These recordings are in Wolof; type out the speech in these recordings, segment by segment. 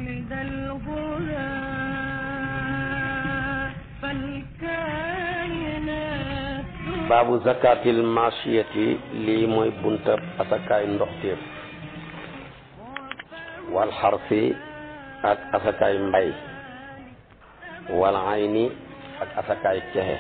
مولد الهدى فالكائنات baabu zakatil machiyati lii mooy buntab asakaay ndoxteef wal xarsi ak asakaay mbay wal ayni ak asakaay cexe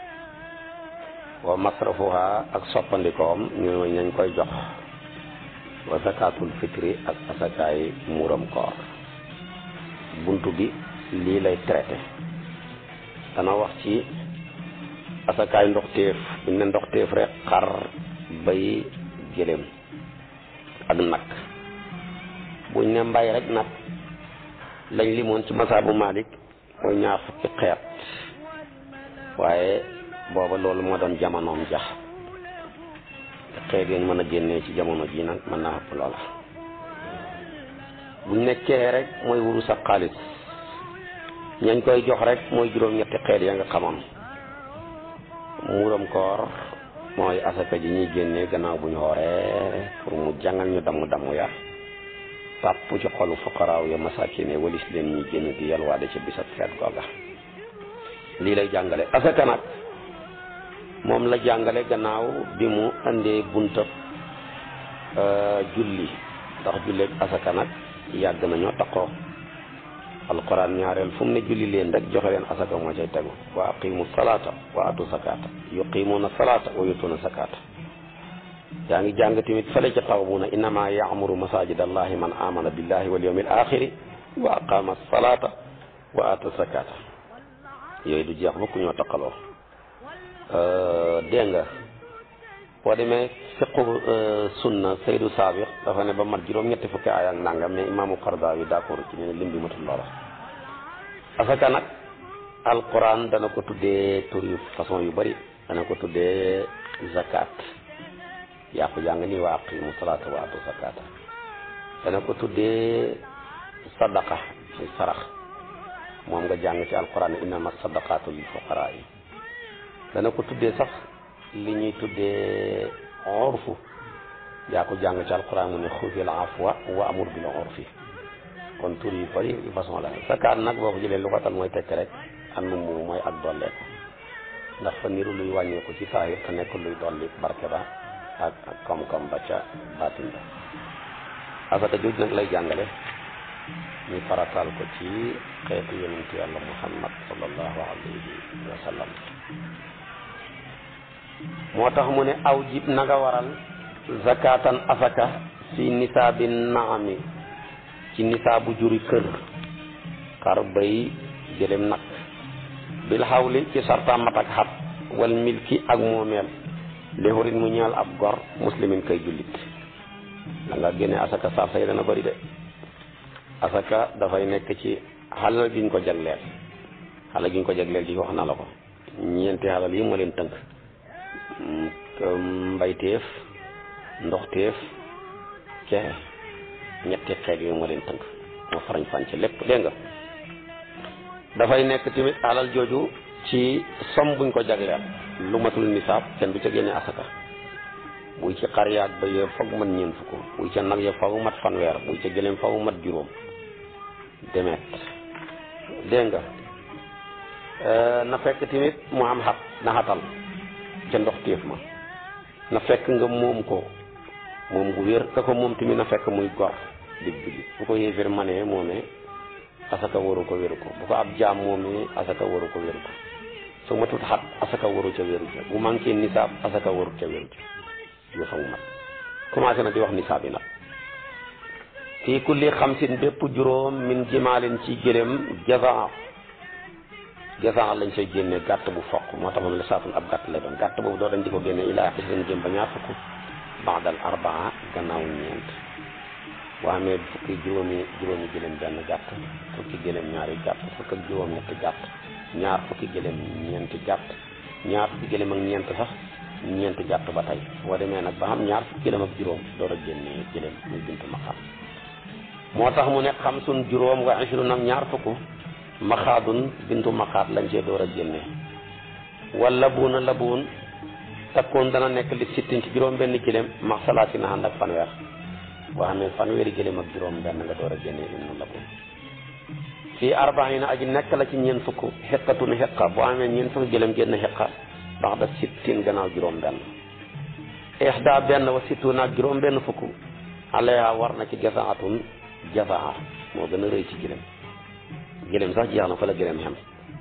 wa masrafuha ak soppandikoom ñu nañ koy jox wa zakatul fitri ak asakaay muuram koor buntu bi lii lay traité dana wax ci asakaay ndoxteef buñ ne ndoxteef rek xar bay gëléem ak nag buñ ne mbay rek nag lañ limoon ci masaabu Malik mooy ñaar fukki xeet waaye booba loolu moo doon jamonoom jax xeet yañ mën a génnee ci jamono ji nag mën naa ëpp loola buñ nekkee rek mooy wurus ak xaalis ñañ koy jox rek mooy juróom-ñetti xeet ya nga xamoon muuram koor mooy asaka ji ñuy génnee gannaaw bu ñu xooree pour mu jàngal ñu damm damm ya sàpp ci xolu fuqaraaw ya masakine walis leen ñuy génn di yalwaade ci bisab feet googa lii lay jàngale asaka nag moom la jàngale gannaaw bi mu andee buntab julli ndax julleeg asaka nag yàgg nañoo taqoo alquran ñaareel fu mu ne julli leen rek joxe leen asaka moo cay tegu wa aqimu salata wa atu sakata yuqimuna salata wa yutuna sakata yaa ngi jàng tamit fële ca taw bu ne innama yaamuru masajid allahi man amana billahi wal yawmil axiri wa aqama salata wa ata sakata yooyu du jeex bokku ñoo taqaloo dégg nga boo demee fiqu sunna saydu saabiq dafa ne ba mat juróom-ñetti fukki aaya ak nangam mais imaamu Qardawi d'accord ci ne lim bi matul loola asaka nag alquran dana ko tuddee tur yu façon yu bari dana ko tuddee zakat yaa ko jàng nii wa aqimu salaata wa atu zakata dana ko tuddee sadaqa ci sarax moom nga jàng ci alquran innama sadaqatu lil fuqaraa yi dana ko tuddee sax li ñuy tuddee orfu yaa ko jàng ci alquran mu ne xudil afwa wa amur bil urfi kon tur yu bari façon la zakaat nag boo ko jëlee lu ko tal mooy tekk rek am nu mu mooy ak dolleeku ndax fa niru luy wàññeeku ci saahir te nekk luy dolli barke ba ak ak koom-koom ba ca baatin ba asaka jooju nag lay jàngale ñu farataal ko ci xeetu yonentu yàlla muhammad sallallahu alayhi wa sallam moo tax mu ne aw jib na nga waral zakatan asaka fi nisaabi naami ci nisaabu juri kër xar bay jëlem nag bil xawli ci sarta mat ak xat wal milki ak moomeel léxurit mu ñaal ab gor muslimin kay jullit da nga génne asaka saaf say dana bëri de asaka dafay nekk ci xalal giñ ko jagleel xalal giñ ko jagleel ji wax na la ko ñeenti xalal yi moo leen tënk mbayteef ndoxteef cexe ñetti xeet yooyu moo leen tënk moo farañ fànc lépp dégg nga dafay nekk tamit alal jooju ci som buñ ko jagleel lu matul nisaab kenn du ca génne asaka buy ci xar yaag ba yee foog mat ñeent fukk buy ca nag ya faw mat fanweer buy ca gëléem faw mat juróom demet dégg nga na fekk tamit mu am xat na xatal ca ndox téef ma na fekk nga moom ko moom gu wér ka ko moom tamit na fekk muy gor dig jullit bu ko yéeféer manee moomee asaka waru ko wéru ko bu ko ab jaam moomee asaka waru ko wéru ko su matut xat asaka waru ca wéru ca bu manqué nisaab asaka waru ca wéru ca yo fa mu mat commencé na di wax nisaab yi nag fii kulli xamsin bépp juróom min jimaalin ci gëléem jaza jaza lañ say génne gàtt bu foq moo tax moom la saatul ab gàtt lay doon gàtt boobu doo dañ di ko génne ilaa xisrin jëm ba ñaar fukk baadal arbaa gannaaw ñeent boo amee fukki juróomi juróomi gëléem benn gàtt fukki gëléem ñaari gàtt fukk ak juróom ñetti gàtt ñaar fukki gëléem ñeenti gàtt ñaar fukki gëléem ak ñeent sax ñeenti gàtt ba tey boo demee nag ba xam ñaar fukki gëléem ak juróom door a génne gëléem muy bintu maqaam moo tax mu ne xam sun juróom wa ishrun ak ñaar fukk maxaadun bintu maxaat lañ cee door a génne wala buuna la buun takkoon dana nekk li sittin ci juróom benn gëléem max salaati na ànd ak fanweer boo xamee fanweeri gëléem ak juróom benn nga door a génne ibnu la buun fii arbaina aji nekk la ci ñeent fukk xeqatun xeqa boo amee ñeent fukk gëlëm génn xeqa bax da sittin gannaaw juróom benn ixda benn wa sittun ak juróom benn fukk alayha war na ci jasaatun jasaa moo gën a rëy ci gëlëm gëlëm sax jeex na fa la gëlëm xem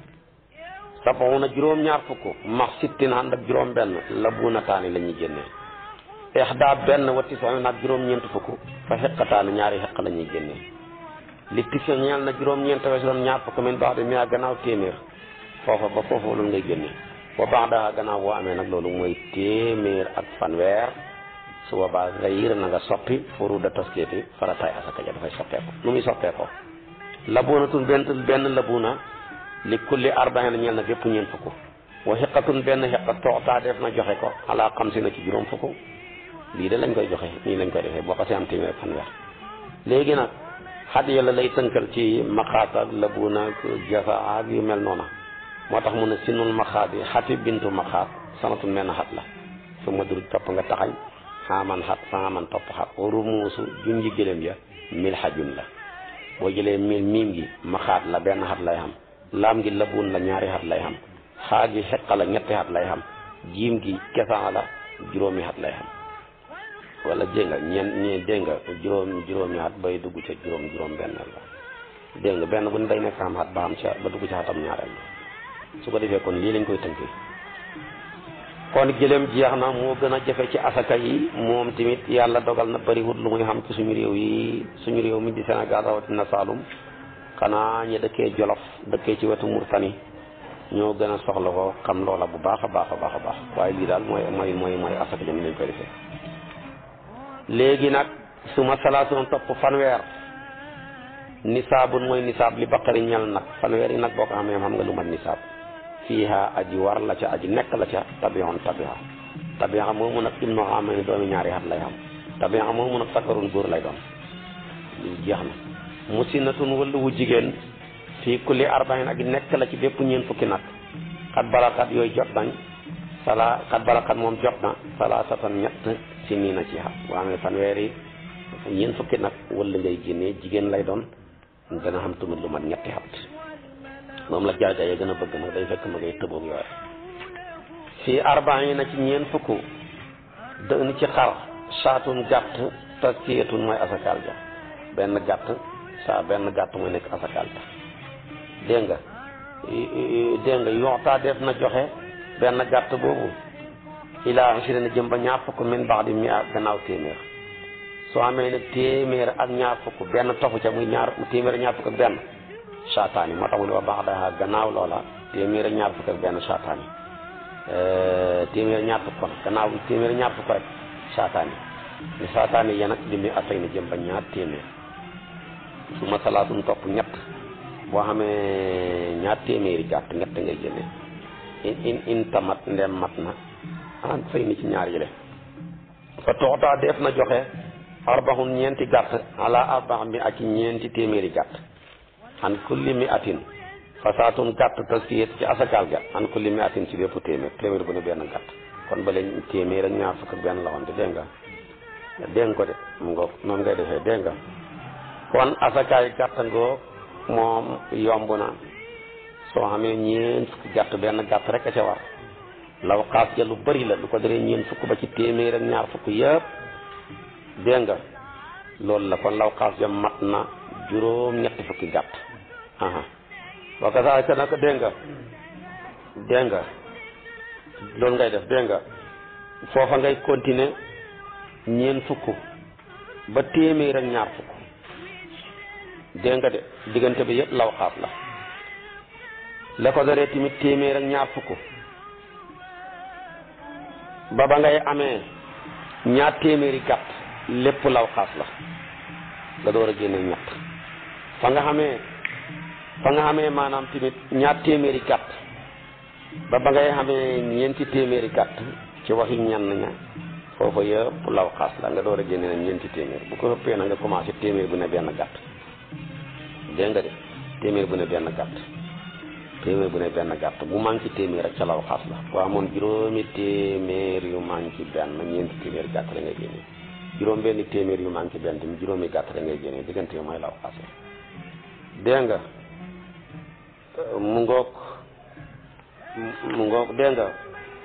sabuna juróom ñaar fukk max sittin ànd ak juróom benn la buuna taani la ñuy génnee ixda benn wa tisoon ak juróom ñeent fukk fa xeqataani ñaari xeq la ñuy génnee li tisa ñeel na juróom ñeent wees doon ñaar fukk min baax de mi gannaaw téeméer foofa ba foofa loolu ngay génnee ba baax daa gannaaw boo amee nag loolu mooy téeméer ak fanweer su boobaa nga yër na nga soppi furu da taskeeti farataay asaka ja dafay soppeeku nu muy soppeekoo labuunatun benn benn labuuna li kulli arbaina ñeel na bépp ñeent fukk wa xiqatun benn xiqa tooxtaa def na joxe ko ala xam si na ci juróom fukk lii de lañ koy joxe nii lañ koy defee boo xasee am téeméer fanweer léegi nag xat yàlla lay tënkal ci maxaat ak labuuna ak jafa ak yu mel noona moo tax mu ne sinul maxaat yi xati bintu maxaat sanatun menn xat la su ma dur topp nga taxañ xaaman xat xaaman topp xat rumuusu junji gëléem ya mil xajun la boo jëlee mil miim gi maxaat la benn xat lay xam laam gi labuun la ñaari xat lay xam xaa gi xeqa la ñetti xat lay xam jiim gi kesaan la juróomi xat lay xam wala dégg nga ñeen ñee dégg nga juróom juróomi xat bay dugg ca juróom juróom benn la dégg nga benn bu ne day nekk xam xat ba xam ca ba dugg ca xatam ñaareel su ko defee kon lii lañ koy tënkee kon gëléem jeex na moo gën a jafe ci asaka yi moom tamit yàlla dogal na bariwut lu muy xam ci suñu réew yi suñu réew mi di Sénégal rawatina Saalum xanaa ñi dëkkee Jolof dëkkee ci wetu Murtani ñoo gën a soxla ko xam loola bu baax a baax a baax a baax waaye lii daal mooy mooy mooy mooy asaka jëm lañ koy defee léegi nag su ma salaatoon topp fanweer nisaabun mooy nisaab li baqari ñel nag fanweer yi nag boo ko xamee xam nga lu mat nisaab fiiha aji war la ca aji nekk la ca tabion tabiha tabiha moomu nag ibnu xaama ni doomi ñaari at lay xam tabiha moomu nag sakarun góor lay doon lii jeex na musinatun wala wu jigéen fii kulli arbain aji nekk la ci bépp ñeen fukki nag xat balakat yooyu jot nañ sala xat balakat moom jot na salaasatan ñett si nii na ci xat boo amee fanweeri ñeen fukki nag wala ngay génnee jigéen lay doon dana xam tamit lu mat ñetti xat moom la jaay jaay gën a bëgg nag day fekk ma ngay tëboog yooyu fii arbain na ci ñeen fukk dënn ci xar saatun gàtt taskiyatun mooy asakaal ja benn gàtt saa benn gàtt mooy nekk asakaal ja dégg nga dégg nga yoxtaa def na joxe benn gàtt boobu ilaa ashirin jëm ba ñaar fukk min baax di mi gannaaw téeméer soo amee ne téeméer ak ñaar fukk benn tofu ca muy ñaar téeméer ak ñaar fukk ak benn saataani moo tax mu ne wa baax daa gannaaw loola téeméer ak ñaar fukk ak benn saataani téeméer ak ñaar fukk kon gannaaw téeméer ak ñaar fukk rek saataani ni saataani ya nag di mi atay na jëm ba ñaar téeméer su ma salaatun topp ñett boo xamee ñaar téeméeri gàtt ñett ngay génne in in in tamat ndem mat na ah fay ni ci ñaar yile fa toxtaa def na joxe arbaxun ñeenti gàtt ala arbax mi ak ñeenti téeméeri gàtt an kulli mi atin fasaatun gàtt taskiyet ci asakaal ga an kulli mi atin ci bépp téeméer téeméer bu ne benn gàtt kon ba leen téeméer ak ñaar fukk ak benn la woon te dégg nga dégg nga ko de mu ngoog noonu ngay defee dégg nga kon asakaay gàtt ngoo moom yomb na soo xamee ñeent fukki gàtt benn gàtt rek a ca war law xaas ja lu bari la lu ko deree ñeent fukk ba ci téeméer ak ñaar fukk yëpp dégg nga loolu la kon law xaas ja mat na juróom ñetti fukki gàtt aha wa kasaalika nag dégg nga dégg nga loolu ngay def dégg nga foofa ngay continuer ñeen fukk ba téeméer ak ñaar fukk dégg nga de diggante bi yëpp law xaas la la ko daree tamit téeméer ak ñaar fukk ba ba ngay amee ñaar téeméeri gàtt lépp law xaas la nga door a génne ñett fa nga xamee fa nga xamee maanaam tamit ñaar téeméeri gàtt ba ba ngay xamee ñeenti téeméeri gàtt ci waxi ñenn ña foofa yëpp law xaas la nga door a génne ñeenti téeméer bu ko ëppee na nga commencé téeméer bu ne benn gàtt dégg nga de téeméer bu ne benn gàtt téeméer bu ne benn gàtt bu manqué téeméer rek ca law xaas la boo amoon juróomi téeméer yu manqué benn ñeenti téeméer gàtt la ngay génne juróom benn téeméer yu manqué benn tamit juróomi gàtt la ngay génne diggante yu mooy law xaas la dégg nga mu ngoog mu ngoog dégg nga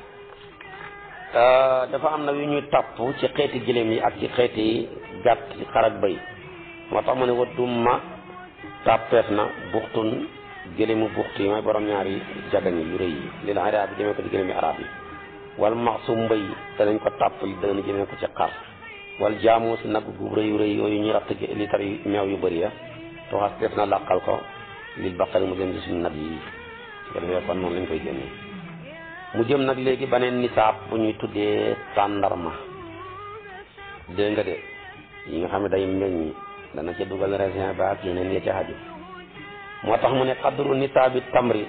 dafa am na yu ñuy topp ci xeeti gëléem yi ak ci xeeti gàtt xar ak bëy moo tax mu ne wa dumma tàppeef na buxtun gëléemu buxt yi mooy borom ñaari jagañ yu rëy yi lil arab yi jëmee ko ci gëléemi arab yi wal maxsu mbëy danañ ko tàpp li dëgg jëmee ko ci xar wal jaamu si nag gu rëy yu rëy yooyu ñu ratt litar yu meew yu bëri ya tuxas def na làqal ko lil baqari mu jëm ci suñu nag yi su ko defee kon noonu lañ koy génnee mu jëm nag léegi beneen nisaab bu ñuy tuddee tàndarma dégg nga de yi nga xam ne day meññ dana ca dugal raisin ba ak yeneen ya ca xaju moo tax mu ne xadru nisaabi tamri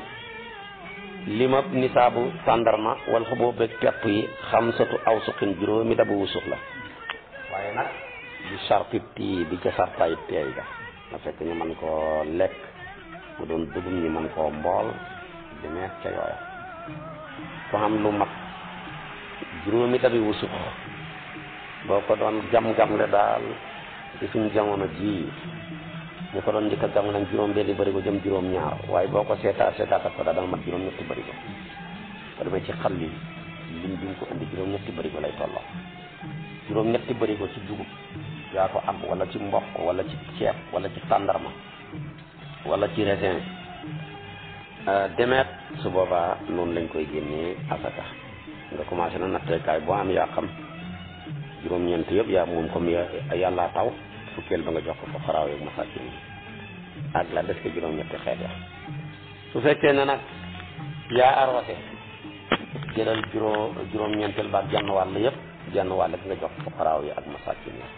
limab nisaabu tàndarma wal xuboo beeg pepp yi xamsatu aw suqin juróomi dabu wusux la waaye nag bi sarti tii bi ca sartaay teey ga na fekk ñu mën koo lekk mu doon dugum ñi mën koo mbool di neex ca yooya ko xam lu mat juróomi dabi wusux boo ko doon gam-gam le daal ci suñ jamono ji ñu ko doon njëkk a gam lañ juróom benni bëri ko jëm juróom ñaar waaye boo ko seetaa seetaatat ko daal dana mat juróom ñetti bëri ko ko demee ci xal yi lim bi ko indi juróom ñetti bëri ko lay tolloo juróom ñetti bëri ko ci dugub yaa ko am wala ci mboq wala ci ceeb wala ci tàndarma wala ci raisin demeet su boobaa noonu lañ koy génnee asaka nga commencé na natteekaay boo am yaa xam juróom-ñeent yëpp yaa moom comme yàllaa taw fukkeel ba nga jox ko fa xaraaw yeeg masakin yi ak la des ko juróom-ñetti xeet ya su fekkee ne nag yaa arrosé jëlal juróom juróom-ñeenteel ba ak genn wàll yëpp genn wàll gi nga jox ko xaraaw yi ak masakin yi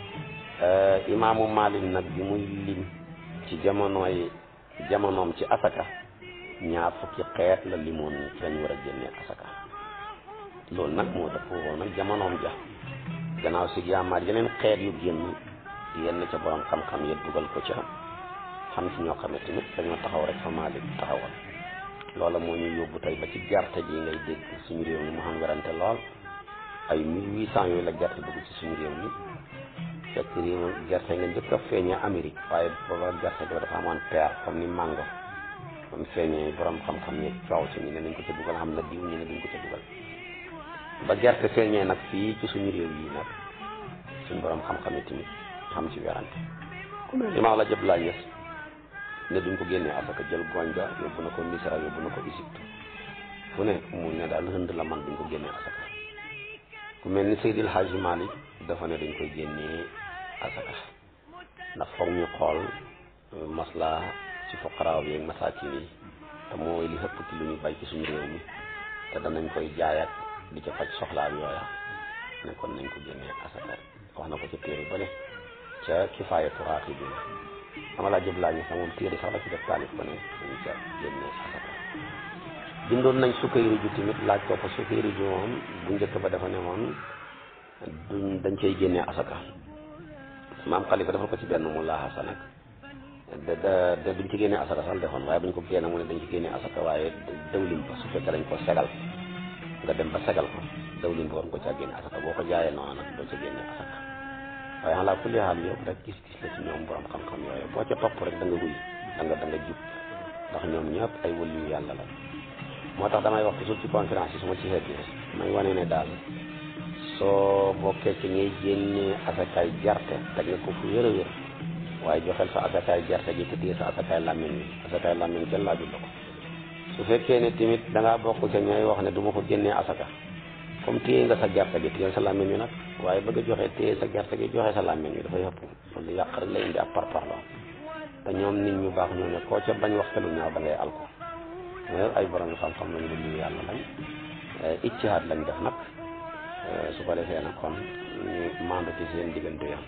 imaamu Maalik nag bi muy lim ci jamonooy jamonoom ci asaka ñaar fukki xeet la limoon ci lañ war a génnee asaka loolu nag moo dëpp woon nag jamonoom ja gannaaw si yaamaar yeneen xeet yu génn yenn ca borom xam-xam ya dugal ko ca xam si ñoo xamante tamit dañoo taxaw rek fa Maalik taxawal loola moo ñu yóbbu tey ba ci gerte ji ngay dégg suñu réew mi mu xam werante lool ay mille huit cent yooyu la gerte dugg ci suñu réew mi fekk réew gerte nga njëkk a feeñee Amérique waaye booba gerte bi dafa amoon peer comme ni mango comme feeñee borom xam-xam yi coow ci ñu ne nañ ko ca dugal xam na diw ñu ne duñ ko ca dugal ba gerte feeñee nag fii ci suñu réew yi nag suñu borom xam-xam yi tamit xam ci werante ku mel ni maa la jëb laa ñes ne duñ ko génnee asaka jël gooñ ga yóbbu na ko Misra yóbbu na ko Égypte fu ne mu ne daal hënd la man duñ ko génnee asaka ku mel ni Seydil Hadji Malick dafa ne dañ koy génnee asaka ndax foog ñu xool masla ci fuqaraaw yi ak masaakin yi te mooy li ëpp ci lu ñu bay ci suñu réew mi te danañ koy jaayat di ca faj soxlaam yooya ne kon nañ ko génnee asaka wax na ko ci téere ba ne ca kifaayatu raaxibiin dama laa jëb laa ñu sax moom téere sax la ci def taalif ba ne dañ ca génnee asaka bindoon nañ sukkayri ju tamit laaj ko ko sukkayri ju moom bu njëkk ba dafa ne moom duñ dañ cay génnee asaka maam xalifa defal ko ci benn mu laaxa sa nag da da da duñ ci génnee asaka sax defoon waaye buñ ko génne mu ne dañ ci génnee asaka waaye dawlin ba su fekkee dañ ko segal nga dem ba segal ko dawlin ba war nga ko caa génne asaka boo ko jaayee noonu nag doo ca génne asaka waaye xalaa kulli xaal yow rek gis-gis la ci ñoom borom xam-xam yooyu boo ca topp rek da nga wuy da nga da nga jub ndax ñoom ñëpp ay wëliyu yàlla la moo tax damay wax toujours ci conférence yi su ma ci xeetee may wane ne daal soo bokkee ci ngay génnee asakaay gerte teg nga ko fu wér a wér waaye joxel sa asakaay gerte gi te téye sa asakaay làmmiñ wi asakaay làmmiñ kenn laajul la ko su fekkee ne tamit da ngaa bokk ca ñooy wax ne du ma ko génnee asaka comme téye nga sa gerte gi téye sa làmmiñ wi nag waaye bëgg a joxe téye sa gerte gi joxe sa làmmiñ wi dafay ëpp loolu yàq rek lay indi ab parparloo te ñoom nit ñu baax ñoo ne koo ca bañ wax te lu ñaaw da ngay alko mais ay borom xam-xam lañu lu yàlla lañ iccihaat lañ def nag su ko defee nag kon ñu maandu ci seen diggante yam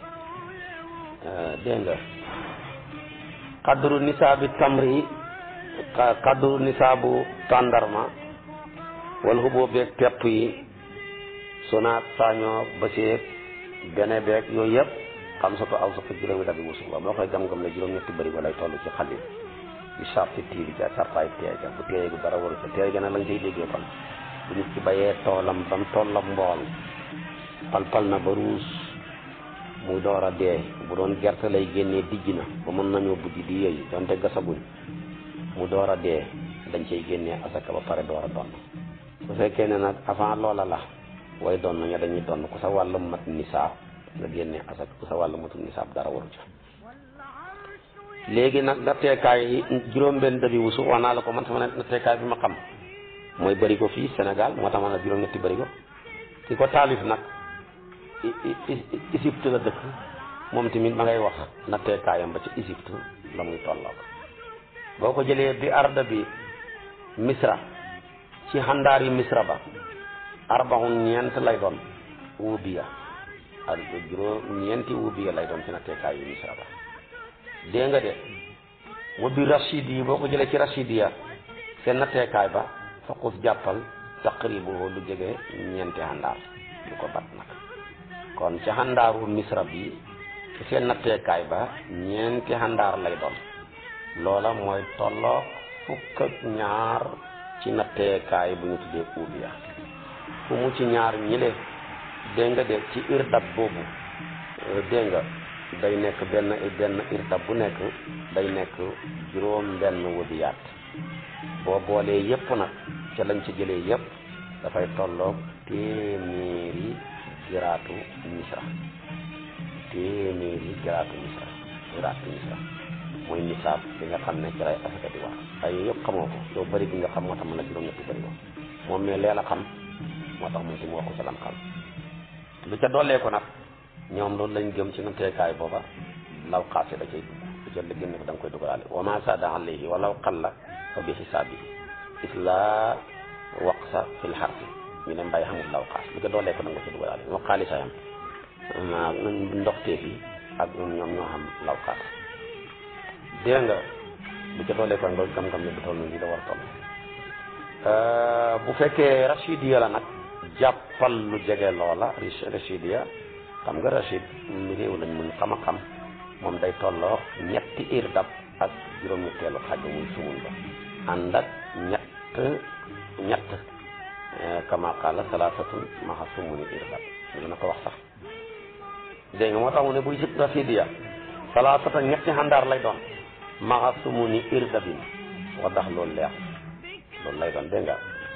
dégg nga xadru nisaabi tamri xadru nisaabu tàndarma wala xuboo beeg pepp yi sonaat saañoo baseeg bene beeg yooyu yëpp xam sa ko aw sa ko juróomi dabi wusu la boo koy gam-gam ne juróom-ñetti bëri ba lay toll ci xalil bi sarti tii bi ca sartaay teey ga bu teey gu dara waru ca teey ga nag lañ cay déggee kon bu nit ci bayee toolam ba mu tollam mbool pal-pal na ba ruus muy door a dee bu doon gerte lay génnee dijj na ba mën nañoo buddi di yëy donte gasaguñ mu door a dee dañ cay génnee asaka ba pare door a donn su fekkee ne nag avant loola la way donn ña dañuy donn ku sa wàllu mat nisaab nga génnee asaka ku sa wàllu matul nisaab dara waru ca léegi nag natteekaay yi juróom-benn dëbi wusu wax naa la ko man sama natteekaay bi ma xam mooy bërigo fii Sénégal moo tax ma ne juróom-ñetti bërigo ki ko taalif nag Égypte la dëkk moom tamit ma ngay wax natteekaayam ba ci Égypte la muy tolloog boo ko jëlee bi arda bi misra ci xandaar yi misra ba arbaxun ñeent lay doon wubiya ak juróom ñeenti wubiya lay doon ci natteekaay yi misra ba dégg nga de wa bi rachid yi boo ko jëlee ci rachid ya seen natteekaay ba faqus jàppal taqribu lu jege ñeenti xandaar lu ko bat nag kon ci xandaaru misra bi seen natteekaay ba ñeenti xandaar lay doon loola mooy tolloog fukk ak ñaar ci natteekaay bu ñu tuddee uubiya fu mu ci ñaar ñile dégg nga de ci irdab boobu dégg nga day nekk benn benn irdab bu nekk day nekk juróom benn wubiyaat boo boolee yépp nag ca lañ ci jëlee yépp dafay tolloog téeméeri giraatu misra téeméeri giraatu misra giraatu misra mooy nisaab bi nga xam ne ci lay asaka di wax ay yëpp xamoo ko yow bëri bi nga xam moo tax mën na juróom-ñetti bëri ko moom mais leen a xam moo tax moom tamit waxu ca lam xam lu ca dollee ko nag ñoom loolu lañ gëm ci natteekaay booba law xaase da cay dugg lu ca génne ko da nga koy dugalaale wa ma saada alayhi walaw qalla fa bi xisaabihi isla waqsa fil xarfi ñu ne mbay xamul law xaas lu ca dollee ko da nga ko ci dugalaale moo xaalisayam ndoxteef yi ak ñoom ñoom ñoo xam law xaas dégg nga bu ca doolee ko nga gam-gam ne bu toll nii da war a toll bu fekkee rachidia la nag jàppal lu jege loola rachidia xam nga rachid mi réew lañ mun xam a xam moom day tolloo ñetti irdab ak juróom-ñetteelu xaaj ba muy sumun ba ànd ak ñett ñett kama qaala salaasatun maxa sumuni irdab dina ko wax sax dégg nga moo tax mu ne buy jib rachidia salaasatan ñetti xandaar lay doon maxa sumu ni irdabin wax dax loolu leex loolu lay doon dégg nga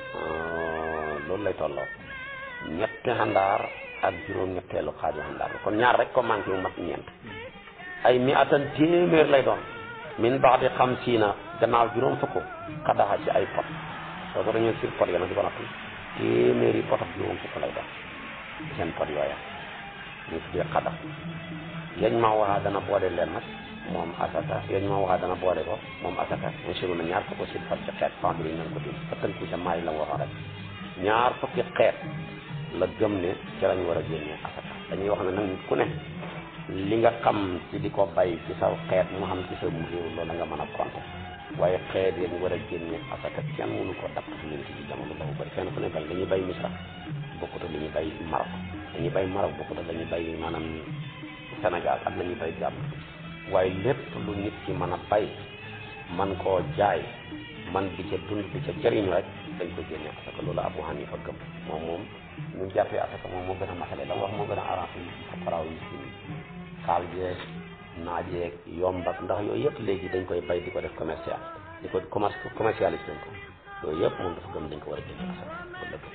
loolu lay tolloo ñetti xandaar ak juróom-ñetteelu xaaju xandaar la kon ñaar rek ko manqué wu mat ñeent ay mi atan téeméer lay doon min baax di xam siina gannaaw juróom fukk xadaxa ci ay pot soo ko dañoo sir pot ya nag di ko nattu téeméeri pot ak juróom fukk lay doon seen pot yooya ñu tuddee xadax yañ ma waxaa dana boole leen nag moom asaka yañ ma waxaa dana boole ko moom asaka insiru na ñaar fukki si far ci xeet fambiri nañ ko dim fa tënku sa maay la mu waxoon rek ñaar fukki xeet la gëm ne ci lañ war a génnee asaka dañuy wax ne nag nit ku ne li nga xam ci di ko bay ci sa xeet mu xam ci sa mu réew loolu nga mën a compter waaye xeet yi ñu war a génne asaka kenn mënu ko dapp fi leen ci jamono dafa bëri fenn fu ne bal dañuy bay misra bokkut ak li ñuy bay Maroc dañuy bay Maroc bokkut ak la ñuy bay maanaam Sénégal ak la ñuy bay Gambie waaye lépp lu nit ki mën a bay man koo jaay man di ca dund di ca jëriñ rek dañ ko génne asaka loolu Abu Hanifa gëm moom moom ñu jàppee asaka moom moo gën a matale la wax moo gën a arrangé yi fuqaraaw yi si kaal jeeg naajeeg yomb ak ndax yooyu yëpp léegi dañ koy bay di ko def commercial di ko commerce commercialisé dañ ko yooyu yëpp moom dafa gëm dañ ko war a génne asaka ba lépp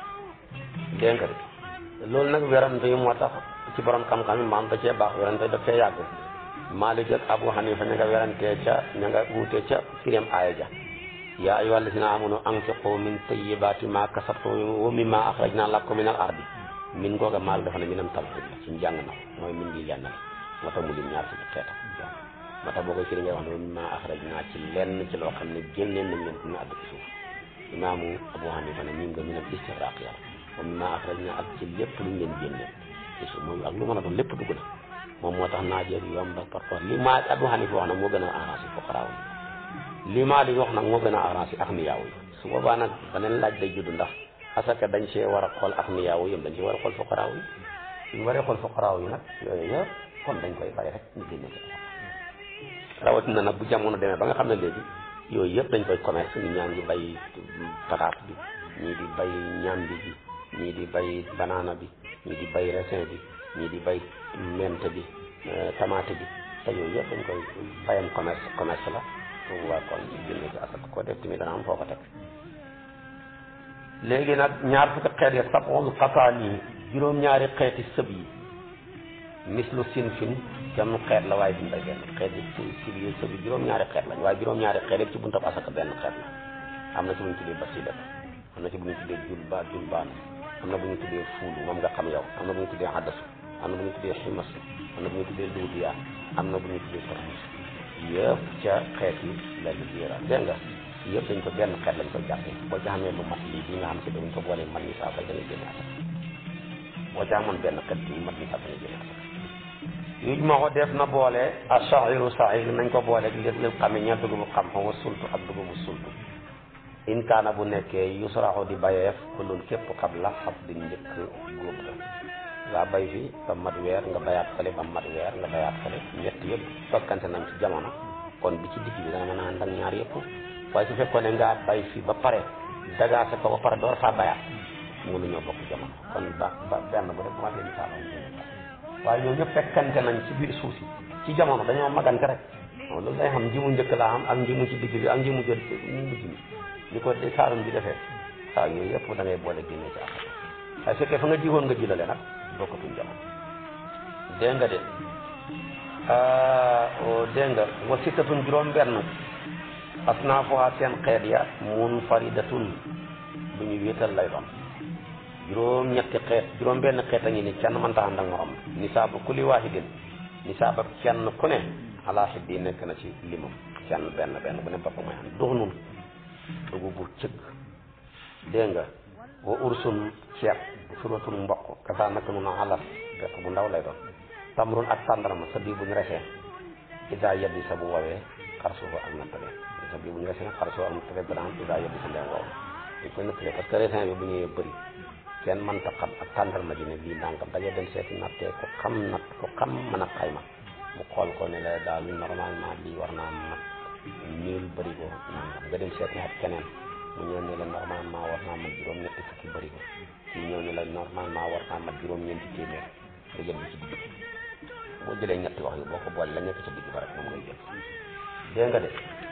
dégg nga de loolu nag werante yi moo tax ci borom xam-xam yi maam da cee baax werante daf cee yàgg Maalik ak Abu Hanifa ña nga werantee ca ña nga wuute ca firim aaya ja yaa ayyuha allazina amanu anfiqu min tayyibati ma kasabtum wa mimma akhrajna lakum min al ardi min googa maal dafa ne minam talxid la suñ jàng na mooy min ngi jàngal moo tax mu lim ñaar fukki xeetam moo tax boo koy firi ngay wax ne wa mimma akhrajna ci lenn ci loo xam ne génneen nañ leen ne àdd ci suuf imaamu Abu Hanifa ne min nga minam istigraq yàlla wa mimma akhrajna ak ci lépp luñ leen génneen ci suuf mooy ak lu mën a doon lépp dugg na moom moo tax naajeeg yomb ak par rapport li maa Abu Hanifa wax nag moo gën a arrangé fuqaraaw yi li maa di wax nag moo gën a arrangé axniyaaw yi su boobaa nag beneen laaj day judd ndax asaka dañ see war a xool axniyaaw yi dañ see war a xool fuqaraaw yi suñu waree xool fuqaraaw yi nag yooyu yëpp kon dañ koy bàyyi rek ñu génne ci rawatina nag bu jamono demee ba nga xam ne léegi yooyu yëpp dañ koy commerce ñu ñaa ngi bay pataat bi ñii di bay ñambi bi ñii di bay banaana bi ñii di bay raisin bi ñii di bay mente bi tamaate bi te yooyu yëpp dañ koy bayam commerce commerce la su boobaa kon génne ci asaka ko def tamit dana am foo ko teg léegi nag ñaar fukki xeet ya sab'ul qasaani juróom-ñaari xeeti sëb yi mislu sinfin kenn xeet la waaye duñ day benn xeet yi si si yi sëb yi juróom-ñaari xeet lañ waaye juróom-ñaari xeet yëpp ci buntab asaka benn xeet la am na ci bu ñu tuddee basidat am na ci bu ñu tuddee julba julbaan am na bu ñu tuddee fuulu moom nga xam yow am na bu ñu tuddee addasu am na bu ñu tuddee ximas am na bu ñu tuddee luudiya am na bu ñu tuddee tormus yëpp ca xeet yi la liggéeyal dégg nga yëpp dañ ko benn xeet lañ koy jàppee boo ca xamee lu mat lii bi nga xam si dañ ko boolee man ni saa fa da ngay génne asaka boo ca amoon benn xeet bi mat ni saa fa da ngay génne asaka yuj ma ko def na boole a saxiru saxir nañ ko boole gi lépp lépp xame ña dugubu xam xama sultu ak dugubu sultu in kaana bu nekkee yusraxu di bayeef kulul képp xab la xab di njëkk góob ga nga bay fi ba mat weer nga bayaat fale ba mat weer nga bayaat fale ñett yëpp tokkante nañ ci jamono kon bi ci digg bi dana mën a ànd ak ñaar yëpp waaye su fekkoon ne ngaa bay fi ba pare dagaase ko ba pare door faa bayaat mënuñoo bokk jamono kon ba ba benn bu rek ma leen saalo waaye ñoom ñëpp fekkante nañ ci biir suuf si ci jamono dañoo magante rek loolu day xam nji mu njëkk laa am ak nji mu ci digg bi ak nji mu jël mu mujj mi ni ko di saalum bi defee waaw yooyu yëpp da ngay boole génne ci affaire waaye fekkee fa nga jiwoon nga jilale nag bokkatuñ jamono dégg nga de dégg nga wa sittatun juróom benn asnaafuha seen xeet ya munfaridatun bu ñu wéetal lay doon juróom ñetti xeet juróom benn xeet a ngi ni kenn mënta ànd ak morom nisaabu kulli waahidin nisaabab kenn ku ne ala xiddi nekk na ci limam kenn benn benn bu ne bopp mooy am dux nun dugub bu cëgg dégg nga wa ursun ceeb suratul mboq kasaa naka nun alas bekk bu ndaw lay doon tamrun ak tàndarma sa bii bu ñu resee ida yebbi sa bu woowee xarsuhu ak nattale sa bii bu ñu resee xarsuhu ak nattale dana am ida yebbi sa ndem wow dañ koy nattale parce que raisin bi bu ñëwee bëri kenn mënta xam ak tàndarma ji ne lii nangam da ngay dem seeti nattee ko xam natt ko xam mën a xayma mu xool ko ne la daal normalement lii war naa mat mille bërigo nangam nga dem seeti ak keneen mu ñëw ne la normalement war naa mat juróom ñetti fukki bërigo kii ñëw ne la normalement war naa mat juróom ñeenti téeméer nga jël bi ci digg boo jëlee ñetti wax yi boo ko boole la nekk ca digg ba rek moom ngay jël dégg nga de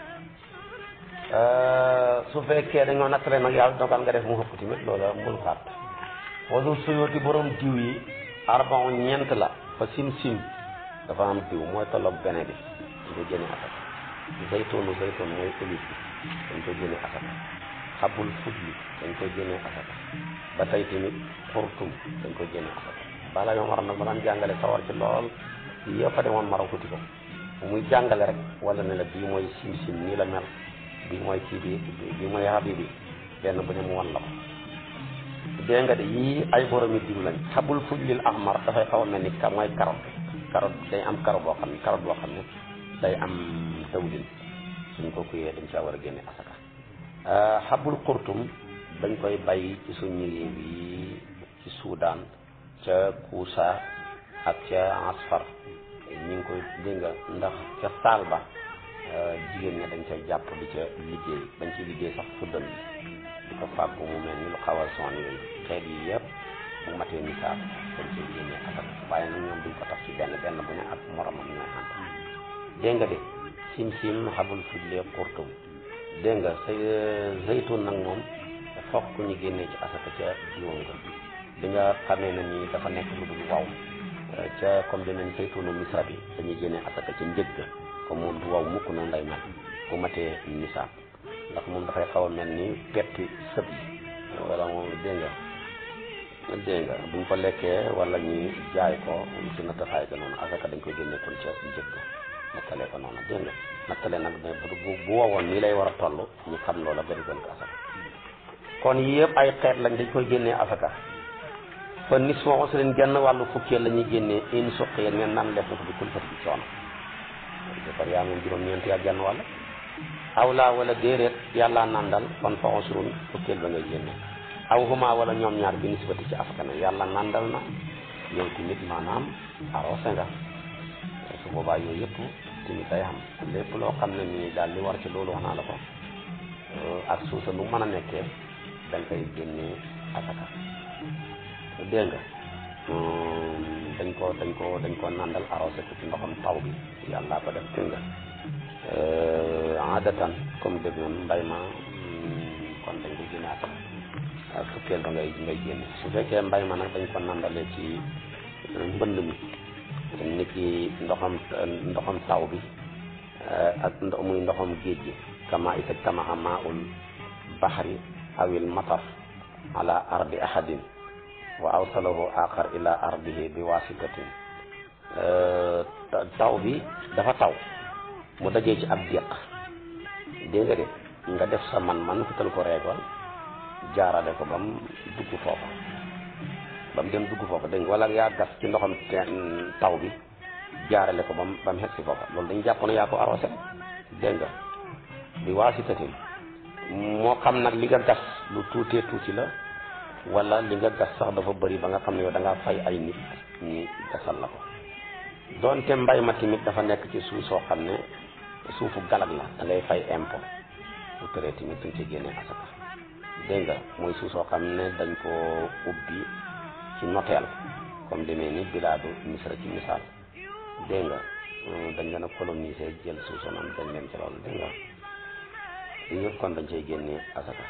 su fekkee dañoo nattale nag yàlla dogal nga def mu xëpp tamit loola mbul xaat wasul suyooti borom diw yi arbon ñeent la fa sim sim dafa am diw mooy tolloog bene bi dañ koy génne asaka zaytoonu zaytoon mooy olive bi dañ koy génne asaka xabul fudli dañ koy génne asaka ba tey tamit xurtum dañ koy génne asaka bala yoo maram nag ma daan jàngale sawar ci lool yëpp a demoon maraw tuuti ko muy jàngale rek wala ne la bii mooy sim sim nii la mel bii mooy kii bi bii mooy habi bi benn bu ne mu wan la ko dégg nga de yii ay boromi diw lañ xabul fujlil ahmar dafay xaw a mel ni ka mooy carotte carotte day am carotte boo xam ne carotte boo xam ne day am dawlin suñ ko kuyee dañ caa war a génne asaka xabul xurtum dañ koy bay ci suñu réew yi ci Soudan ca Kousa ak ca Asfar ñu ngi koy dégg nga ndax ca saal ba jigéen ñi dañ cay jàpp di ca liggéey dañ ciy liggéey sax fuddal bi di ko fàggu mu mel ni lu xawal son yooyu xeet yi yëpp bu matee nisaab dañ ciy génne asaka waaye nag ñoom duñ ko tax ci benn benn bu ne ak moromam ñooy ànd dégg nga de sim sim xabul fujlee xurtum dégg nga sa zaytun nag moom fokk ñu génnee ci asaka ca diwoon nga bi nga xamee ne nii dafa nekk lu dul waw ca comme dinañ zaytunu misra bi dañuy génnee asaka ca njëg ga comme moom du waw mukk noonu lay mel bu matee nisaab ndax moom dafay xaw a mel ni petti sëb yi wala moom dégg nga dégg nga buñ ko lekkee wala ñu jaay ko ci nattafaay ga noonu asaka dañ koy génne kon ca njëg ga nattalee ko noonu dégg nga nattale nag mais bu bu wowoon nii lay war a toll ñu xam loola bari gën ko asaka kon yii yëpp ay xeet lañ dañ koy génnee asaka kon nis moo su leen genn wàllu fukkeel la ñuy génnee in suqiyeen ngeen naan def na ko bi kul fati bi coono defar yaa moom juróom-ñeent yaa genn wàll aw laa wala déeréet yàllaa nandal kon fa usrun fukkeel ba ngay génne aw huma wala ñoom ñaar bi nisbati ci asaka ne yàlla nandal na yow tamit maanaam arrosé nga su boobaa yooyu yëpp tamit day xam lépp loo xam ne nii daal li war ci loolu wax naa la ko ak suusa nu mën a nekkee da nga koy génnee asaka dégg nga dañ ko dañ ko dañ ko nandal arrosé ko ci ndoxam taw bi yàlla ko def dégg nga adatan comme dégg noonu mbay ma kon dañ ko génne asaka ak fukkeel ba ngay ngay génne su fekkee mbay ma nag dañ ko nandalee ci mbënd mi nit ki ndoxam ndoxam taw bi ak ndox muy ndoxam géej gi kama ita tamaha maul bahri awil matar ala ardi ahadin wa awsalahu axar ila ardihi bi wasitatin taw bi dafa taw mu dajee ci ab déq dégg nga de nga def sa man-man fital ko reegol jaarale ko ba mu dugg foofa ba mu dem dugg foofa dégg nga wala yaa gas ci ndoxam taw bi jaarale ko ba mu ba mu xeg si foofa loolu dañ jàpp ne yaa ko arrosé dégg nga bi waasitatin moo xam nag li nga gas lu tuutee tuuti la wala li nga gas sax dafa bëri ba nga xam ne yow da ngaa fay ay nit ñi gasal la ko doonte mbay ma tamit dafa nekk ci suuf soo xam ne suufu galag la da ngay fay impôt bu tëree tamit dañ ci génnee asaka dégg nga mooy suuf soo xam ne dañ ko ubbi ci noteel comme demee ni bilaadu misra ci misaal dégg nga dañ leen a coloniser jël suuf soo noonu dañ leen ci loolu dégg nga yëpp kon dañ cay génnee asaka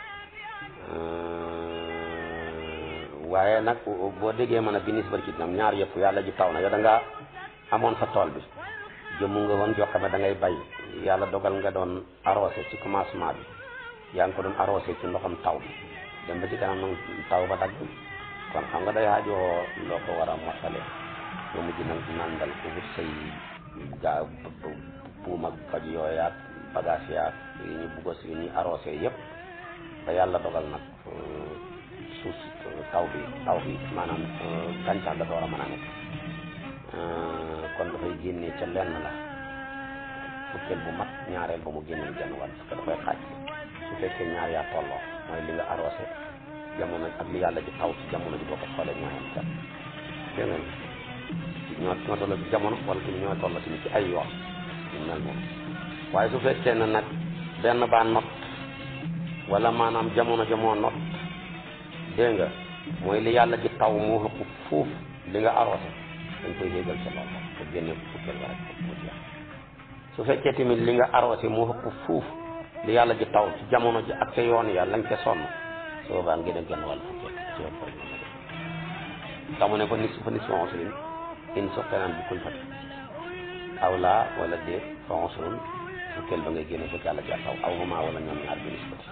waaye nag boo déggee mën a binis bari ci nam ñaar yëpp yàlla ji taw na yow da ngaa amoon sa tool bi jëmm nga woon joo xam ne da ngay bay yàlla dogal nga doon arrosé ci commencement bi yaa ngi ko doon arrosé ci ndoxam taw bi dem ba ci kanam nag taw ba dagg kon xam nga day aajoo loo ko war a mottale nga mujj nag nandal ko wut say gaa buum ak faj yooyaat bagage yaat yi ñu bugg si yi ñuy arrosé yëpp ba yàlla dogal nag suuf taw bi taw bi maanaam gàncax dafa war a mën a nekk kon dafay génnee ca lenn la fukkeel bu mat ñaareel ba mu génneel genn wàll parce que dafay xaaj su fekkee ñaar yaa tolloo mooy li nga arrosé jamono ak li yàlla ji taw ci jamono ji boo ko xoolee ñoo yem cat dégg nga ñoo ñoo tolloo ci jamono wala tamit ñoo tolloo tamit ci ay yoon ñu mel moom waaye su fekkee ne nag benn baa not wala maanaam jamono jamoo not dégg nga mooy li yàlla ji taw moo ëpp fuuf li nga arrosé dañ koy yéegal ca loolu te génne fukkeel ba rek mu jeex su fekkee tamit li nga arrosé moo ëpp fuuf li yàlla ji taw ci jamono ji ak ca yoon ya lañ ca sonn su boobaa ngi dem genn wàll fukkeel ci ëpp rek tamu ne ko nis fa nis fa onsulin in soxtenaan bi kuñ fat aw laa wala déet fa onsulun fukkeel ba ngay génne fekk yàlla ji taw aw huma wala ñoom ñaar bi nisbati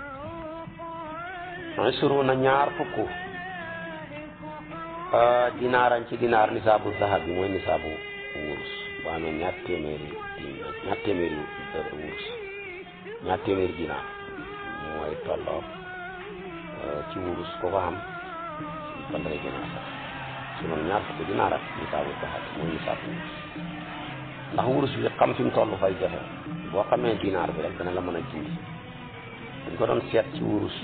isruna ñaar fukk dinaaran ci dinaar nisaabu zahab bi mooy nisaabu wurus bu amee ñaar téeméeri ñaar téeméeri wurus ñaar téeméeri dinaar mooy tolloo ci wurus ko ko xam kon dangay gën a sax su noonu ñaar fukk dinaar ak nisaabu zahab mooy nisaabu wurus ndax wurus bi xam fi mu toll fay jafe boo xamee dinaar bi rek dana la mën a jindi dañ ko doon seet ci wurus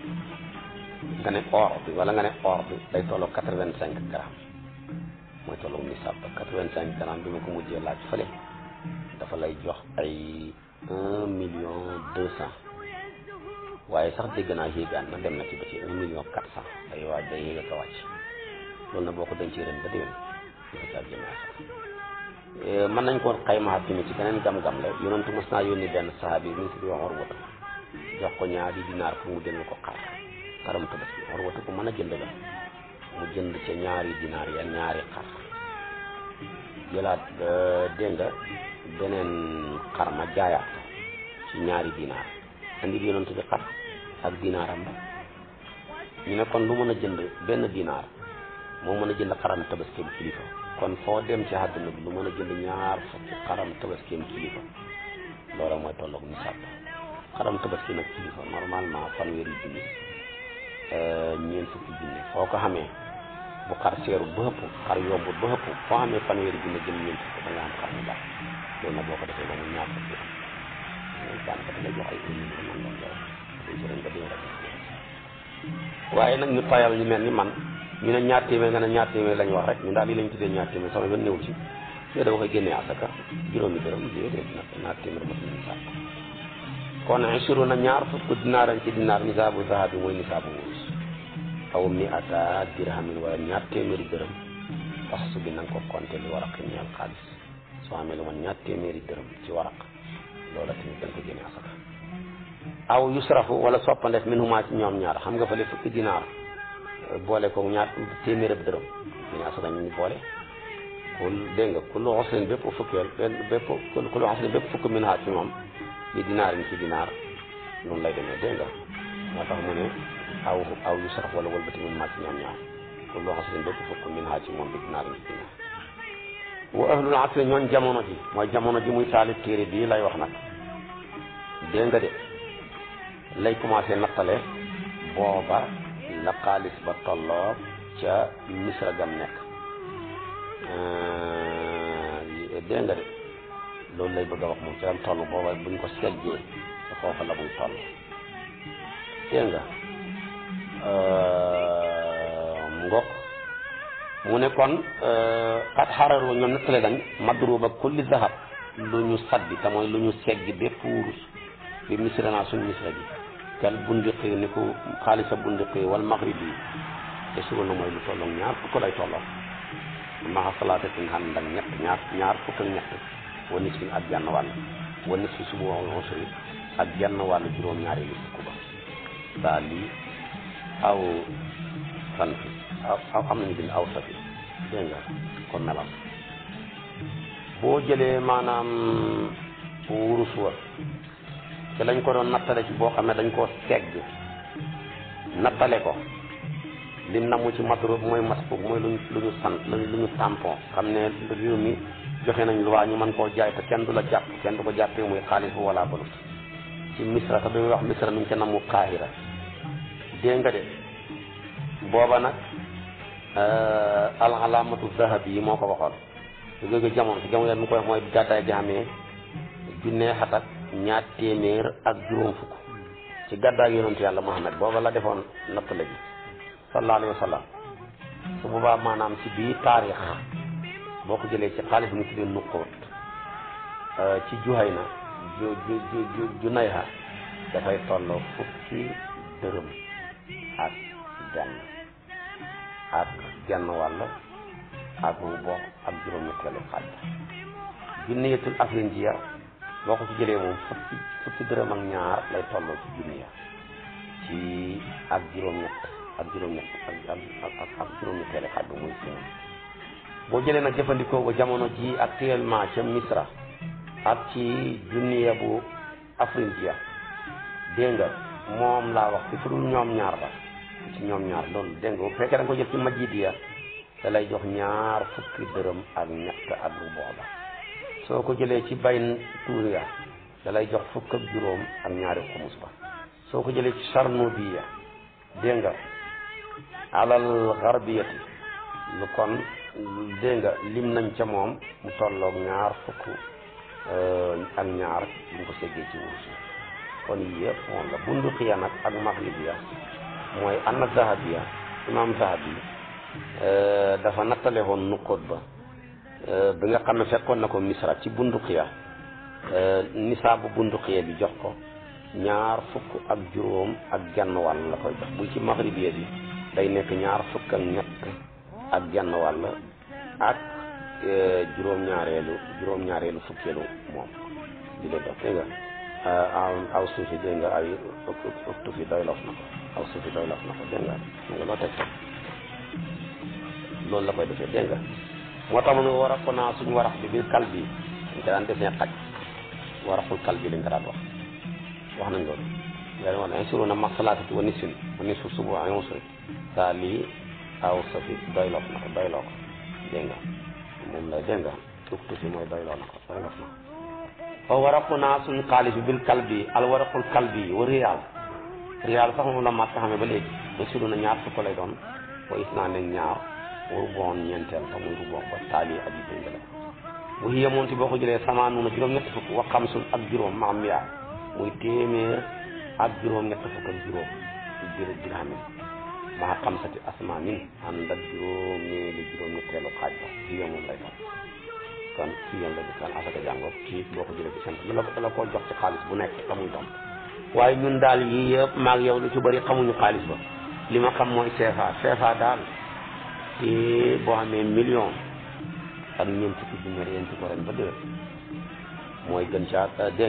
nga ne or bi wala nga ne or bi day tolloo quatre vingt cinq grammes mooy tolloo nisab ba quatre vingt cinq grammes bi ma ko mujjee laaj fële dafa lay jox ay un million deux cent waaye sax dégg naa yéegaan na dem na ci ba ci un million quatre cent day waaj day yéeg ak a wàcc loolu na boo ko dencee ren ba déwén dafa caa génne sax mën nañ ko xaymaa tamit ci beneen gam-gam la yonentu mos naa yónni benn sahabi bi si di wax war wata jox ko ñaari dinaar pour mu jënd ko xar xaram tabaski war wata ko mën a jënd la mu jënd ca ñaari dinaar ya ñaari xar jëlaat dégg nga beneen xar ma jaayaat ko ci ñaari dinaar andi bi yonent bi xar ak dinaaram ba ñu ne kon lu mën a jënd benn dinaar moo mën a jënd xaram tabaskeem kilifa kon foo dem ci àdduna bi lu mën a jënd ñaar fukki xaram tabaskeem kilifa loola mooy tolloog nisaab xaram tabaski nag kilifa normalement fanweeri junni ñeent fukki junni foo ko xamee bu xar seeru ba ëpp xar yombut ba ëpp foo xamee fanweeri junni jëm ñeent fukki da nga am xar mu baax loolu nag boo ko defee ba mu ñaar fukki am daanaka da lay jox ay éni man loolu yow dañ si ren ba déw rek waaye nag ñu tayal ñu mel ni man ñu ne ñaar téeméer nga ne ñaar téeméer lañ wax rek ñu daal lii lañ tuddee ñaar téeméer sama yoon néew ci yow dama koy génnee asaka juróomi dërëm déedéet nag ñaar téeméer mot nañ sàkk kon isru na ñaar fukk dinaaran ci dinaar nisaabu zahabi mooy nisaabu wurus aw mi ata dirhamin wala ñaar téeméeri dërëm wax su bi na nga ko compté li waraq ñeel xaalis soo amee lu man ñaar téeméeri dërëm ci waraq loola tamit dañ ko génne asaka aw yusrafu wala soppandeef min huma ci ñoom ñaar xam nga fële fukki dinaar boole ko ñaar téeméer ab dërëm dañu asaka ñu ngi boole kul dégg nga kullu xosrin bépp fukkeel bépp kullu xosrin bépp fukk min ha ci moom li dinaar yi ci dinaar noonu lay demee dégg nga moo tax mu ne aw aw yusraf wala wëlbati min ma ci ñoom ñaar kullu xosrin bépp fukk min ha ci moom li dinaar yi ci dinaar wa ahlul asri ñooñ jamono ji mooy jamono ji muy taalif téere bii lay wax nag dégg nga de lay commencé nattale booba la xaalis ba tolloo ca misra gam nekk dégg nga de loolu lay bëgg a wax moom ci lam toll booba buñ ko seggee ca foofa la muy toll dégg nga ngok mu ne kon xat xararu ñoom nettale dañ madruba kulli zahab lu ñu saddi te mooy lu ñu seggi bépp wurus bi misra naa suñ misra gi kal bundiqi ni ko xaalisa bundiqi wal maghrib yi te suba na mooy lu tolloog ñaar fukk lay tolloo maxa salaatatin ànd ak ñett ñaar ñaar fukk ak ñett wa nisfin ak genn wàll wa nisfi subu wal usri ak genn wàll juróom-ñaari li fukk ba daa lii aw fan fi aw aw am nañu bind aw safi dégg nga ko melal boo jëlee maanaam wurus wa te lañ ko doon nattale ci boo xam ne dañ koo segg nattale ko lim na mu ci madrub mooy masbuk mooy luñ lu ñu sant lu ñu tampon xam ne réew mi joxe nañ lu waa ñu mën koo jaay te kenn du la jàpp kenn du ko jàppee muy xaalis bu wala balut ci misra te dañuy wax misra mi ngi ca namu qaahira dégg nga de booba nag al alaamatu zahab yi moo ko waxoon su jóge jamono si jamono mu koy wax mooy gàddaay gi xamee junnee xat ak ñaar téeméer ak juróom fukk ci gàddaay yonentu yàlla Muhammad booba la defoon nattale bi sallallahu alayhi wa sallam su boobaa maanaam ci bii taarix boo ko jëlee ci xaalis mu tuddee nuqoot ci Juhayna ju ju ju Junayha dafay tolloo fukki dërëm ak genn ak genn wàll ak rubo ak juróom-ñetteelu xaaj junniyatul afrinjiya boo ko ci jëlee moom fukki fukki dërëm ak ñaar lay tolloo ci junniya ci ak juróom-ñett ak juróom-ñett ak ak ak ak juróom-ñetteelu xaaj bi muy si boo jëlee nag jëfandikoo ko jamono ji actuellement ca Misra ak ci junniya bu afrinjiya dégg nga moom laa wax ci fudul ñoom ñaar la ci ñoom ñaar loolu dégg nga bu fekkee da nga ko jël ci majidiya da lay jox ñaar fukki dërëm ak ñett ak lu booba soo ko jëlee ci bay tuuriya da lay jox fukk ak juróom ak ñaari xumus ba soo ko jëlee ci sarnubiya dégg nga alal garbiyati lu kon dégg nga lim nañ ca moom mu tolloog ñaar fukk ak ñaar ñu ko seggee ci wurus kon yii yëpp moom la bunduqiya nag ak maghribiya mooy anna zahabiya imam zahabi dafa nattale woon nuqoot ba bi nga xam ne fekkoon na ko misra ci bunduqiya nisaabu bunduqiya bi jox ko ñaar fukk ak juróom ak genn wàll la koy jox bu ci maghribiya bi day nekk ñaar fukk ak ñett ak genn wàll ak juróom-ñaareelu juróom-ñaareelu fukkeelu moom di lay dox dégg nga aw suufi dégg nga ay ëpp fi doy lof na ko aw suufi doy lof na ko dégg nga nga loo teg loolu la koy defee dégg nga moo tax mu ne war a ko naa suñu warax bi biir kal bi dañ ko daan defee xaj waraxul kal bi lañ ko daan wax wax nañ loolu yaa wax ne insuru na masalaatati wa nisfin wa nisfu subu ay usri saa lii aw safi doy lof na ko doy loo ko dégg nga moom la dégg nga ëpp fi mooy doy loo na ko doy lof na ko fa waraqu naa suñ xaalis bi bil kalbi al waraqul kalbi wa riyaal riyaal sax moom la mat xamee ba léegi ba suru na ñaar fukk lay doon wa is naa ne ñaar waru boon ñeenteel te muy ruboon ba taali aji dégg la bu hiya moonti boo ko jëlee samaanu na juróom ñett fukk wa xamsun ak juróom maam yaa muy téeméer ak juróom ñett fukk ak juróom dir dirhamin maa xamsati asmaanin ànd ak juróom ñeeli juróom ñetteelu xaaj ba hiya moom lay doon kon kii yéen la di kan asaka jàngoo kii boo ko jëlee ci seen la la koo jox ci xaalis bu nekk la muy doon waaye ñun daal yii yëpp maag yow lu ci bëri xamuñu xaalis ba li ma xam mooy CFA CFA daal te boo xamee million ak ñeent fukki junni yéen ci ko ren ba déwén mooy gën caa dégg nga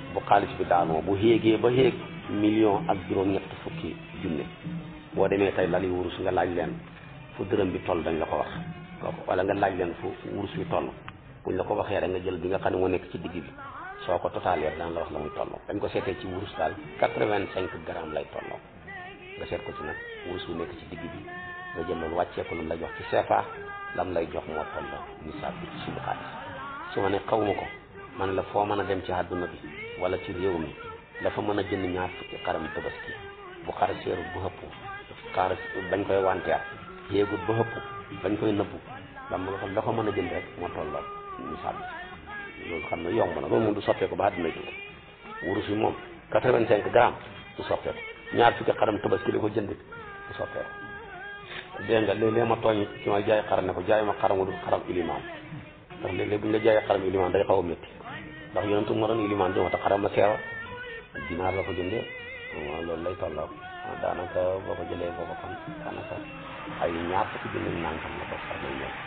bu xaalis bi daanoo bu xéegee ba xéeg million ak juróom-ñett fukki junne boo demee tey lali wurus nga laaj leen fu dërëm bi toll dañ la ko wax kooku wala nga laaj leen fu wurus bi toll buñ la ko waxee rek nga jël bi nga xam ne moo nekk ci digg bi soo ko totalee daan la wax la muy tolloo dañ ko seetee ci wurus daal quatre-vingt-cinq grammes lay tolloo nga seet ko ci nag wurus bu nekk ci digg bi nga jël loolu wàccee ko lu mu lay jox ci CFA lam lay jox moo tolloo nisaab bi ci suñu xaalis su ma ne xaw ma ko man la foo mën a dem ci àdduna bi wala ci réew mi dafa mën a jënd ñaar fukki xaram tabaski bu xar seerut bu xëpp xar bañ koy wanteer yéegut ba xëpp bañ koy nëbbu lam la ko mën a jënd rek moo tolloo nisaab bi loolu xam ne yomb na loolu moom du soppeeku ba àdduna ji wurus yi moom quatre-vingt-cinq grammes du soppeeku ñaar fukki xaram tabaski li ko jënd du soppeeku dégg nga léeg-léeg ma tooñ ci may jaay xaram ne ko jaay ma xaram du xaram ilimaan ndax léeg-léeg bu ñu la jaayee xaram ilimaan day xaw a métti ndax yonentu ma doon ilimaan di ma tax xaram la seewa dinaar la ko jëndee waaw loolu lay tolloo daanaka boo ko jëlee boo ko xam daanaka ay ñaar fukki junni nangam la ko xar lay ñëw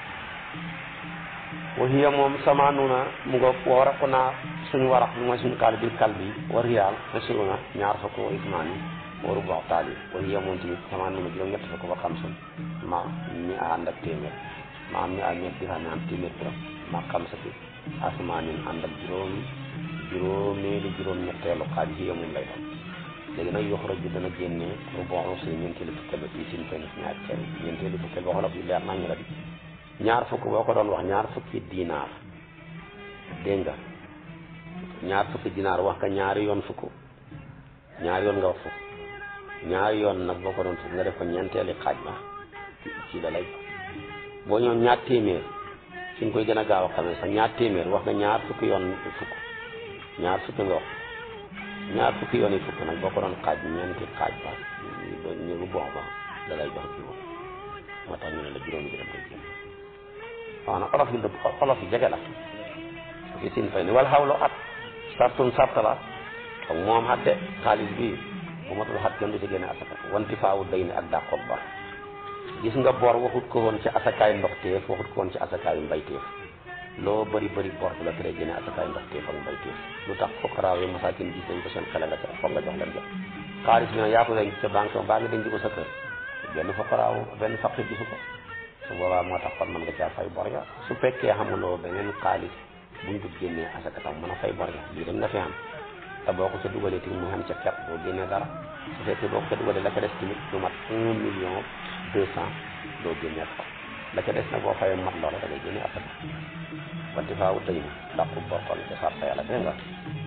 wa hiya moom samaanuna mu nga waraqu naa suñu warax bi mooy suñu kaal bi kal bi wa riyaal asiruna ñaar fukk wa ismaani wa rubu taali wa hiya moom tamit samaanuna juróom ñett fukk ba xam sun ma mi a ànd ak téeméer ma mi a ñett di xam ne am téeméer dërëm ma xam sa fi asmaanin ànd ak juróomi juróomeeli juróom ñetteelu xaaj hiya moom lay doon léegi nag yoxroj bi dana génne rubu usri ñeenteelu fukkeel ba fii sin fenn ñaar cere ñeenteelu fukkeel ba xolof yu leer nañ la di ñaar fukk boo ko doon wax ñaar fukki dinaar dégg nga ñaar fukki dinaar wax nga ñaari yoon fukk ñaari yoon nga wax fukk ñaari yoon nag boo ko doon fukk nga def ko ñeenteeli xaaj ba ci la lay boo ñëw ñaar téeméer fi nga koy gën a gaaw a xamee sax ñaar téeméer wax nga ñaar fukki yoon fukk ñaar fukki nga wax ñaar fukki yoon yi fukk nag boo ko doon xaaj ñeenti xaaj ba ñu bu boox ba da lay jox juróom moo tax ñu ne la juróomi dërëm koy génn waaw nag olof yi dëpp olof yi jege la fi sin fay ni wala xawlu at sartun sart la ak moom xatte xaalis bi bu matul xat kenn du ci génne asaka wanti faawu day ni ak dàqoog bor gis nga bor waxut ko woon ci asakaay ndox téef waxut ko woon ci asakaayu mbay téef loo bëri bëri bor bu la tere génne asakaay ndox téef ak mbay téef lu tax fokkaraaw yi masaakin gis nañ ko seen xele nga ca foog nga jox leen jox xaalis bi nag yaa ko denc ca banque baa nga denc ko sa kër benn fokkaraaw benn faqir gisu ko su boobaa moo tax kon mën nga caa fay bor ya su fekkee xamuloo beneen xaalis buñ ko génnee asaka tam mën a fay bor ya lii dem nga fi am te boo ko ca dugalee tamit mu xam ca ket boo génnee dara su fekkee boo ko ca dugalee la ca des tamit lu mat un million deux cent doo génnee ko la ca des nag boo fayee mat loola da ngay génnee asaka wanti faa wut dañu dàqu bor kon ca sarta yàlla dégg nga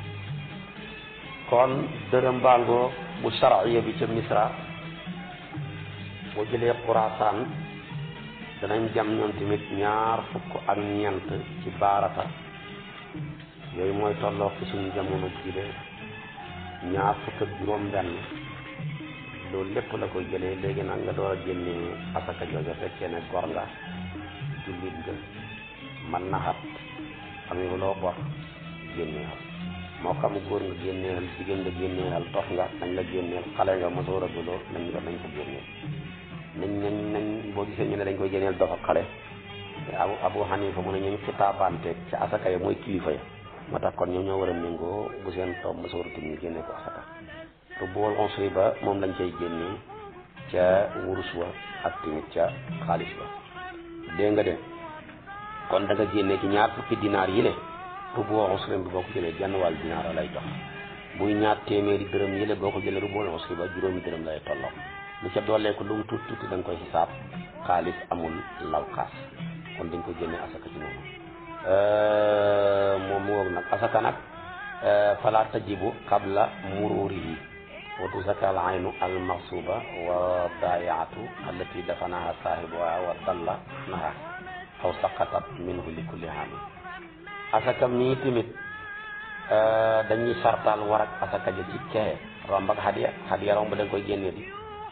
kon dërëm bangoo bu sharciya bi ca misra boo jëlee xuraasaan danañ jam ñoom tamit ñaar fukk ak ñeent ci baarata yooyu mooy tolloo ci suñu jamono jile ñaar fukk ak juróom benn loolu lépp la koy jëlee léegi nag nga door a génnee asaka jooja fekkee ne gor nga jullit nga man na xat amee loo bor génnee xal moo xam góor nga génneel jigéen nga génneel dox nga nañ la génneel xale nga mosoo raguloo nañ la nañ ko génneel nañ nañ nañ boo gisee ñu ne dañ koy génneel dox ak xale abu abu xanifa mu ne ñooñ xitaabante ci asaka ya mooy kilifa ya moo tax kon ñoom ñoo war a méngoo bu seen toom mosoo rutum ñu génne ko asaka te bool onsri ba moom lañ cay génnee ca wurus wa ak tamit ca xaalis ba dégg nga de kon da nga génnee ci ñaar fukki dinaar yi le rubu usri bi boo ko jëlee genn wàll dinaar lay jox buy ñaar téeméeri dërëm yi le boo ko jëlee rubu usri ba juróomi dërëm lay tolloo lu ca doolee ko lu mu tuuti tuuti da nga koy xisaab xaalis amul lawkaas kon dañ koy génnee asaka ci noonu moom mu woog nag asaka nag fala tajibu qabla mururihi wa tuzakka al aynu al maxsuba wa daayaatu allati dafanaha saahibuha wa dalla naha aw saqatat minhu li kulli haamin asaka mii tamit dañuy sartaal war ak asaka ja ci kee romb ak hadiya hadiya romb dañ koy génnee di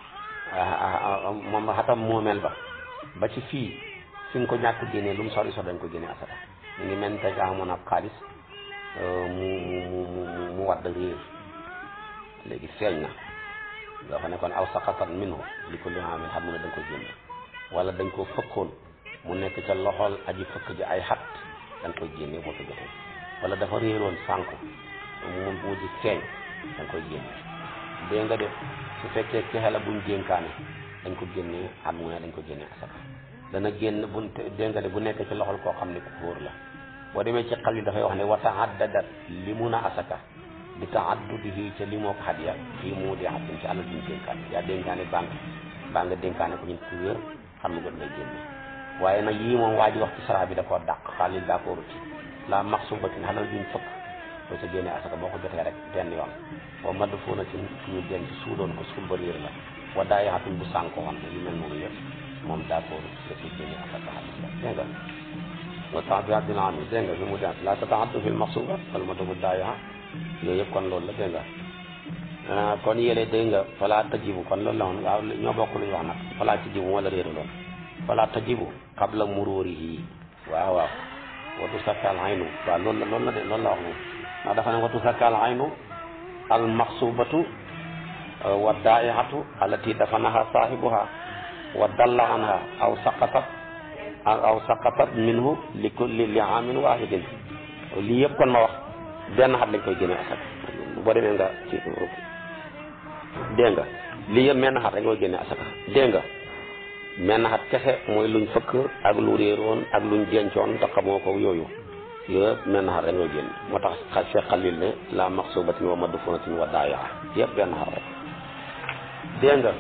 moom xatam moomeel ba ba ci fii fi nga ko ñàkk génnee lu mu sori sori dañ ko génnee asaka mu ngi mel tey nga xamoon ab xaalis mu mu mu mu wadd réer léegi feeñ na nga xam ne kon aw saqatat minhu li kulli haamin xam ne dañ ko génne wala dañ ko fëkkoon mu nekk ca loxol aji fëkk ji ay xat dañ koy génne boo ko jotee wala dafa réeroon sànku mu mujj feeñ da nga koy génne dégg nga de su fekkee cexe la buñ dénkaane dañ ko génnee at mu ne dañ ko génnee asaka dana génn bu dégg nga de bu nekk ci loxol koo xam ne ku góor la boo demee ci xal yi dafay wax ne wa taaddadat li mun a asaka bi taaddudihi ca li moo ko xadiya fii mu di xatin ci alal duñ dénkaane yaa dénkaane banque baa nga dénkaane ko ñun ku wér xam nga ngay génne waaye nag yii moom waa ji wax ci sara bi da koo dàq xaalil daa koo ruti la maxsubatin xalal duñ fëkk boo ca génnee asaka boo ko jotee rek benn yoon boo madd fuuna ci ñu denc suudoon ko suul ba réer la wa daa yaxatin bu sànko woon yu mel noonu yëpp moom daa koo ruti da ciy génnee asaka xaalis la dégg nga wa tabiat dina am dégg nga fi mu dee la tataaddu fil maxsubat wala ma dugg daa yaxa yooyu yëpp kon loolu la dégg nga kon yële dégg nga falaa tajibu kon loolu la woon waaw ñoo bokk lu ñu wax nag falaa tajibu wala réeraloon falaa tajibu qabla mururihi waaw waaw watu sakkal aynu waaw loolu la loolu la de loolu la wax moom ndax dafa ne watu sakkal aynu al maxsubatu wa daa'ihatu allati dafanaha saahibuha wa dalla anha aw saqatat aw saqatat minhu li kulli li amin wahidin lii yëpp kon ma wax benn xat lañ koy génne asaka boo demee nga ci dégg nga lii yëpp menn xat rek koy génne asaka dégg nga menn xat kese mooy luñ fëkk ak lu réeroon ak luñ dencoon te xamoo ko yooyu yëpp menn xat rek koy génne moo tax xa Cheikh Xalil ne la maxsubatin wa madfunatin wa daayaa yëpp benn xat rek dégg nga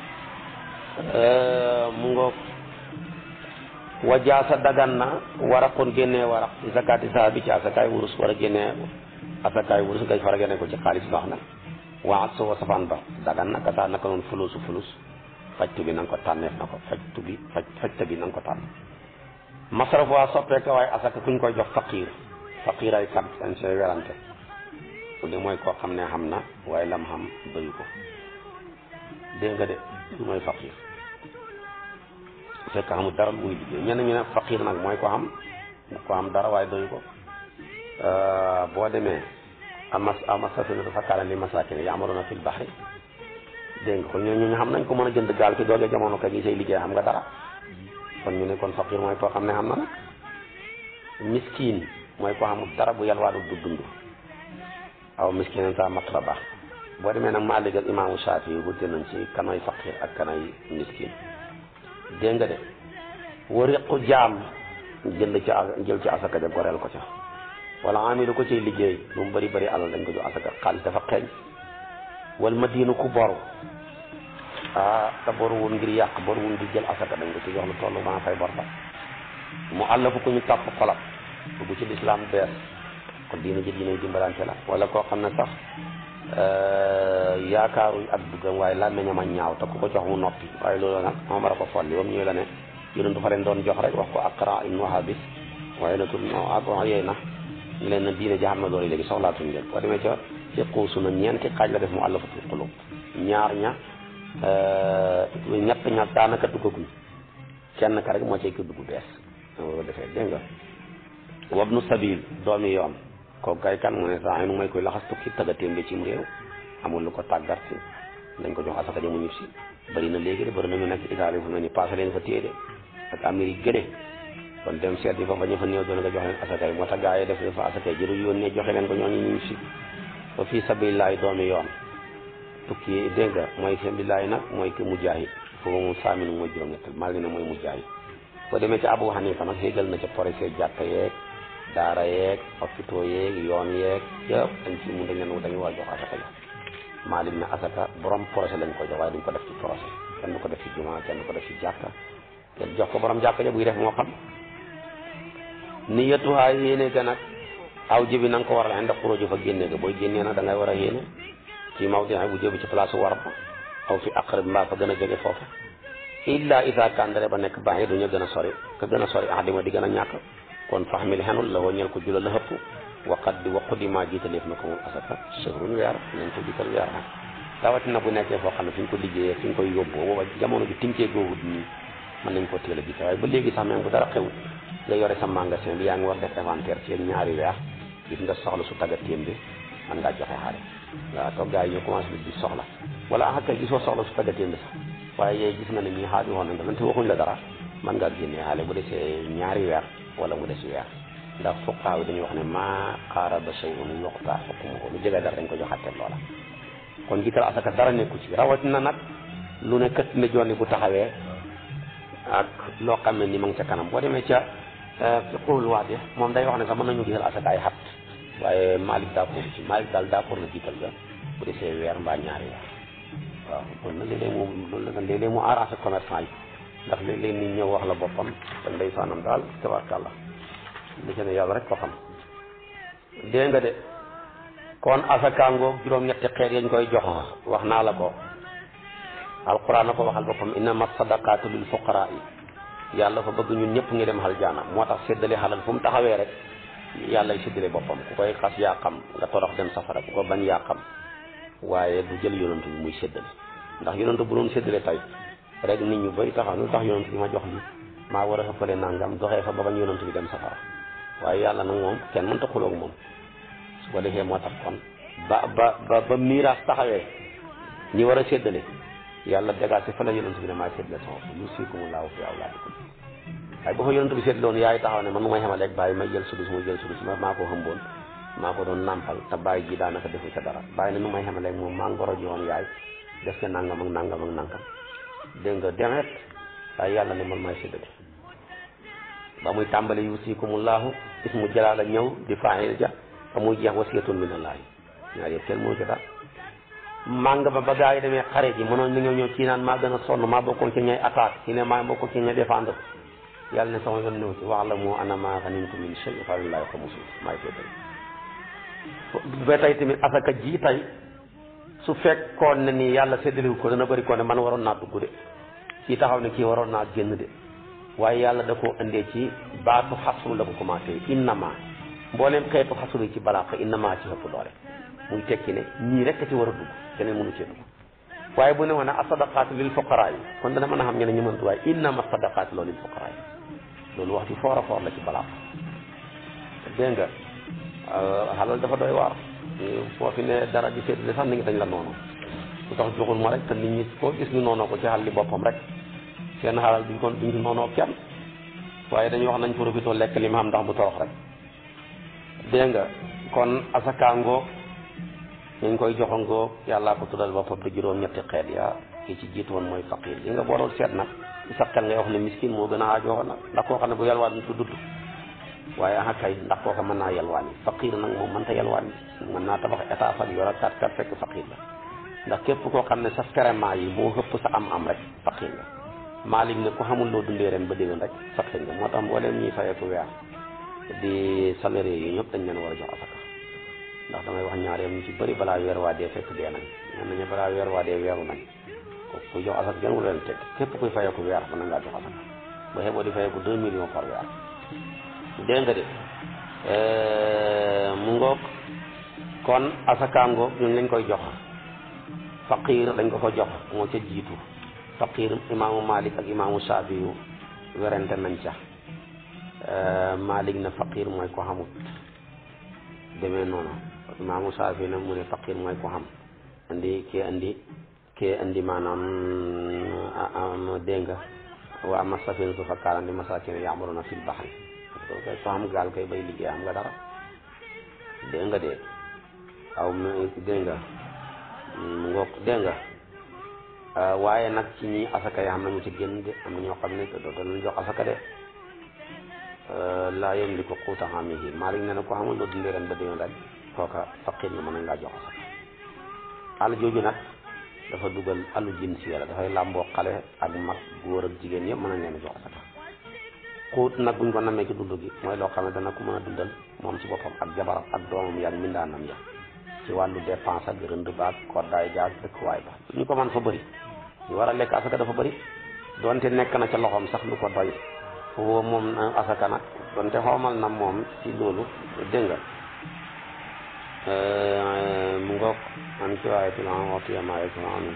mu ngoog wajaasa dagan na waraqoon génnee waraq ci zakaati saa bi ci asakaay wurus war a génnee asakaay wurus ngay fara génne ko ci xaalis baax na waa soo safaan ba dagan na kasaa naka noonu fulusu fulus fajtu bi na nga ko tànneef na ko fajtu bi faj fajta bi na nga ko tànn masraf waa soppeeka waaye asaka kuñ koy jox faqiir faqiir ay kat dañ see werante li mooy koo xam ne xam na waaye lam xam doyu ko dégg nga de lu mooy faqiir fekk xamul dara lu muy liggéey ñenn ñu ne faqiir nag mooy ko xam ko xam dara waaye doyu ko boo demee amas amas safinatu fa kaana li masaakin ya'maluuna fil bahri dégg nga kon ñooñu ñu xam nañ ko mën a jënd gaal ki doogee jamono ka gi say liggéey xam nga dara kon ñu ne kon faqiir mooy koo xam ne xam na nag miskiin mooy koo xamul dara bu yalwaadu du dund aw miskiin sa matraba boo demee nag Maalik ak imaamu Shaafi yi wute nañ ci kanay faqiir ak kanay miskiin dégg nga de wariqu jaam jënd ci jël ci asaka ja goreel ko ca wala amilu ko ciy liggéey lu mu bëri bëri alal dañ ko jox asaka xaalis dafa xeeñ wal madinu ku boru ah te boru wun ngir yàq boru wun ngir jël asaka dañ ko ci jox lu toll maa fay bor ba mu àllafu ku ñu tàpp xolam dugg ci lislaam bees kon diina ji diina dimbalante la wala koo xam ne sax yaakaaruñ ak duggam waaye làmmiñam a ñaaw te ku ko jox mu noppi waaye loolu nag moom war a ko folli ba mu ñëwee la ne yonentu fa leen doon jox rek wax ko Aqra ibnu Habis waaye na tul no ak yooyu na ñu leen na diine ji xam na doole léegi soxlaatuñ leen boo demee ca ci xuusu na ñeenti xaaj la def mu àllafatul xulub ñaar ña ñett ña daanaka duggaguñ kenn ka rek moo cay ko dugg bees ko defee dégg nga wabnu sabil doomi yoon kooku kay kan mu ne saa nu may koy laxas tukki tagga témbe cim réew amul lu ko tàggat si dañ ko jox asaka ja mu ñib si bëri na léegi de bëri na ñu nekk Italie fu mel ni passé leen fa téye de ak Amérique gëde kon dem seet yi fa fa ñu fa néew doon nga jox leen asaka yi moo tax gaa yi def fa asaka yi jëru yónnee joxe leen ko ñooñu ñu ñib si fa fii sabilillahi doomi yoon tukki dégg nga mooy sabilillahi nag mooy ki mujaahid foofu moom saaminu mooy juróom-ñett maa ngi ne mooy mujaahid boo demee ci Abu Hanifa nag xéegal na ca projet jàkka yeeg daara yeeg hôpitaux yeeg yoon yeeg yëpp dañ ci mun dañ leen dañu war a jox asaka yi Maalik ne asaka borom projet lañ ko jox waaye duñ ko def ci projet kenn du ko def ci juma kenn du ko def ci jàkka kenn jox ko borom jàkka ja buy def moo xam niyatuha yéene ga nag aw jibi na nga ko waral indi xuróoju fa génne ga booy génnee nag da ngay war a yéene ci mawdi bu jëbi ci place war ba aw fi aqrab mbaa fa gën a jege foofu illa isa kandare ba nekk baax yi duñu gën a sori ka gën a sori ahdima di gën a ñàkk kon faxmil xenul la woo ñel ko jula la hëpp waqat di waqu di maa jiitaleef na ko moom asaka sëhrun weer nañ ko jiital weer nag rawatina bu nekkee foo xam ne fi ñu ko liggéeyee fi ñu koy yóbboo booba jamono bi tinkee googut nii mën nañ ko teel a jiite waaye ba léegi sax même bu dara xew nga yore sa magasin bi yaa ngi war def inventaire ci ñaari weer gis nga soxla su tagga téem bi mën ngaa joxe xaalis waaw toog gars yi ñu commencé di soxla wala ah kay gisoo soxla su tagga téem bi sax waaye yee gis nga ne ñii xaalis woon nañ te waxuñ la dara mën ngaa génnee xaalis bu desee ñaari weer wala mu des weer ndax fuqaa yi dañuy wax ne maa qaaraba shay'un yuqta hukmuhu lu jege dara dañ ko joxatte loola kon jiital asaka dara nekku ci rawatina nag lu ne kët ne jonni bu taxawee ak loo xam ne ni ma ngi ca kanam boo demee ca fiqhul waadi moom day wax ne sax mën nañu jiital asaka ay xat waaye Malick d'accord ci Malick daal d'accord na jiital ga bu desee weer mbaa ñaari weer waaw kon nag léeg-léeg mu loolu la léeg-léeg mu arrangé commerçant yi ndax léeg-léeg nit ñëw wax la boppam te ndeysaanam daal tabaarkàlla li ci ne yàlla rek ko xam dégg nga de kon asakaangoog juróom-ñetti xeet yañ koy jox wax naa la ko alquran na ko waxal boppam innama sadaqaatu lil fuqaraa yi yàlla fa bëgg ñun ñëpp ngi dem aljaana moo tax séddale xalal fu mu taxawee rek yàlla y séddale boppam ku koy xas yaa xam nga torox dem safara ku ko bañ yaa xam waaye du jël yonantu bi muy séddale ndax yonantu bu doon séddale tey rek nit ñu bëri taxaw lu tax yonantu bi ma jox li maa war a xëppale nangam doxee fa ba bañ yonantu bi dem safara waaye yàlla nag moom kenn mënta xuloog moom su ko defee moo tax kon ba ba ba ba miiraas taxawee ñi war a séddale yàlla dégagé fa la yonantu bi ne maay séddale sama bopp yusikumullahu fi awlaadikum waaye ba fa yonantu bi séddale woon yaay taxaw ne man mu may xamaleeg bàyyi may jël sudus muy jël sudus ma maa ko xëmboon maa ko doon nàmpal te bàyyi ji daanaka defu ca dara bàyyi ne nu may xamaleeg moom maa ngoro ji woon yaay def ca nangam ak nangam ak nangam dégg nga demet waaye yàlla ne man maay séddale ba muy tàmbali yusikumullahu ismu jalaala ñëw di faayil ja ba muy jeex wasiyatun minallaahi ñaar yëpp kenn moo ci dara màng ba ba gaa yi demee xarit yi mënoon ni nga ñëw ci naan maa gën a sonn maa bokkoon ci ñay attaque ci ne maa bokkoon ci ñay défendre yàlla ne sama yoon ñëw ci wax la moo ana maa xanimtum min shay fa lillaahi xumusu maay séddale ba tey tamit asaka ji tey su fekkoon ne ni yàlla séddaliwu ko dana bëri ko ne man waroon naa dugg de kii taxaw ne kii waroon naa génn de waaye yàlla da koo indee ci baatu xasru la ko commencé innama mbooleem xeetu xasru yi ci balaax innama ci ëpp doole muy tekki ne ñii rek ci war a dugg keneen mënu cee dugg waaye bu ne woon asadaqaatu lil fuqaraa yi kon dana mën a xam ñeneen ñu mëntu waaye innama sadaqaatu loolu lil fuqaraa yi loolu wax ci foor a foor la ci balaax dégg nga xalal dafa doy waar foo fi ne dara di séddale sax ni ngi dañ la noonu lu tax joxul ma rek te nit ñi koo gis ñu noonoo ko ci xal li boppam rek seen xalal duñ ko duñ noonoo kenn waaye dañuy wax nañ profité lekk li ma xam ndax bu torox rek dégg nga kon asakaangoo ñu koy joxangoo yàllaa ko tuddal boppam te juróom ñetti xeet ya ki ci jiitu woon mooy faqir yi nga booroon seet nag ci sa xel ngay wax ne miskin moo gën a aajoo nag ndax koo xam ne bu yalwaan du dudd waaye aha kay ndax kooka mën naa yalwaan yi faqir nag moom mënta yalwaan yi mën naa tabax état fan yor a kat kat fekk faqir la ndax képp koo xam ne sa ferement yi moo xëpp sa am am rek faqir nga Maalik ne ku xamul loo dundee ren ba déwén rek faqir nga moo tax mbooleem ñuy fayeeku weer di salarié yi ñëpp dañ leen war a jox asaka ndax damay wax ñaareem ñu ci bëri balaa weer waa dee fekk dee nañ ñen nañu balaa weer waa dee weeru nañ ko kuy jox asaka kenn wu leen teg képp kuy fayeeku weer mën na ngaa jox asaka ba xeboo di fayeeku deux millions par weer dégg nga de mu ngoog kon asaka ngoog ñun lañ koy jox faqir dañ ko ko jox moo ca jiitu faqir imaamu Malik ak imaamu Shafi yu werante nañ ca Malik na faqir mooy ko xamut demee noonu imaamu Shafi na mu ne faqir mooy ko xam andi kii andi kii andi maanaam dégg nga wa amma safinatu fa kaanat li masaakiina ya'maluuna fil bahri soo koy soo xam gaal koy bay liggéey am nga dara dégg nga de aw dégg nga mu ngoog dégg nga waaye nag ci ñi asaka yi xam nañu ci génn de am na ñoo xam ne dootu leen jox asaka de laa yamliku quuta haamihi Maalik nee na ko xamul loo dundee ren ba déwén rek kooka faqir nga mën nañ laa jox asaka àll jooju nag dafa dugal alu jinsiya la dafay làmboo xale ak mag góor ak jigéen yëpp mën nañ leen a jox asaka xuut nag buñ ko namee ci dund gi mooy loo xam ne dana ko mën a dundal moom ci boppam ak jabaram ak doomam yaag mindaanam ya ci wàllu dépense ak rënd baag koddaay jaag dëkkuwaay ba ñu ko mën fa bëri ñu war a lekk asaka dafa bëri donte nekk na ca loxoom sax lu ko doy foofu moom asaka nag donte xoomal na moom ci loolu dégg nga mu ngoog man ci waaye ti lan waxtu yamaaye sama anum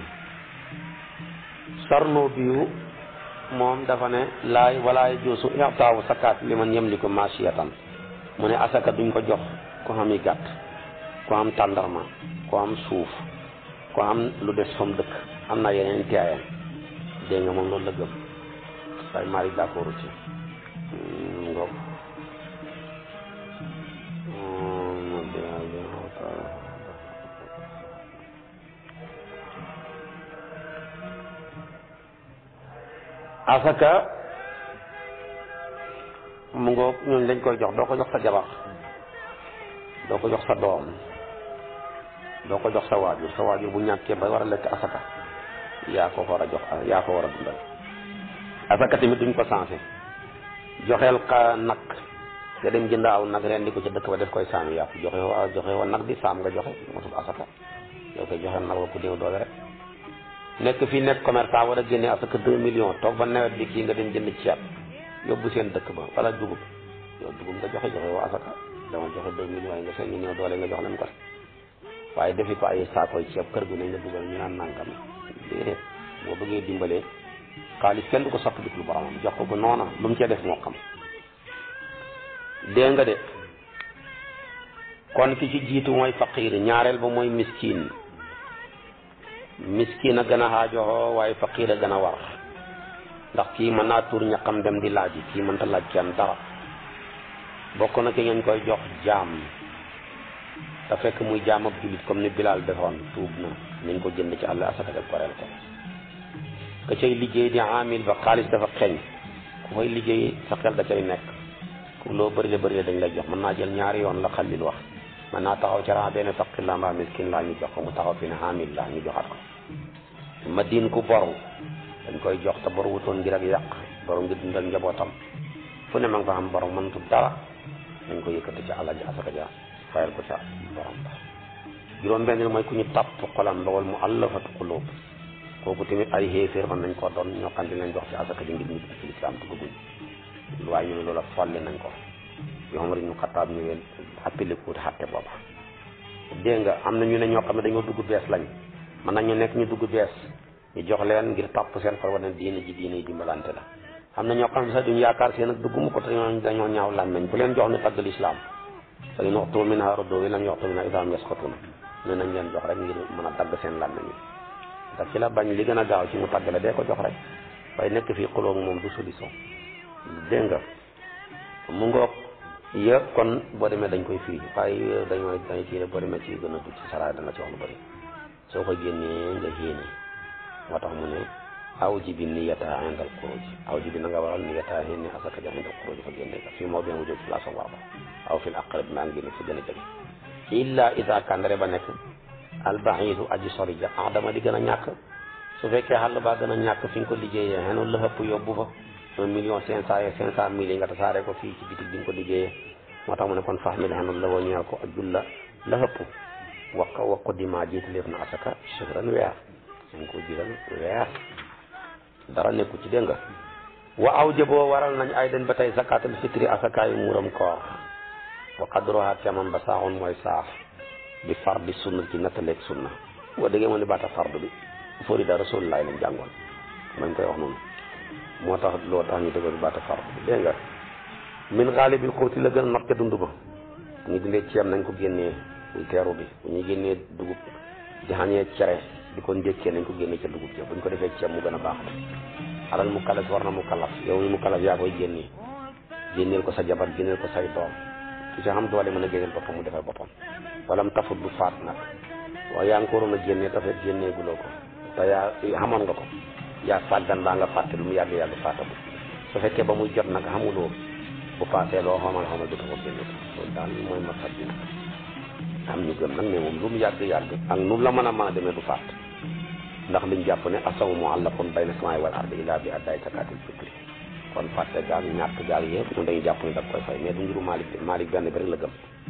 sarno biyu moom dafa ne laay walaay joosu ixtaawu sakaat li man yemliku maasiyatan mu ne asaka duñ ko jox ko xam yi gàtt ko am tàndarma ko am suuf ko am lu des fam dëkk am na yeneen teeyam dégg nga moom loolu la gëm waaye Malick d'accord ci ngoog asaka mu ngoog ñooñu dañ koy jox doo ko jox sa jabar doo ko jox sa doom doo ko jox sa waajur sa waajur bu ñàkkee ba war a lekk asaka yaa ko war a jox yaa ko war a dundal asaka tamit duñ ko sensé joxeel ka nag nga dem jënd aw nag ren di ko ca dëkk ba def koy saami yàpp joxe wa joxe wa nag di saam nga joxe mosul asaka yow koy joxe nag wa ku néew doole rek nekk fii nekk commerçant war a génne asaka deux millions toog ba nawet bi kii nga dem jënd ceeb yóbbu seen dëkk ba wala dugub yow dugub nga joxe joxe wa asaka dama joxe deux millions yi nga seen ñu néew doole nga jox leen ko waaye defi ko ay saakoy ceeb kër gu ne nga dugal ñu naan nangam déedéet boo bëggee dimbalee xaalis kenn du ko sotti dik lu boromam jox ko bu noona lu mu cee def moo xam dégg nga de kon ki ci jiitu mooy faqiir ñaareel ba mooy miskin miskin a gën a xaajoxoo waaye faqiir a gën a war ndax kii mën naa tuur ñaqam dem di laaj kii mënta laaj kenn dara bokk na ki ngeen koy jox jaam te fekk muy jaam ab jullit comme ni Bilal defoon tuub na nañ ko jënd ci àll asaka def koreel ko ka cay liggéey di amil ba xaalis dafa xeeñ ku fay liggéey sa xel da cay nekk ku loo bëri la bëri la dañ lay jox mën naa jël ñaari yoon la xalil wax mën naa taxaw ca ran benn faqir la mbaa miskin laa ñu jox ko mu taxaw fi ne amil la ñu joxaat ko ma diin ku boru dañ koy jox te boru wutoon ngir ak yàq boru ngir dundal njabootam fu ne ma nga fa xam borom mëntu dara dañ ko yëkkati ci àlla ji asaka ja fayal ko ca borom ba juróom benn mooy ku ñu tàpp xolam ba wal mu allafatu qulub kooku tamit ay xéeféer mën nañ ko doon ñoo xam ne leen jox ci asaka ji ngir ñu ci lislaam duggaguñ waaye ñu ne loola folli nañ ko bi Omar ibnu Xattaab ñëwee appelé ko xatte booba dégg nga am na ñu ne ñoo xam ne dañoo dugg bees lañ mën nañu nekk ñu dugg bees ñu jox leen ngir tàpp seen xol wane diine ji diine yi dimbalante la am na ñoo xam ne sax duñu yaakaar seen ak dugg mu ko te ñoo dañoo ñaaw làmmeñ ku leen jox ñu tagg lislaam fa in uxtu minhaa radduuhu wa in lam yuxtu minhaa idaa hum yasxatuun ne nañ leen jox rek ngir mën a dagg seen làmmeñ yi ndax ci la bañ li gën a gaaw ci mu tàgg la dee ko jox rek waaye nekk fii xulóog moom du solution dégg nga mu ngoog yëpp kon boo demee dañ koy fii waaye dañoo dañ kii rek boo demee ci gën a dugg ci saraay danga ci wax lu bëri soo ko génnee nga yéene moo tax mu ne aw ji bi niyata indal xuruj aw ji bi na nga waral niyata yéene asaka ja indal xuruj fa génne ka fii moo bien wujud place am warba aw fil aqrab maa ngi génne fi gën a jege illa ida kandare ba nekk albaxiidu aji sori ja adama di gën a ñàkk su fekkee xàll baa gën a ñàkk fi nga ko liggéeyee xenu la ëpp yóbbu fa un million cinq cent et cinq cent mille yi nga tasaare ko fii ci bitig bi nga ko liggéeyee moo tax mu ne kon fax mi xenu la woo ñeel ko ak julla la ëpp wax wax ko dima jiitaleef na asaka shahran weer dañ ko jiral weer dara nekku ci dégg nga wa aw jëboo waral nañ ay den ba tey zakatul fitri asakaayu muuram koor wa qadruha camam ba saaxoon mooy saax bi fardi sunna ci nattaleeg sunna boo déggee moo ne baata fardu bi fori da rasulullahi lañ jàngoon mañ koy wax noonu moo tax loo tax ñu dëggal baata fardu bi dégg nga min xaalibil xóoti la gën a not ca dund ba bu ñu dindee ceeb nañ ko génnee buy teeru bi bu ñuy génnee dugub di xañee cere di ko njëkkee nañ ko génnee ca dugub ja bu ñu ko defee ceeb mu gën a baax alal mu kalaf war na mu kalaf yow mi mu kalaf yaa koy génnee génneel ko sa jabar génneel ko say doom su ci xam doole mën a génneel boppam mu defal boppam wala mu tafut du faat nag waaye yaa ngi ko waroon a génnee tafet génnee guloo ko te yaa xamoon nga ko yaa sàggan baa nga fàtte lu mu yàgg yàgg fàttabu su fekkee ba muy jot nag xamuloo bu paasee loo xamal xamal du ko génne ko loolu daal mooy masat bi nag am ñu gëm nag mais moom lu mu yàgg yàgg ak nu la mën a mën a demee du faat ndax liñ jàpp ne asawu muallaqun bayna samaay wal ardi illa bi addaay zakatil fitri kon fàtte gaal ñàkk gaal yëpp ñun dañuy jàpp ne da koy fay mais du ngiru Malick Malick benn bi rek la gëm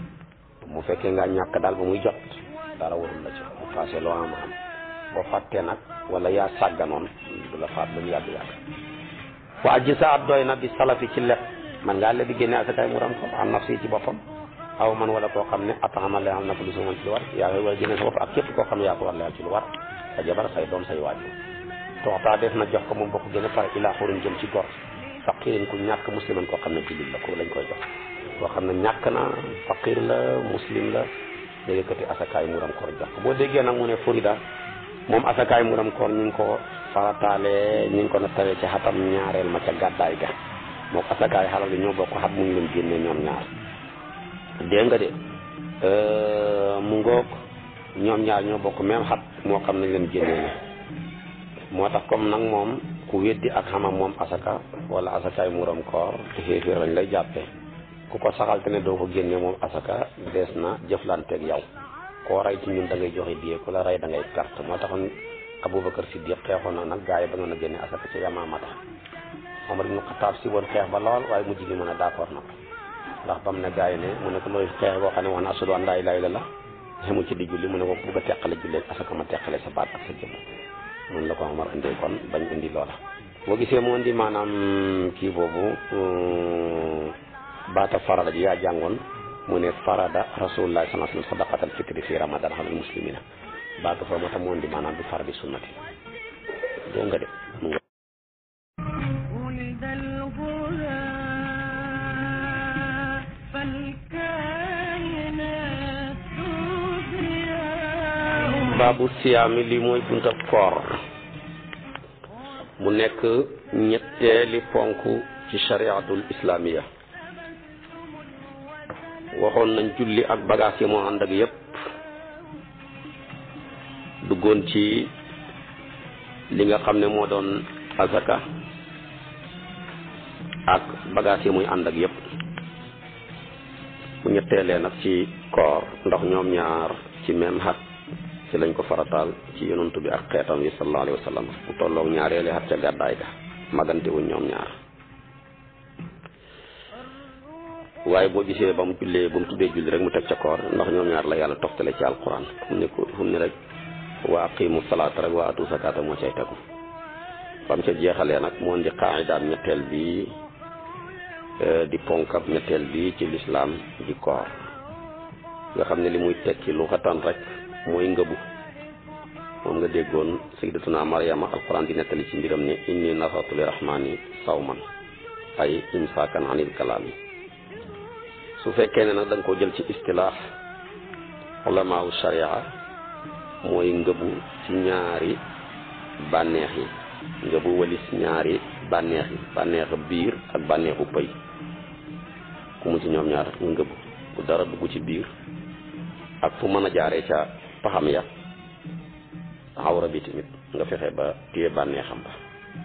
mu fekkee nga ñàkk daal ba muy jot dara warul la ci bu passé loo am am boo fàttee nag wala yaa sàgganoon du la faat lu mu yàgg yàgg waa ji sa at doy na bi salafi ci leb man ngaa lebi génne asakaay mu ram ko am naf si ci boppam aw man wala koo xam ne atama la am na ko lu suman ci lu war yaa koy war a génne sa bopp ak képp koo xam ne yaa ko war leyal ci lu war sa jabar say doom say waajur toxtaa def na jox ko moom bokk gën a pare ilaa xurin jëm ci gor faqirin ku ñàkk musliman koo xam ne jullit la ko lañ koy jox koo xam ne ñàkk na faqir la muslim la da yëkkati asakaay muram koor jox ko boo déggee nag mu ne Florida moom asakaay muram koor ñu ngi ko farataale ñu ngi ko nattawee ci xatam ñaareel ma ca gàddaay ga mook asakaay xalal bi ñoo bokk xat mu ngi leen génnee ñoom ñaar dégg nga de mu ngoog ñoom ñaar ñoo bokk même xat moo xam nañ leen génnee moo tax comme nag moom ku weddi ak xamam moom asaka wala asakaay muram koor te xéeféer lañ lay jàppee ku ko saxal te ne doo ko génne moom asaka dees na jëflanteeg yow koo rey ci ñun da ngay joxe diye ku la rey da ngay perte moo taxoon Aboubacar Siddiq xeexoon na nag gaa yi ba nga a génne asaka ca Yamaamata Omar ibnu Xataab si woon xeex ba lool waaye mujj gi mën a d'accord na ko ndax ba mu ne gaa yi ne mu ne ko looy xeex boo xam ne wax na ashhadu an laa ilaaha illallaah xemu ci di julli mu ne ko bugg a teqale jullee asaka ma teqale sa baat ak sa jëmm noonu la ko Omar indee kon bañ indi loola boo gisee moo indi maanaam kii boobu baata farada ji yaa jàngoon mu ne farada rasulullah sallallahu alayhi wa sallam sadaqatal fitri fi ramadan alal muslimina baatu fa moo tax moo indi maanaam du faradi sunnati doo nga de mu nga ولد الغلام فالكائنات تدرياه baabu siyaami li mooy buntab koor mu nekk ñetteeli ponk ci shariatul islamiya waxoon nañ julli ak bagaas yi moo ànd ak yépp duggoon ci li nga xam ne moo doon azaka ak bagaas yi muy ànd ak yépp mu ñetteelee nag ci koor ndax ñoom ñaar ci même xat ci lañ ko farataal ci yonantu bi ak xeetam yi sallallahu alayhi wa sallam mu tolloog ñaareeli xat ca gàddaay ga magante wuñ ñoom ñaar waaye boo gisee ba mu jullee ba mu tuddee julli rek mu teg ca koor ndax ñoom ñaar la yàlla toftale ci alquran fu mu ne ko fu mu ne rek wa aqimu salaata rek wa atu zakata moo cay tegu ba mu ca jeexalee nag moo di qaa'idaam ñetteel bi di ponkab ñetteel bi ci lislaam di koor nga xam ne li muy tekki lu xatan rek mooy ngëbu moom nga déggoon sayyidatuna Maryama alquran di nettali ci mbiram ne inni nasartu li rahmani sawman ay imsaakan anil kalaami su fekkee ne nag da nga ko jël ci istilaax ulamaawu sharia mooy ngëbu ci ñaari bànneex yi ngëbu walis ñaari bànneex yi bànneexu biir ak bànneexu pëy ku mu ci ñoom ñaar nga ngëbu bu dara dugg ci biir ak fu mën a jaaree ca paxam ya awra bi tamit nga fexe ba téye bànneexam ba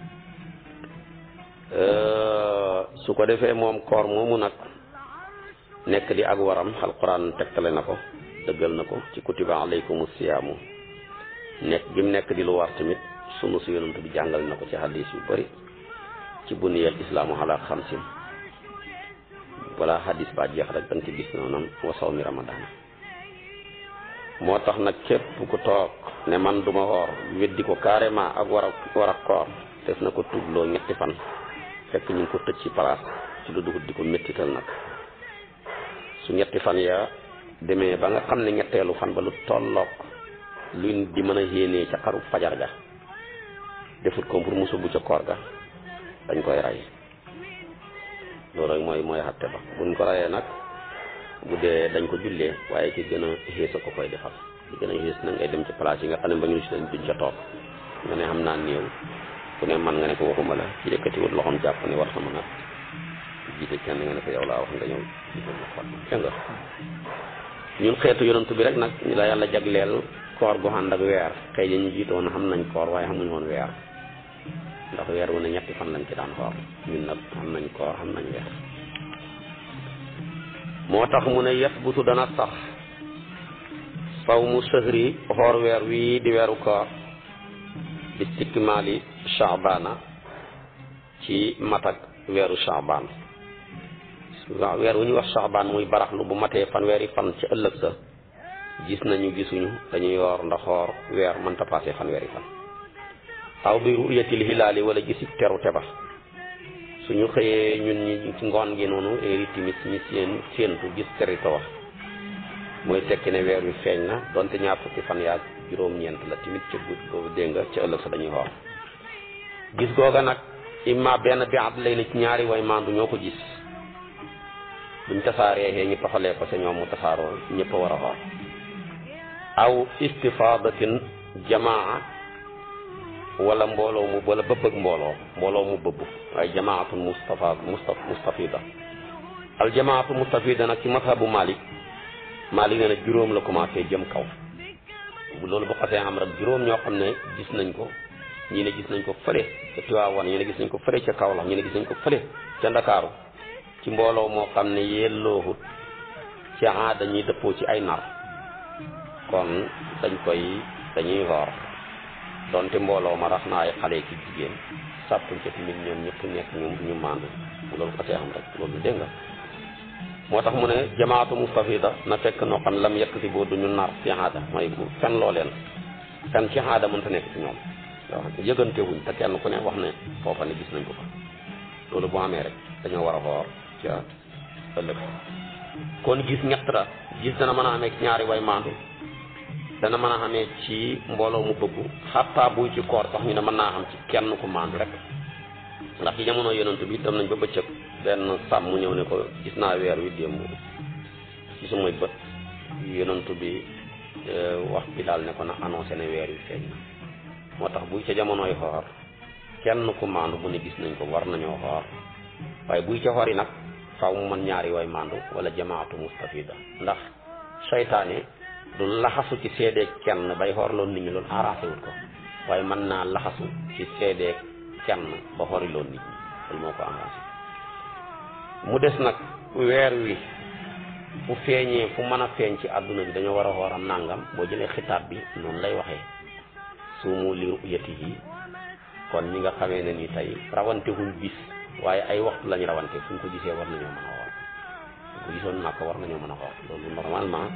su ko defee moom koor moomu nag nekk di ak waram alquran tegtale na ko dëggal na ko ci kutiba alaykum siyaamu nekk gi mu nekk di lu war tamit sunu si yonent bi jàngal na ko ci hadis yu bëri ci buniyal islaamu ala xamsin wala hadis ba jeex rek danga ci gis noonam wa sawmi ramadaan moo tax nag képp ku toog ne man duma woor weddi ko carrément ak war a war a koor def na ko tuubloo ñetti fan fekk ñu ngi ko tëj ci place ci lu dugub di ko méttital nag su ñetti fan ya demee ba nga xam ne ñetteelu fan ba lu tolloog luñ di mën a yéenee ca xaru fajar ga defut ko pour musu bu ca koor ga dañ koy rey loolu rek mooy mooy xatte ba buñ ko reyee nag bu dee dañ ko jullee waaye ki gën a xées a ko koy defal ki gën a xées na ngay dem ci place yi nga xam ne ba ñu si dañ duñ ca toog nga ne xam naa néew ku ne man nga ne ko waxuma la ci yëkkatiwut loxoom jàpp ne war na mën a jiite kenn nga ne ko yow laa wax nga ñëw jiite ma xool dégg nga ñun xeetu yonantu bi rek nag ñu la yàlla jagleel koor gu ànd ak weer xëy na ñu jiitoon xam nañ koor waaye xamuñ woon weer ndax weer wu ne ñetti fan lañ ci daan xoor ñun nag xam nañ koor xam nañ weer moo tax mu ne yasbutu dana sax saw mu sëhri xoor weer wii di weeru koor bi istikmaali chaabana ci matak weeru chaabaan waaw weer wu ñuy wax chaabaan muy baraxlu bu matee fanweeri fan ci ëllëg sa gis nañu gisuñu dañuy yoor ndax xoor weer mënta passé fanweeri fan aw bi ruyatil hilaali wala gisi terute ba suñu xëyee ñun ñi ci ngoon gi noonu heure timis ñi seen séentu gis terite wax mooy tekki ne weer wi feeñ na donte ñaar fukki fan yaa juróom-ñeent la timit ca guddi boobu dégg nga ca ëllëg sa dañuy xoor gis googa nag imma benn bi at lay na ci ñaari way maandu ñoo ko gis buñ tasaaree xee ñu toxalee ko sa ñoom mu tasaaroo ñëpp a war a xoor aw istifadatin jamaa wala mbooloo mu wala bëbbëg mbooloo mbooloo mu bëbb waaye jamaatun mustafa musta mustafida al jamaatu mustafida nag ci mazhabu malik malik nee na juróom la commencé jëm kaw bu loolu bu xasee am rek juróom ñoo xam ne gis nañ ko ñii ne gis nañ ko fële ca Tiwaawan ñii ne gis nañ ko fële ca Kaolack ñii ne gis nañ ko fële ca Ndakaaru ci mbooloo moo xam ne yelloohut ci aada ñuy dëppoo ci ay nar kon dañ koy dañuy woor donte mbooloo ma rax na ay xale ki jigéen sàppuñ ca tamit ñoom ñëpp nekk ñu ñu maandu loolu ko see xam rek loolu dégg nga moo tax mu ne jamaatu mustafida na fekk noo xam lam yekk si boo duñu nar ci aada mooy bu fen loo leen fen ci aada mënta nekk ci ñoom yoo xam ne yëgante wuñ te kenn ku ne wax ne foofa ne gis nañ ko fa loolu bu amee rek dañoo war a xoor ca ëllëg kon gis ñett la gis dana mën a amee ñaari way maandu dana mën a xamee ci mbooloo mu bëggu xattaa buy ci koor sax ñu ne mën naa xam ci kenn ku maandu rek ndax ci jamono yonent bi dem nañ ba bëccëg benn sàmm mu ñëw ne ko gis naa weer wi démb ci sumay bët yonent bi wax bi daal ne ko na annoncé ne weer wi feeñ na moo tax buy ca jamonoy xoor kenn ku maandu bu ne gis nañ ko war nañoo xoor waaye buy ca xoor yi nag faaw mu mën ñaari way maandu wala jamaatu mustafida ndax seytaane du laxasu ci seedeeg kenn bay xoorloon nit ñi loolu arrangé wul ko waaye mën naa laxasu ci seedeeg kenn ba xoriloon nit ñi loolu moo ko arrangé mu des nag weer wi fu feeñee fu mën a feeñ ci àdduna bi dañoo war a xooram nàngam boo jëlee xitaab bi noonu lay waxee suumu li ru'yatihi kon ñi nga xamee ne ni tey rawante wuñ bis waaye ay waxtu lañ rawante fu ñu ko gisee war nañoo mën a xool fu ko gisoon nag war nañoo mën a xool loolu normalement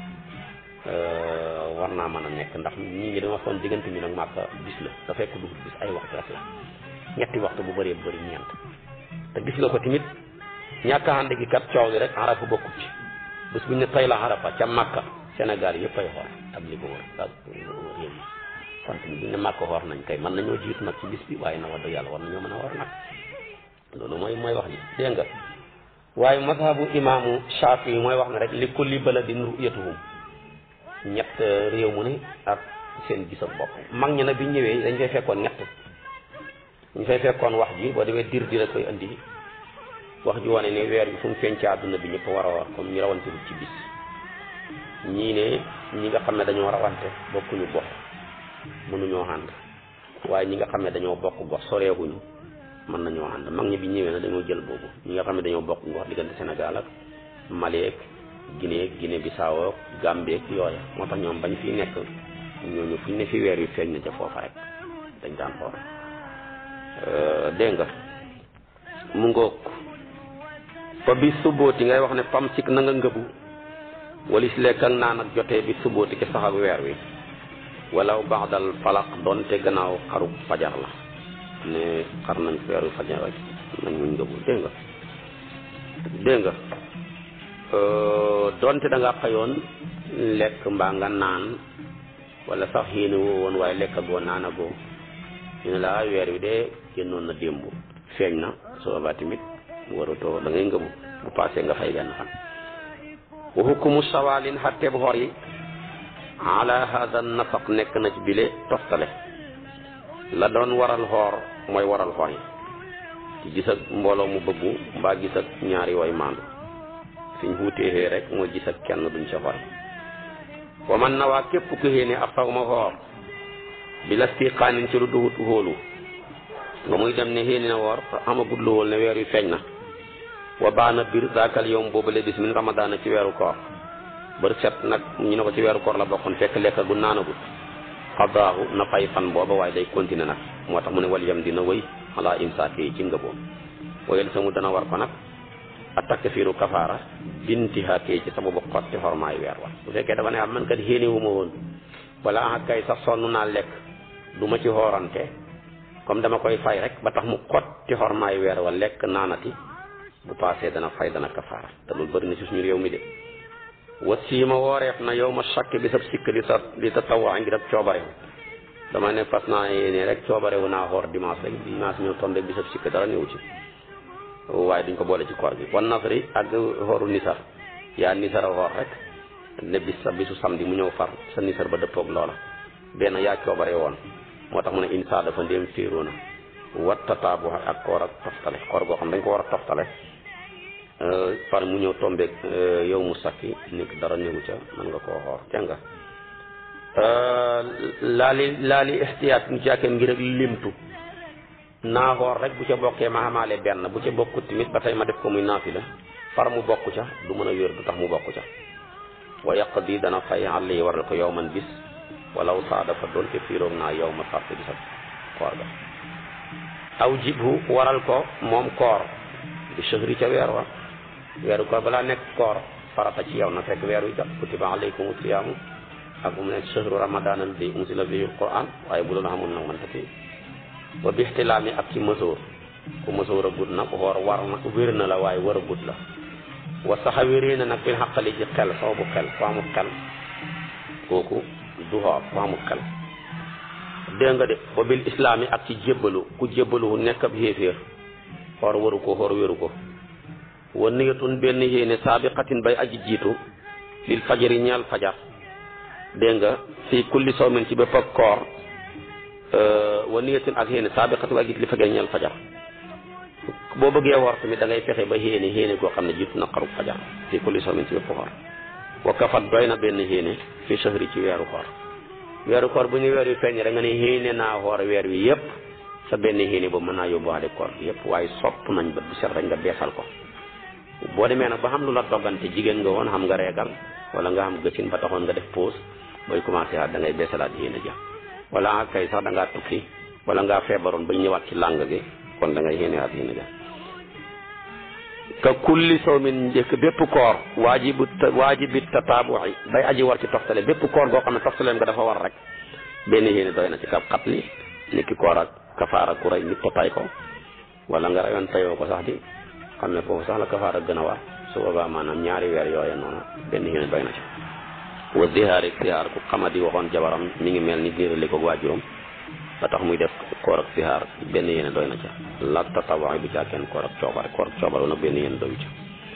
war naa mën a nekk ndax ñii ngi dama foon diggante ñu nag màkka bis la da fekk du bis ay waxtu rek la ñetti waxtu bu bëree bëri ñeent te gis nga ko tamit ñàkk a ànd gi kat coow li rek arafa bokkut ci bés bu ñu ne tey la arafa ca màkka Sénégal yëpp ay xool ak li ko wër ak réew mi sant bu ñu ne màkka xoor nañ kay mën nañoo jiitu nag ci bis bi waaye na wax dëgg yàlla war nañoo mën a xoor nag loolu mooy mooy wax ji dégg nga waaye mazhabu imaamu Shaafi mooy wax ne rek li kulli baladin ru'yatuhum ñett réew mu ne ak seen gisam bopp mag ñi nag bi ñëwee dañ fay fekkoon ñett ñu fay fekkoon wax ji boo demee dir di la koy andi wax ji wane ne weer bi fu mu feeñ ci àdduna bi ñëpp war a war comme ñu rawante lu ci bis ñii ne ñi nga xam ne dañoo rawante bokkuñu gox mënuñoo ànd waaye ñi nga xam ne dañoo bokk gox soreeguñu mën nañoo ànd mag ñi bi ñëwee na dañoo jël boobu ñi nga xam ne dañoo bokk gox diggante Sénégal ak Mali ak Guinée Guinée Bissau ak Gambie ak yooya moo tax ñoom bañ fi nekk ñooñu fu ñu ne fi weer yu feeñ na ca foofa rek dañ daan xool dégg nga mu ngoog fa bi subbooti ngay wax ne pam sik na nga ngëbu walis lekk ak naan ak jotee bi subbooti ki sax ak weer wi walaw baxdal falaq doonte gannaaw xaru fajar la ne xar nañ weeru fajar rek nañ muñ ngëbu dégg nga dégg nga doonte da nga xëyoon lekk mbaa nga naan wala sax yéene woo woon waaye lekk agoo naan agoo ñu ne la weer wi de génnoon na démb feeñ na soo ba tamit mu waratoo da ngay ngëbu bu paasee nga fay benn fan wa hukumu sawalin xatteeb xor yi ala hada nafaq nekk na ci bile toftale la doon waral xoor mooy waral xor yi ci gis ak mbooloo mu bëggu mbaa gis ak ñaari way maandu fiñ xuuteexee rek mooy gis ak kenn duñ ca xor wa man na waa képp ku xéene ab xaw ma xoor bi la stiqaanin ci lu duhut xóolu nga muy dem ne xéene na woor amagut lu wóol ne weer wi feeñ na wa baana bir daakal yowm boobale bis min ramadaana ci weeru koor bër set nag ñu ne ko ci weeru koor la bokkoon fekk lekk gu naanagut xadaahu na fay fan booba waaye day continuer nag moo tax mu ne wal yam dina wëy ala imsaak yi ci ngëboom wayel samu dana war ko nag attaque fiiru kafaara bintihaakee ci sababu xotti xormaay weer wa bu fekkee dafa ne am man kat xéene wu ma woon wala ah kay sax sonn naa lekk du ma ci xoorante comme dama koy fay rek ba tax mu xotti xormaay weer wa lekk naanati bu paasee dana fay dana kafaara te loolu bëri na ci suñu réew mi de wa siima wooreef na yow ma sakk bi sab sikk li sa li ta tawaa ngir ak coobarewu dama ne fas naa yéene rek coobarewu naa xoor dimanche rek dimanche ñëw tombe bi sab sikk dara ñëw ci waaye duñ ko boole ci koor gi wan nasri ak xooru nisar yaa nisar a xoor rek ne bis sa bisu samedi mu ñëw far sa nisar ba dëppoog loola benn yaa coobare woon moo tax mu ne insa dafa ndéem féeroona wattataabu ak koor ak toftale koor goo xam dañ ko war a toftale par mu ñëw tombeeg yow mu sakki nekk dara néewu ca mën nga koo xoor dégg nga laali laali ixtiyaat ñu càkkeen ngir ak limtu naa xoor rek bu ca bokkee ma xamaale benn bu ca bokkut tamit ba tey ma def ko muy naafila far mu bokk ca du mën a wér du tax mu bokk ca wa yaqdi dana fay àll yi waral ko yow man bis walaw saa dafa doon te fiiroog naa yow ma fàtte bisab koor ga aw jibhu waral ko moom koor di chehri ca weer wa weeru koor balaa nekk koor farata ci yow na fekk weer wi jot kutiba alaykum siyaamu ak mu ne chehru ramadan alladi unsila fihi alquran waaye bu loolu xamul nag man tati wa bi ixtilaami ak ci mësoor ku mësoor a gudd nag xoor war na wér na la waaye war a gudd la wa saxa wéree na nag fil xaqali ci xel soo bu xel ku amul xel kooku du xoor ku amul xel dégg nga de wa bil islaami ak ci jébbalu ku jébbalu nekk ab xéeféer xoor waru ko xoor wéru ko wa niyatun benn yéene saabiqatin bay aji jiitu lil fajari ñeel fajar dégg nga fii kulli sawmin ci bépp ak koor wa niyatin ak yéene saabiqatin ak it li fajari ñeel fajar boo bëggee woor tamit da ngay fexe ba yéene yéene goo xam ne jiitu na xaru fajar fii kulli sawmin ci bépp koor wa kafat doy na benn yéene fi shahri ci weeru koor weeru koor bu ñu weer wi feeñ rek nga ne yéene naa xoor weer wi yépp sa benn yéene boobu mën naa yóbbuwaale koor bi yépp waaye sopp nañ ba bu set rek nga beesal ko boo demee nag ba xam lu la doggante jigéen nga woon xam nga reegal wala nga xam gëcin ba taxoon nga def pause booy commencé waat da ngay beesalaat yéene ja wala kay sax da ngaa tukki wala ngaa feebaroon ba ñëwaat ci làng gi kon da ngay yéenewaat yéene ja ka kulli sawmin njëkk bépp koor waajibu waajibi tataabu'i day aji war ci toftale bépp koor goo xam ne toftaleem nga dafa war rek benn yéene doy na ci kab xat li ni ki koor ak kafaara ku rey nit tay ko wala nga reyoon tayoo ko sax di xam ne foofu sax la kafaara gën a war su boobaa maanaam ñaari weer yooye noonu benn yéene doy na ci wa zihaar ak zihaar ku xamadi waxoon jabaram mi ngi mel ni niirali ko waajuram ba tax muy def koor ak zihaar benn yéene doy na ca la tatawaay bu caa kenn koor ak coobare koor ak coobare nag benn yéene doyu ca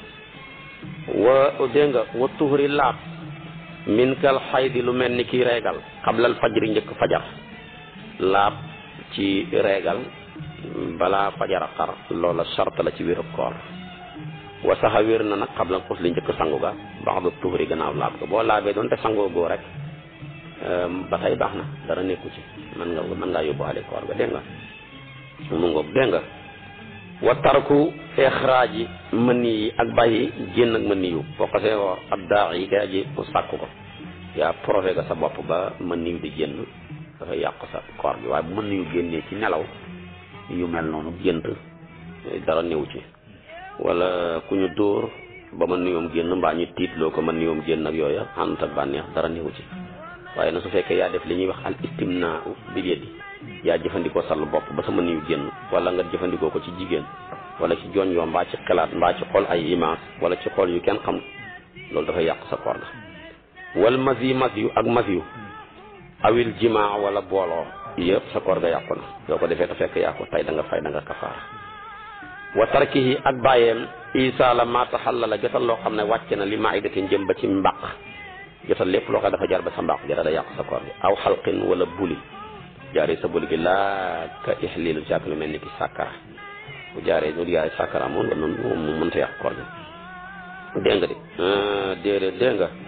wa dégg nga wa tuhri laab min kal xaydi lu mel ni kii reegal xablal fajri njëkk fajar laab ci reegal balaa fajar a xar loola sart la ci wér koor wa saxa wér na nag xabla xus li njëkk sangu ga baax da tuhri gannaaw laab ga boo laabee doon te sangoo goo rek ba tey baax na dara nekku ci mën nga mën ngaa yóbbuwaale koor ga dégg nga mu ngoog dégg nga wa tarku ixraaji mëni yi ak bàyyi génn ak mëni yu boo xasee woor ab daax yi kay aji mu sàkk ko yaa profé ga sa bopp ba mëni yu di génn dafay yàq sa koor gi waaye bu mëni yu génnee ci nelaw yu mel noonu gént dara néew ci wala ku ñu dóor ba mën niyoom génn mbaa ñu tiitloo ko mën niyoom génn ak yooya ànd ak bànneex dara néew ci waaye na su fekkee yaa def li ñuy wax al istimna bil yadi yaa jëfandikoo sall bopp ba sa mën yu génn wala nga jëfandikoo ko ci jigéen wala ci jooñ yoo mbaa ci xalaat mbaa ci xool ay image wala ci xool yu kenn xam loolu dafay yàq sa koor ga wal masi mas yu ak mas yu awil jimaa wala booloo yëpp sa koor ga yàqu na yoo ko defee te fekk yaa ko tey da nga fay da nga kafaara wa tarkihi ak bàyyeem isaala ma taxallala jotal loo xam ne wàcc na li maidatin jëm ba ci mbaq jotal lépp loo xam dafa jaar ba sa mbaq jara da yàq sa koor gi aw xalqin wala buli jaaree sa buli gi laa ka ixlilu ci ak lu mel ni ki sàkkara bu jaaree lu jaaree sàkkara moom nga noonu moom mu mënta yàq koor gi dégg nga de déedéet dégg nga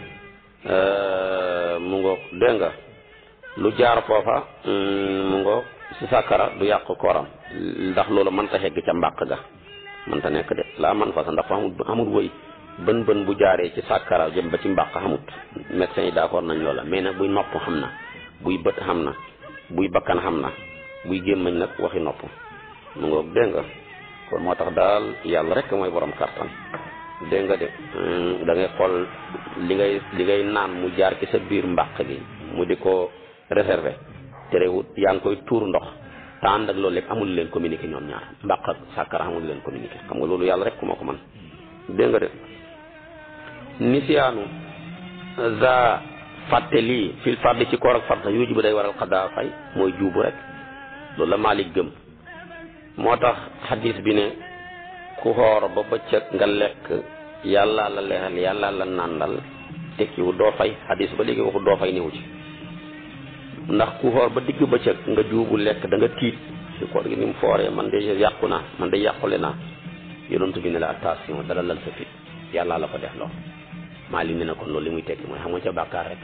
mu ngoog dégg nga lu jaar foofa mu ngoog si sàkkara du yàq kooram ndax loolu mënta xegg ca mbàq ga mënta nekk de laa man fa sa ndax fa amul amul wëy bën bën bu jaaree ci sàkkara jëm ba ci mbàq xamut médecins yi d'accord nañ loola mais nag buy nopp xam na buy bët xam na buy bakkan xam na buy gémmañ nag waxi nopp mu ngoog dégg nga kon moo tax daal yàlla rek mooy borom kartan dégg nga de da ngay xool li ngay li ngay naan mu jaar ci sa biir mbàq gi mu di ko réservé terewut yaa ngi koy tuur ndox te ànd ak loolu lépp amul leen communiqué ñoom ñaar mbàq ak sàkkara amul leen communiqué xam nga loolu yàlla rek ku moo ko man dégg nga de nisiyaanu za fàtte lii fil fardi ci koor ak farta yuuji bu day waral xaddaa fay mooy juubu rek loolu la Maalik gëm moo tax xadis bi ne ku xoor ba bëccëg nga lekk yàlla la leexal yàlla la nàndal tekkiwu doo fay xadis ba léegi waxu doo fay niwu ci ndax ku xoor ba digg bëccëg nga juubu lekk da nga tiit ci koor gi ni mu fooree man de yàqu naa man de yàqule naa yonent bi ne la attention dala lal sa fit yàlla la ko def loo maa li ne na kon loolu li muy tekki mooy xam nga ca bàkkaar rek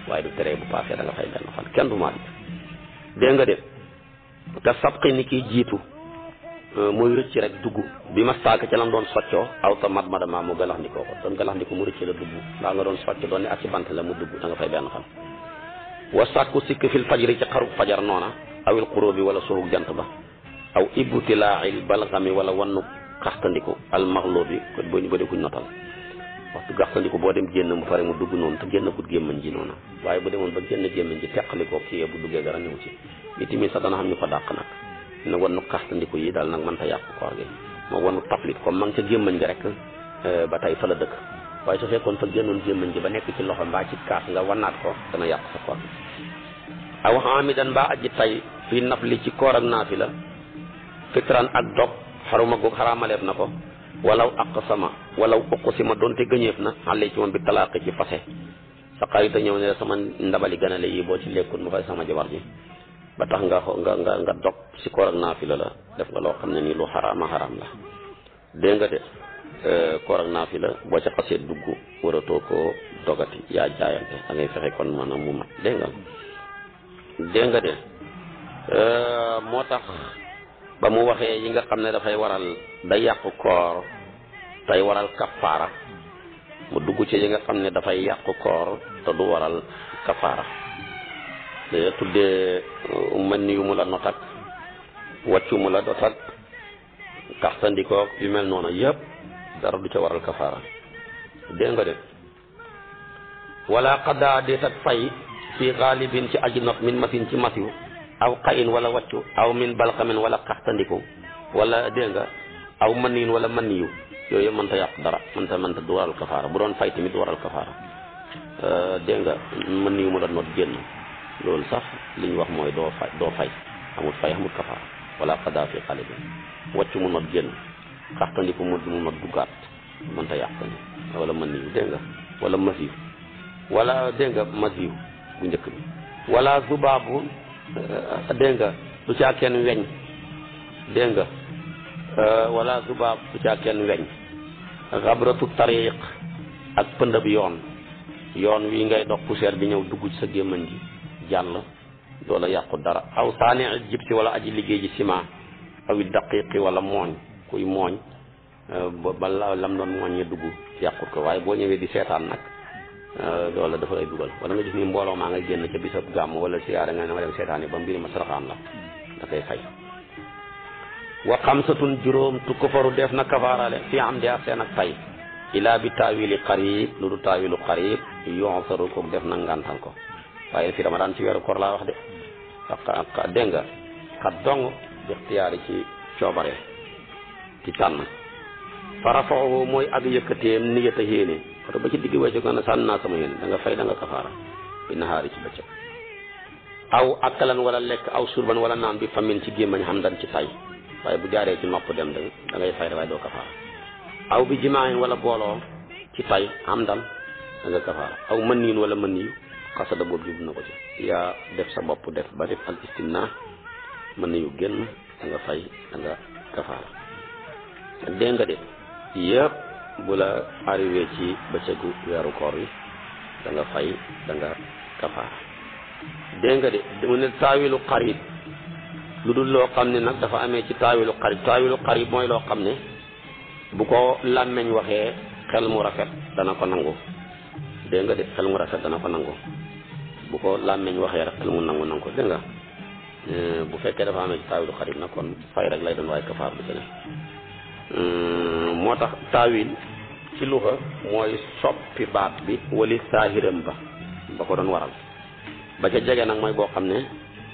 waaye du tere bu paasee da nga fay benn fan kenn du maalik dégg nga de te sabqi ni kiy jiitu muy rëcc rek dugg bi ma saaka ca lam doon soccoo aw ta mat madama mu galax ndikoo ko doon galax ndiko mu rëcc la dugg mbaa nga doon socc doon ne ak ci bant la mu dugg da nga fay benn fan wa sàkku sikk fil fajri ci xaru fajar noona awil xuróobi wala soxug jant ba aw ibtilaail balxami wala wannu xaxtandiku al maxloo bi ko boo ñu ba kuñ notal waxtu xaxtandiku boo dem génn mu pare mu dugg noonu te génn gut gémmañ ji noona waaye bu demoon ba génn gémmañ ji teqalikoo kii bu duggee dara ñëw ci itamit sax dana xam ñu ko dàq nag ne wannu xaxtandiku yi daal nag mën ta yàqu koor gi moom wannu taflit comme ma nga ca gémmañ gi rek ba tey fa la dëkk waaye su fekkoon fa génnoon gémmañ gi ba nekk ci loxo mbaa ci kaas nga wannaat ko dana yàq sa koor gi aw xaamidan mbaa aji tay fii naf li ci koor ak naafi la fitran ak dog xaruma goog xaraamaleef na ko walaw aqsama walaw uqsima doonte gëñeef na xale ci moom bi talaaqi ci fase sa xarit a ñëw ne sama ndabali ganale yi boo ci lekkut ma fay sama jabar ji ba tax nga nga nga nga dog si koor ak naafila la def nga loo xam ne nii lu xaraama xaraam la dégg nga de koor ak naafila boo ca xasee dugg waratoo koo dogati yaa jaayante da ngay fexe kon maanaam mu mat dégg nga dégg nga de moo tax ba mu waxee yi nga xam ne dafay waral day yàqu koor tey waral kafaara mu dugg ci yi nga xam ne dafay yàqu koor te du waral kafaara te tuddee mën yu mu la notak wàccu mu la dotak kaxtandikoo yu mel noonu yëpp dara du ca waral kafaara dégg nga de wala xaddaa déet ak fay fii xaalibin ci aji not min masin ci masiw aw xayin wala wàccu aw min balxamin wala kaxtandiku wala dégg nga aw maniin wala maniyu yooyu yëpp mënta yàq dara mënta mënta du waral kafaara bu doon fay tamit du waral kafaara dégg nga maniyu mu doon not génn loolu sax li ñu wax mooy doo fay doo fay amul fay amul kafaara wala xaddaa fii xaalibin wàccu mu not génn kaxtandiku mu mu not duggaat mënta yàq wala maniyu dégg nga wala masiw wala dégg nga masiw bu njëkk bi wala zubaabu dégg nga du caa kenn weñ dégg nga wala zubaab du caa kenn weñ xabratu tariq ak pëndab yoon yoon wi ngay dox poussière bi ñëw dugg ci sa gémmañ gi jàll doola yàqu dara aw saani jib si wala aji liggéey ji ciment awi daqiqi wala mooñ kuy mooñ ba lam doon mooñ ñe dugg yàqut ko waaye boo ñëwee di seetaan nag loolu dafa lay dugal wala nga gis ni mbooloo maa nga génn ca bisab gàmm wala siyaare nga ne ma dem seetaani ba mbiri ma saraxaan la da koy fay wa xamsatun juróom tu kafaru def na kafaarale fi am di ak seen ak tay ilaa bi taawili qarib lu du taawilu qarib yonsaru ko def na ngantal ko waaye fi ramadan ci weeru koor laa wax de dégg nga xat dong di ixtiyaari ci coobare ci tànn fa rafaahu mooy ak yëkkateem niyata yéene oto ba ci digg bëccëg nga ne sànni naa sama yéene da nga fay da nga kafaara bi nahaari ci bëccëg aw akkalan wala lekk aw surban wala naan bi famin ci gémmañ xam dan ci tay waaye bu jaaree ci nopp dem da da ngay fay waaye doo kafaara aw bi jimaayin wala booloo ci tay xam dan da nga kafaara aw mën niin wala mën niyu xasada boobu jublu na ko ci yaa def sa bopp def ba def al istimna mën niyu génn da nga fay da nga kafaara dégg nga de yëpp bu la arrivé ci bëccëgu weeru koor yi da nga fay da nga kafaara dégg nga de mu ne taawilu xarib lu dul loo xam ne nag dafa amee ci taawilu xarib taawilu xarib mooy loo xam ne bu ko làmmeñ waxee xel mu rafet dana ko nangu dégg nga de xel mu rafet dana ko nangu bu ko làmmeñ waxee rek xel mu nangu nangu ko dégg nga bu fekkee dafa amee ci taawilu xarib nag kon fay rek lay doon waaye kafaar du ci ne moo tax taawil ci luxa mooy soppi baat bi wali saahiram ba ba ko doon waral ba ca jege nag mooy boo xam ne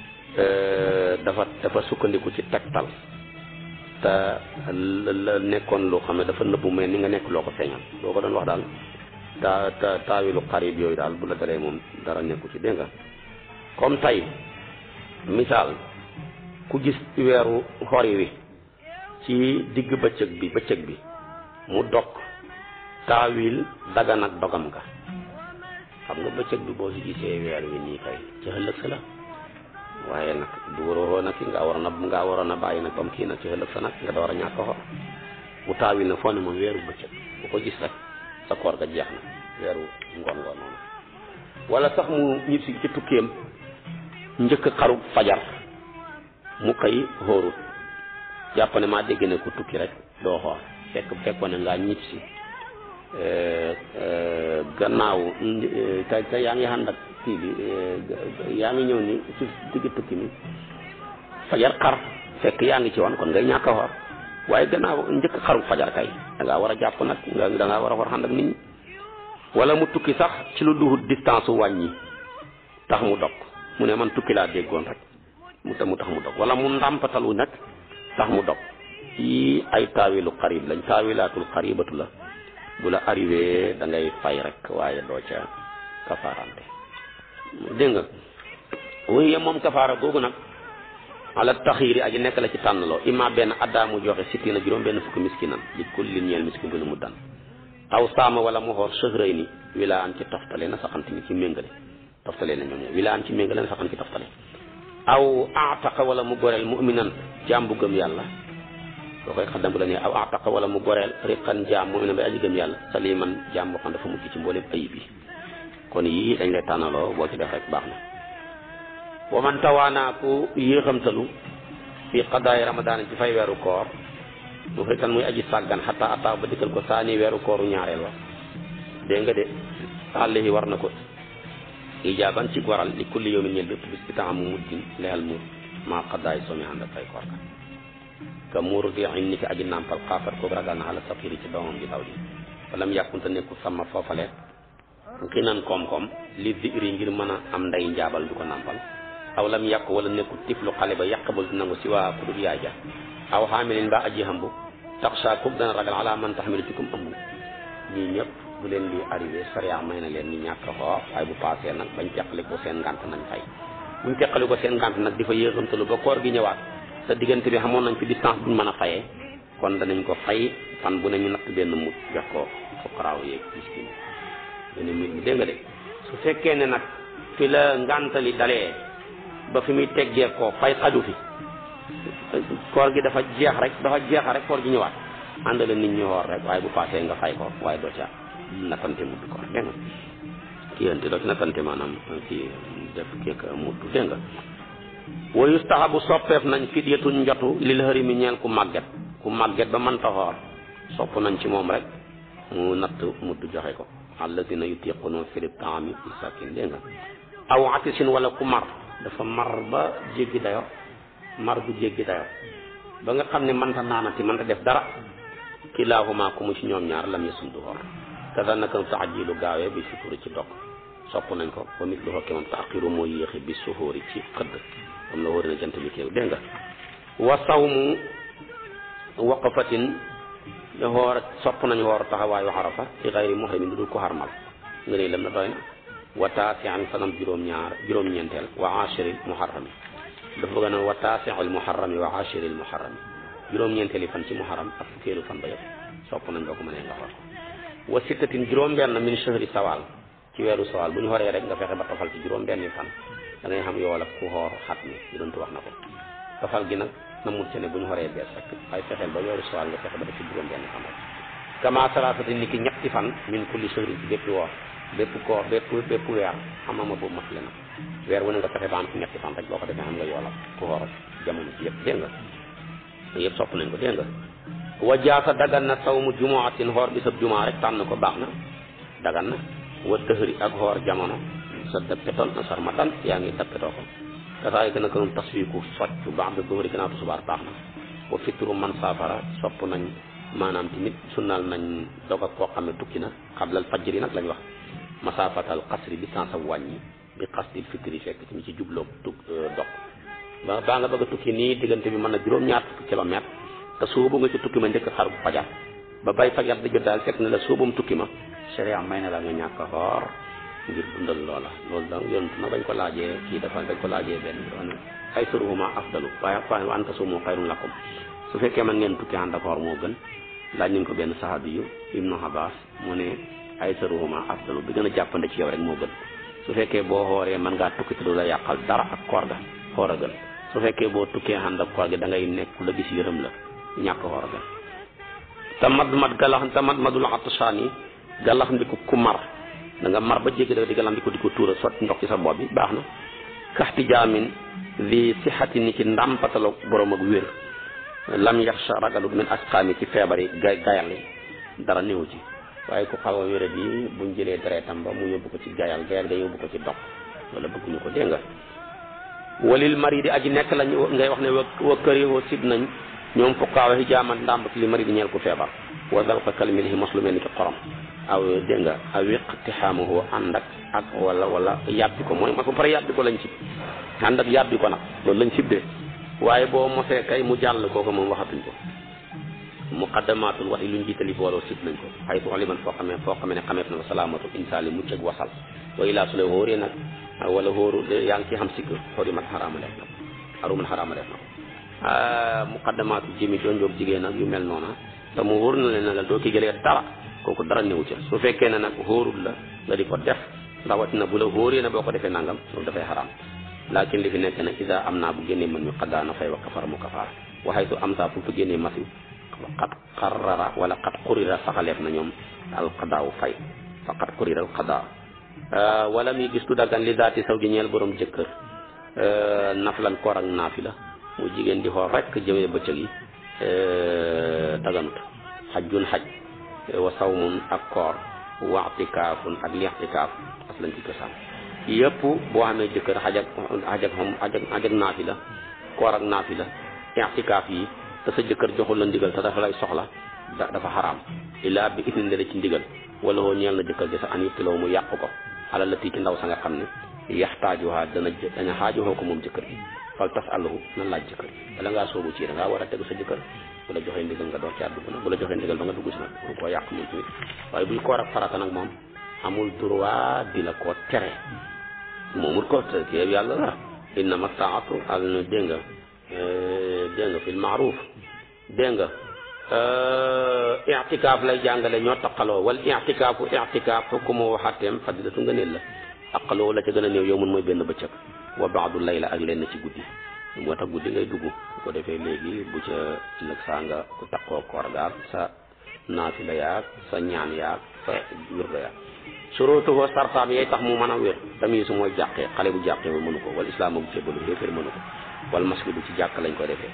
dafa dafa sukkandiku ci tegtal te la nekkoon loo xam ne dafa nëbbu mais ni nga nekk loo ko feeñal boo ko doon wax daal ta ta taawilu xarib yooyu daal bu la dalee moom dara nekku ci dégg nga comme tey misaal ku gis weeru xori wi ci digg bëccëg bi bëccëg bi mu dog taawil dagan ak dogam ga xam nga bëccëg bi boo si gisee weer wi nii kay ci ëllëg sa la waaye nag du waroo nag ki nga waroon a nga waroon a bàyyi nag comme kii nag ci ëllëg sa nag nga door a ñàkk xor mu taawil na foo ne moom weeru bëccëg bu ko gis rek sa koor ga jeex na weeru ngoon ngoon noonu wala sax mu ñib si ci tukkeem njëkk xaru fajar mu xëy xóorut jàpp ne maa dégg ne ku tukki rek doo xoor fekk fekkoon ne ngaa ñib si gannaaw te te yaa ngi ànd ak kii bi yaa ngi ñëw ni ci digg tukki mi fajar xar fekk yaa ngi ci woon kon ngay ñàkk a xoor waaye gannaaw njëkk xaru fajar kay da ngaa war a jàpp nag nga da ngaa war a xoor ànd ak nit ñi wala mu tukki sax ci lu duhut distance wàññi tax mu dog mu ne man tukki laa déggoon rek mu ta mu tax mu dog wala mu ndàmpatalu nag tax mu dog yii ay taawilu xarib lañ taawilaatul xaribatu la bu la arrivé da ngay fay rek waaye doo ca kafaarante dégg nga wuy moom kafaara googu nag ala taxiiri aji nekk la ci tànnaloo imma benn addaa mu joxe sitti na juróom benn fukki miskinan li kulli ñeel miskin bu ne mu dan aw saama wala mu xoor sëxrëy ni wilaa an ci toftale na saxante ni ci méngale toftale na ñoom ñoom wilaa an ci méngale na saxante ci toftale aw ataqa wala mu goreel muminan jaam bu gëm yàlla boo koy xaddam bu la nee aw ataqa wala mu goreel riqan jaam muminan bay aji gëm yàlla saliman jaam boo xam dafa mucc ci mbooleem ayib yi kon yii dañ lay tànnaloo boo ci def rek baax na wa man tawaanaa ku yéexamtalu fi qadaay ramadaan ci fay weeru koor mu fay tan muy aji sàggan xataa ataaw ba dikkal ko saani weeru kooru ñaareel wa dégg nga de àllihi war na ko ijaaban ci waral li kulli yawmin ñel bépp bis bi taxam mu muddin lexal mu maa qadaay soomi ànd ak fay koor ka ka muuru di in ni ki aji nàmpal xaafat ko ragal na xala safiri ci doomam ji daw ji walam yàkkunte nekku sama foofale xinan koom-koom li diri ngir mën a am nday njaabal du ko nàmpal aw lam yàq wala nekku tiflu xale ba yàqabal du nangu si waa ku dul yaay ja aw xaamilin ba aji xambu tax saa kub dana ragal ala man taxamilu ci kum ëmb ñii ñëpp bu leen li arrivé sariya may na leen ñu ñàkk xoor waaye bu paasee nag bañ teqali ko seen ngànt nañ fay buñ teqali ko seen ngànt nag di fa yéexamtalu ba koor gi ñëwaat te diggante bi xamoon nañ fi distance buñ mën a fayee kon danañ ko fay fan bu ne ñu natt benn mut jox ko fuqaraaw yeeg miskin benn mbir mi dégg nga de su fekkee ne nag fi la ngàntali dalee ba fi muy teggee ko fay xaju fi koor gi dafa jeex rek dafa jeex rek koor gi ñëwaat àndale nit ñi xoor rek waaye bu paasee nga fay ko waaye doo ca nattante mudd koor dégg nga kii yante doo ci nattante maanaam kii def keek mudd dégg nga wa yustahabu soppeef nañ fidyatun njotu lil harimi ñeel ku màgget ku màgget ba mënta xoor sopp nañ ci moom rek mu natt mudd joxe ko allazina yutiquna firib taami misakin dégg nga aw atisin wala ku mar dafa mar ba jéggi dayo mar bu jéggi dayo ba nga xam ne mënta naanati mënta def dara kilaahuma ku mu ci ñoom ñaar lam yasum du xoor kaza naka taajilu gaawee bi sukuri ci dog sopp nañ ko ba mit lu xokke moom taaxiru moo yéexi bi suxóori ci xëdd comme la wóori na jant bi kéew dégg nga wa sawmu waqafatin xoor sopp nañu xoor taxawaayu xarafa ci xayri muhrimin du dul ko xarmal nga ne lam na doy na wa taasian fanam juróom-ñaar juróom-ñeenteel wa ashiril muharrami dafa bëgg naan wa taasiul muharrami wa ashiril muharrami juróom-ñeenteeli fan ci muharram ak fukkeelu fan ba yëpp sopp nañ boo ko mënee nga xoor ko wa sittatin juróom-benn min shahri sawal ci weeru sawal bu ñu xoree rek nga fexe ba tofal ci juróom-benni fan da ngay xam yool ak ku xoor xat mi yonent wax na ko tofal gi nag na mut ci ne bu ñu xoree bees rek waaye fexeel ba weeru sawal nga fexe ba def ci juróom-benni fan rek kama salaasati ni ki ñetti fan min kulli shahri ci bépp woor bépp koor bépp bépp weer xamama boobu mat le na weer wu ne nga fexe ba am ci ñetti fan rek boo ko defee xam nga yoolal ku xoor jamono ci yëpp dégg nga yëpp sopp nañ ko dégg nga wa jaasa dagan na sawmu jumuatin xoor bisab jumaa rek tànn ko baax na dagan na wa dëhëri ak xoor jamono sa dappetoon na sarmatan yaa ngi dappetoo ko kasaay gën a gënoon tasfiiku soccu baax da dëhëri gënaatu subaar baax na wa fitru man saafara sopp nañ maanaam tamit sunnal nañ dog ak koo xam ne tukki na xablal fajri nag lañ wax masaafatal xasri distance ab wàññi bi xasdil fitri fekk tamit ci jubloo tuk dog ba baa nga bëgg a tukki nii diggante bi mën na juróom-ñaar fukki kilomètre te suubu nga ci tukki ma njëkk xar bu fajar ba bay fajar di jot daal fekk na la suubum tukki ma sharia may na la nga ñàkk a xoor ngir dundal loola loolu da yonent na bañ ko laajee kii dafa bañ ko laajee benn bi ne ay suruhuma afdalu waaye waaye wa anta suumu xayrun lakum su fekkee man ngeen tukki ànd ak xoor moo gën laaj nañ ko benn sahabi yu ibnu Abbas mu ne ay saruhuma afdalu bi gën a jàppande ci yow rek moo gën su fekkee boo xooree mën ngaa tukki te du la yàqal dara ak koor ga xoor a gën su fekkee boo tukkee ànd ak koor gi da ngay nekk la gis yërëm la ñàkk xoor a gën te mad mad galax te mad madul atsaan yi galax ndiku ku mar da nga mar ba jéggi da di galam di ko di ko tuura sotti ndox ci sa bopp bi baax na kaxti jaamin li sixati ni ci ndàmpatalo borom ak wér lam yaxsha ragalut min asqaami ci feebar yi ga gayal yi dara néew ci waaye ku xaw a wéra bi buñ jëlee deretam ba mu yóbbu ko ci gayal gayal nga yóbbu ko ci dox wala bëgguñu ko dégg nga walil mari di aji nekk lañ ngay wax ne wa wa kër yi wa sib nañ ñoom fukkaawa yi jaaman ndàmbat li mari di ñeel ku feebar wa dal ko kalimilihi mos lu mel ni ki xorom aw dégg nga aw iqtihaamuhu ànd ak ak wala wala yàbbi ko mooy mos ba pare yàbbi ko lañ sib ànd ak yàbbi ko nag loolu lañ sib de waaye boo mosee kay mu jàll kooku moom waxatuñ ko muqaddamatul wax yi luñ jiitali booloo sib nañ ko xay tu liman foo xamee foo xamee ne xameef na ko salaamatu insaali mucc ak wasal wa ilaa su la hóoree nag wala hóoru yaa ngi ci xam sikk xori mat xaraama def na ko aruman xaraama def na ko muqaddamaatu jëmi jonjoog jigéen nag yu mel noona te mu wóor na leen ne la doo ki jëlee dara kooku dara néew ca su fekkee ne nag hóorul la nga di ko def rawatina bu la hóoree na boo ko defee nangam loolu dafay xaraam laakin li fi nekk nag isa am naa bu génnee mën mi xaddaana fay wa kafara mu kafaara waxay su am saa fu fa génnee masi xat xarara wala xat xurira saxaleef na ñoom alqadaawu fay fa xat xurira alqadaa wala muy gis tu daggan li daati saw ji ñeel borom jëkkër naflan koor ak naafi la mu jigéen di xool rek jëmee bëccëg yi daganut xajjun xaj wa sawmun ak koor wa i'tikaafun ak li i'tikaaf as lañ ci cosaan yëpp boo xamee jëkkër xaj ak xaj ak xom xaj ak xaj ak naafi la koor ak naafi la i'tikaaf yi te sa jëkkër joxul la ndigal te dafa lay soxla dafa xaraam illaa bi idnin la ci ndigal wala woo ñeel na jëkkër ji sax an yëptiloo mu yàq ko alal la tii ci ndaw sa nga xam ne yaxtaajuha dana dana xaajuhoo ko moom jëkkër gi fal tas àllahu na laaj jëkkër bala ngaa soobu ci da ngaa war a tegu sa jëkkër bu la joxee ndigal nga door caa dugg nag bu la joxee ndigal ba nga dugg si nag mu koo yàq moom tamit waaye buy koor ak farata nag moom amul droit di la koo tere moomul ko te kii yàlla la innama taatu al dégg nga dégg nga fil maaruf dégg nga i'tikaaf lay jàngale ñoo taqaloo wal i'tikaafu i'tikaaf xukkumu waxateem fadilatu nga neel la aqaloo la ca gën a néew yow mun mooy benn bëccëg wa baadu layla ak lenn ci guddi moo tax guddi ngay dugg bu ko defee léegi bu ca ëllëg saa nga ku taqoo koor gaal sa naafila yaag sa ñaan yaag sa wirda yaag surutuhu sartaam yay tax mu mën a wér tamit su mooy jàqee xale bu jàqee ba mënu ko wal islaam ak jébbalu xéeféer mënu ko wal masjidu ci jàkk lañ koy defee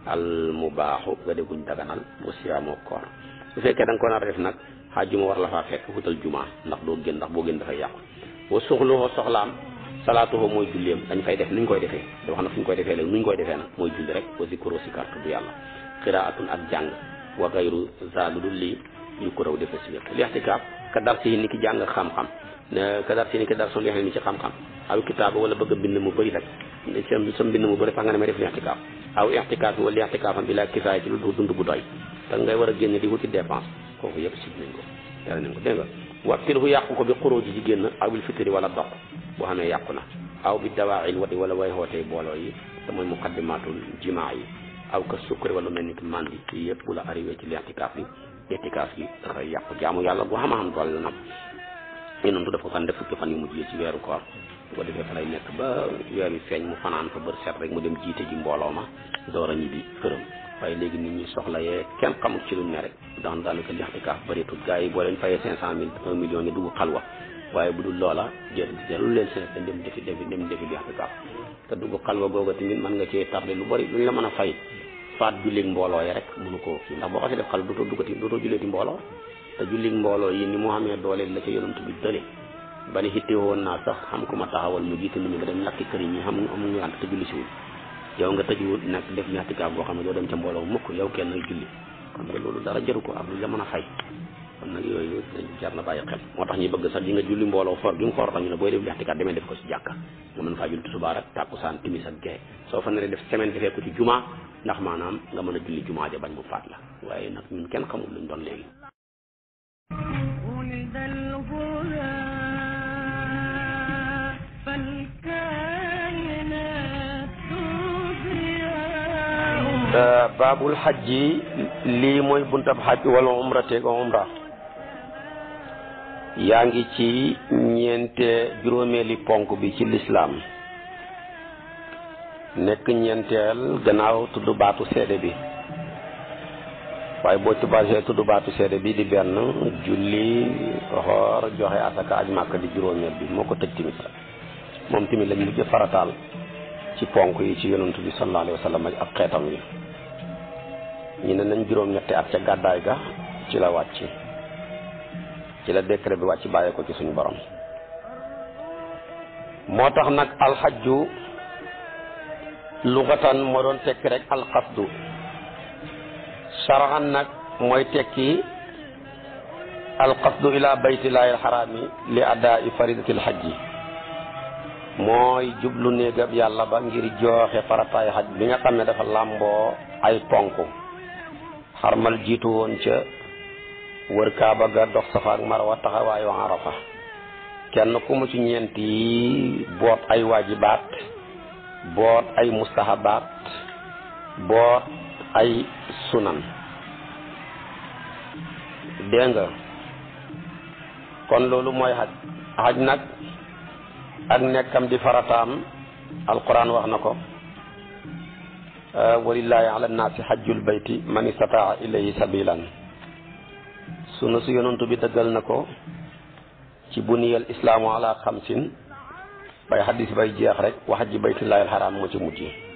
al mu baaxu nga dégguñ daganal bu siyaamoo koor su fekkee da nga ko nar a def nag xaajuma war la faa fekk wutal juma ndax doo gën ndax boo gën dafay yàqu wa suxluhu soxlaam salaatuhu mooy julleem dañ fay def nuñ koy defee da wax na fu ñu koy defee léegi nuñ koy defee nag mooy julli rek wa zikru si carte du yàlla qiraatun ak jàng wa gayru zalu dul lii yu ko raw defee si wér lixtikaaf ka dar si ni ki jàng xam-xam ka dar si ni ki dar son leexle ni ci xam-xam aw kitaaba wala bëgg a bind mu bëri rek sa sa mbind mu bëri tax nga ne may def lixtikaaf aw ixtikaaf wala lixtikaafam bi la kifaaya ci lu dund bu doy te ngay war a génne di wuti dépense kooku yëpp sib nañ ko tere nañ ko dégg nga waxtil fu yàqu ko bi xuróo ji ci génn aw bil fitri wala dox boo xamee yàqu na aw bi dawaa'il wati wala way xootee booloo yi te mooy muqaddimatul jimaa yi aw ka sukkari wala mel ni ki mandi yi yëpp bu la arrivé ci l'itikaaf yi itikaaf yi dafay yàqu jaamu yàlla bu xam-xam doole la nag yonentu daf ko fan def fukki fan yu mujj yi ci weeru koor bu ko defee fa lay nekk ba weer wi feeñ mu fanaan fa bër set rek mu dem jiite ji mbooloo ma door a ñibbi këram waaye léegi nit ñi soxla yee kenn xamul ci lu ne rek ndax daanaka lixtikaaf bëreetul gars yi boo leen fayee cinq cent mille un million ni dugg xalwa waaye bu dul loola jël jëlul leen seen dem defi defi dem defi lixtikaaf te dugg xalwa googa tamit mën nga cee tardé lu bëri luñ la mën a fay faat jullig mbooloo yi rek mënu koo kii ndax boo xasee def xalwa dootoo duggati dootoo julleeti mbooloo te jullig mbooloo yi ni mu xamee doole la ca yonent bi dële ba ni xitte woon naa sax xam ko ma taxawal mu jiite nit ñi ba dem lakki kër yi ñi xam amuñu ànd te julli siwul yow nga tëjuwul nag def lixtikaaf boo xam ne doo dem ca mbooloo mukk yow kenn ngay julli kon nga loolu dara jaru ko ak lu la mën a fay kon nag yooyu dañ jar na bàyyi xel moo tax ñi bëgg sax di nga julli mbooloo for gi nga for tax ñu ne booy def lixtikaaf demee def ko si jàkka nga mën faa julli tisbaar ak tàkkusaan timis ak gee soo fa naree def semaine defee ko ci juma ndax maanaam nga mën a julli juma ja bañ mu faat la waaye nag ñun kenn xamul luñ doon léegi ولد الغلا فالكائنات تبرئ baabul xajji lii mooy buntab xaj wala umrateeg umra yaa ngi ci ñeente juróomeeli ponk bi ci lislaam nekk ñeenteel gannaaw tudd baatu seede bi waaye boo ci basé tudd baatu seede bi di benn julli xoor joxe asaka aj màkk di juróomeel bi moo ko tëj timit moom tamit lañ mujj farataal ci ponk yi ci yonantu bi sallallahu alayhi wa sallam ak xeetam yi ñu ne nañ juróom-ñetti at ca gàddaay ga ci la wàcc ci la décret bi wàcc bàyyee ko ci suñu borom moo tax nag alxajju lugatan moo doon tekki rek alqasdu shar'an nag mooy tekki alqasdu ila baytillahi alxaraami li adaa'i faridatil xajji mooy jublu néegab yàlla ba ngir jooxe farataay xaj bi nga xam ne dafa làmboo ay ponk xarmal jiitu woon ca wër kaaba ga dox safa ak marwa taxawaayu arafa kenn ku mu ci ñeent yi boot ay waajibaat boot ay mustahabaat boot ay sunan dégg nga kon loolu mooy xaj xaj nag ak nekkam di farataam alquran wax na ko walillahi ala nnaasi xajjul bayti man istataa ilayhi sabilan sunu su yonantu bi dëggal na ko ci buniyal islaamu ala xamsin bay xadis bay jeex rek wa xajji baytillahi alxaraam moo ci mujj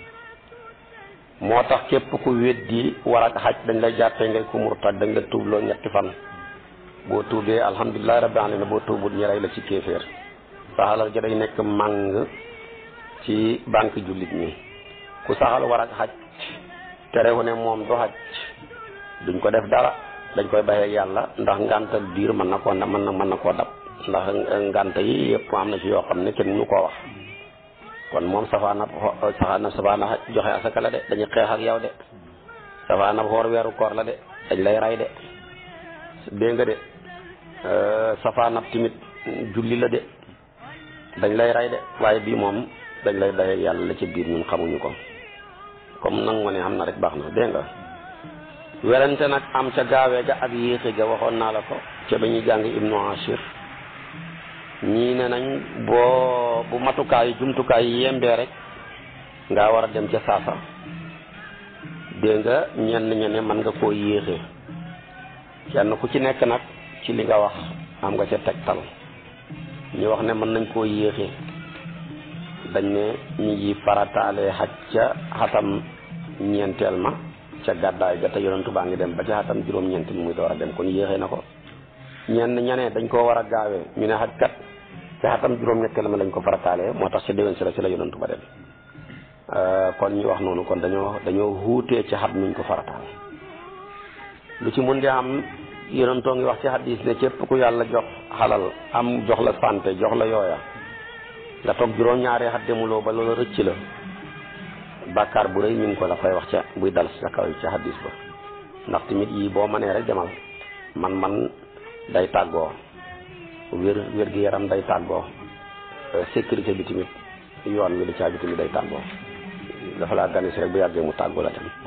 moo tax képp ku weddi war ak xaj dañ lay jàppee ngay ku murtad dañ la tuubloo ñetti fan boo tuubee alhamdulilahi rabbil alamin boo tuubut ñi rey la ci kéeféer sa alal ja day nekk màng ci banque jullit ñi ku saxal war ak xaj terewu ne moom du xaj duñ ko def dara dañ koy bàyyi yàlla ndax ngantal biir mën na koo mën na mën na koo dab ndax ngant yi yëpp am na ci yoo xam ne kenn mënu koo wax kon moom safaana safaana safaana joxe asaka la de dañu xeex ak yow de safaana xoor weeru koor la de dañ lay ray de dégg nga de safaana timit julli la de dañ lay ray de waaye bii moom dañ lay bàyyi yàlla la ci biir ñun xamuñu ko comme nangu ne am na rek baax na dégg nga werante nag am ca gaawee ga ak yéexe ga waxoon naa la ko ca ba ñuy jàng ibnu ashir ñii ne nañ boo bu matukaay jumtukaay yi yembee rek nga war a dem ca saasa dégg nga ñenn ñene mën nga koo yéexe kenn ku ci nekk nag ci li nga wax am nga ca tegtal ñu wax ne mën nañ koo yéexe dañ ne ñi ngi farataalee xaj ca xatam ñeenteel ma ca gàddaay ga te yonentu baa ngi dem ba ca xatam juróom-ñeent mi muy door a dem kon yéexee na ko ñenn ñane dañ koo war a gaawee ñu ne xaj kat ca xatam juróom-ñetteel ma lañ ko farataalee moo tax ca déwén si la ci la yonentu ba dem kon ñu wax noonu kon dañoo dañoo wuutee ci xat nuñ ko farataal lu ci mun di am yonentoo ngi wax ci xadis ne képp ku yàlla jox xalal am jox la santé jox la yooya nga toog juróom-ñaari xat demuloo ba loolu rëcc la bàkkaar bu rëy ñu ngi ko la fay wax ca buy dal sa kaw ca xadis ba ndax tamit yii boo mënee rek demal man man day tàggoo wér wér gi yaram day tàggoo sécurité bi tamit yoon mi di caa bi tamit day tàggoo dafa laa gane si rek bu yàggee mu tàggoo la dem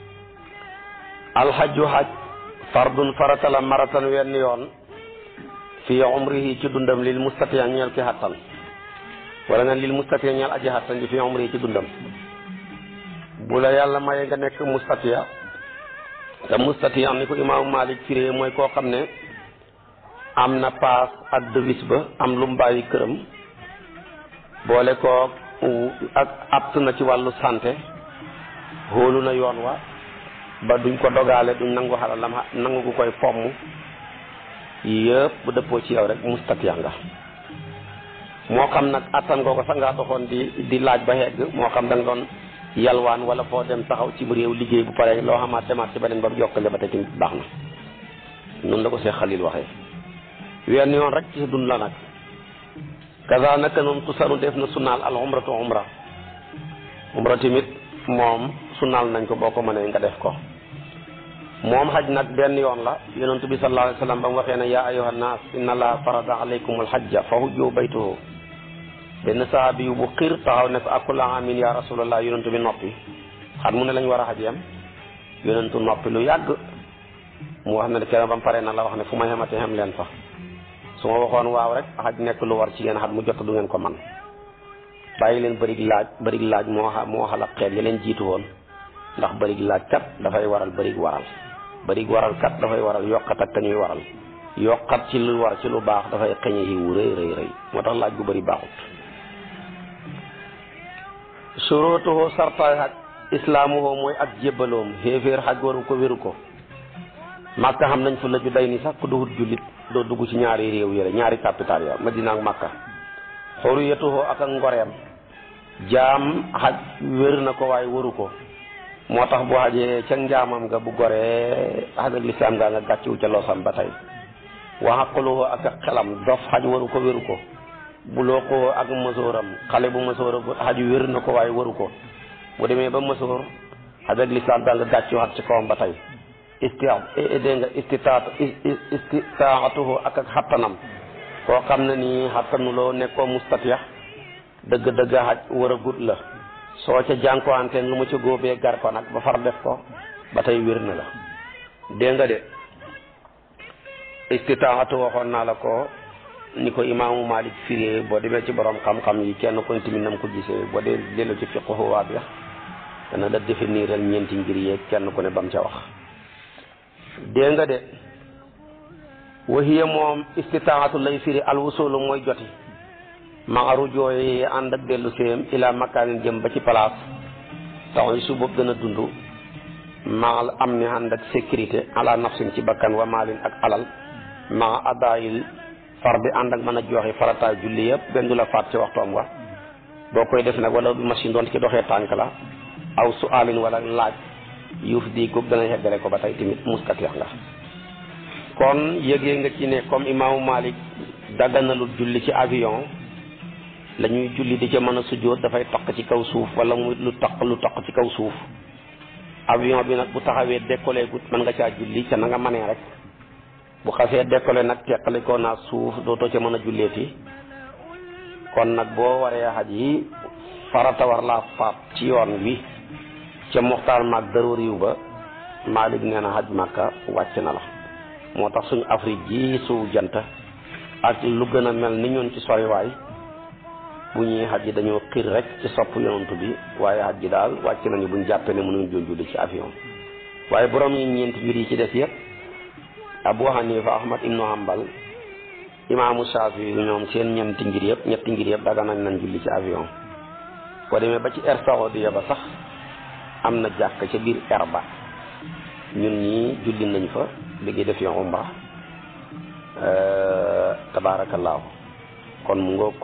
alxaju xaj fardun farata la maratan wenn yoon fii umrihi ci dundam lil mustatiya ñeel ki xattan wala nga lil mustatiya ñeel aji xattan ji fii umrihi ci dundam bu la yàlla maye nga nekk mustatiya te mustatiya ni ko imaamu Malik firee mooy koo xam ne am na paas ak devis ba am lu mu bàyyi këram boole koo ak apt na ci wàllu santé xóolu na yoon wa ba duñ ko dogaale duñ nangu xalalam nangu gu koy fomm yëpp bu dëppoo ci yow rek mustatiya nga moo xam nag attan nga ko sax ngaa doxoon di di laaj ba hegg moo xam da nga doon yalwaan wala foo dem taxaw ci réew liggéey bu pare loo xamaat demaat ci beneen ba yokkale ba te ci baax na noonu la ko Seex Xalil waxee wenn yoon rek ci dund la nag kaza naka noonu tusaru def na sunnaal al umratu umra umra tamit moom sunnaal nañ ko boo ko mënee nga def ko moom xaj nag benn yoon la yonent bi sallallahu alayhi wa sallam ba mu waxee ne yaa ayyuha nnaas inna allaha farada alaykum alxajja fa hujju baytuhu benn sahabi yu bu xiir taxaw ne ko akula amin ya rasulallah yonentu bi noppi xat mu ne lañ war a xaj yam yonentu noppi lu yàgg mu wax ne kenn ba mu paree na la wax ne fu ma xemate xem leen fa su ma waxoon waaw rek xaj nekk lu war ci yéen xat mu jot du ngeen ko man bàyyi leen bërig laaj bërig laaj moo xa moo xalab xeet ya leen jiitu woon ndax bërig laaj kat dafay waral bërig waral bari waral kat dafay waral yokkat ak ñuy waral yokkat ci lu war ci lu baax dafay xëñe yiwu rëy rëy rëy moo tax laaj gu bari baaxut surutuhu sartaay xaj islaamuhu mooy ak jébbaloom xéeféer xaj waru ko wéru ko màkka xam nañ fu la ju day ni sax ku duhut jullit doo dugg ci ñaari réew yële ñaari capital ya madina ak màkka xuriyatuhu ak ak ngoreem jaam xaj wér na ko waaye waru ko moo tax bu xajee ca njaamam nga bu goree xaj ak lislaam nga nga gàcciwu ca loosam ba tey wa xaquluhu ak ak xelam dof xaj waru ko wéru ko bu loo ko ak mësooram xale bu mësoor xaj wér na ko waaye waru ko bu demee ba mësoor xaj ak lislaam daa nga gàcciwaat ci kawam ba tey isti dégg nga istitaat istitaatuhu ak ak xattanam koo xam ne nii xattanuloo nekkoo mustatiya dëgg-dëgg xaj war a gut la soo ca jànkuwanteen lu ma ca góobee gar ko nag ba far def ko ba tey wér na la dégg nga de istitaatu waxoon naa la ko ni ko imaamu Malik firee boo demee ci borom xam-xam yi kenn ko tamit nam ko gisee boo dee dellu ci fiqhu waadix dana la définiral ñeenti ngir yeeg kenn ku ne bam ca wax dégg nga de waxiya moom istitaatu lay firi alwusulu mooy joti maaru jooy ànd ak dellu séem ila makaanin jëm ba ci place tax su boobu gën a dund maal am ni ànd ak sécurité ala nafsin ci bakkan wa maalin ak alal maa adaayil far bi ànd ak mën a joxe farataay julli yëpp benn du la faat ci waxtoom wa boo koy def nag wala machine doon ki doxee tànk la aw su alin wala laaj yuuf di ko dana yeggale ko ba tey tamit mustatix nga kon yëgee nga ci ne comme imaamu Malik dagganalul julli ci avion la ñuy julli di ca mën a sujjóot dafay taq ci kaw suuf wala muy lu taq lu taq ci kaw suuf avion bi nag bu taxawee décollé gut mën nga caa julli ca na nga manee rek bu xasee décollé nag teqali ko naa suuf dootoo ca mën a julleeti kon nag boo waree xaj yi farata war laa faat ci yoon wi ca muxtaar maag darooriw ba Malik nee na xaj màkka wàcc na la moo tax suñu Afrique ji suuf jant ak lu gën a mel ni ñun ci soriwaay bu ñuy xaj yi dañoo xiir rek ci sopp yonantu bi waaye xaj ji daal wàcc nañu buñ jàppee ne mënuñ doon julli ci avion waaye borom yi ñeenti mbir yi ci des yëpp Abu Hanifa Ahmad ibnu Hanbal imaamu Shafi yu ñoom seen ñeenti ngir yëpp ñetti ngir yëpp daga nañ nañ julli ci avion boo demee ba ci air Saoudia ba sax am na jàkk ca biir air ba ñun ñii julli nañ fa bi def yoon umra tabaarakallaahu kon mu ngoog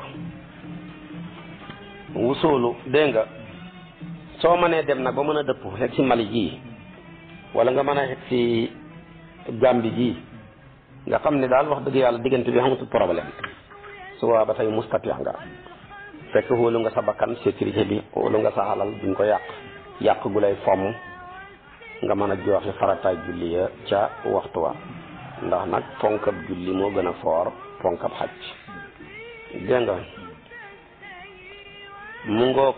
wusoolu dégg nga soo mënee dem nag ba mën a dëpp xeg ci Mali gii wala nga mën a xeg ci Gàmbi gii nga xam ne daal wax dëgg yàlla diggante bi xamatul problème su waa ba tey mustatix nga fekk wóolu nga sa bakkan sécurité bi wóolu nga sa xalal duñ ko yàq yàq gu lay fomm nga mën a joxe farataay julli ya ca waxtu wa ndax nag ponkab julli moo gën a foor ponkab xaj dégg nga mu ngoog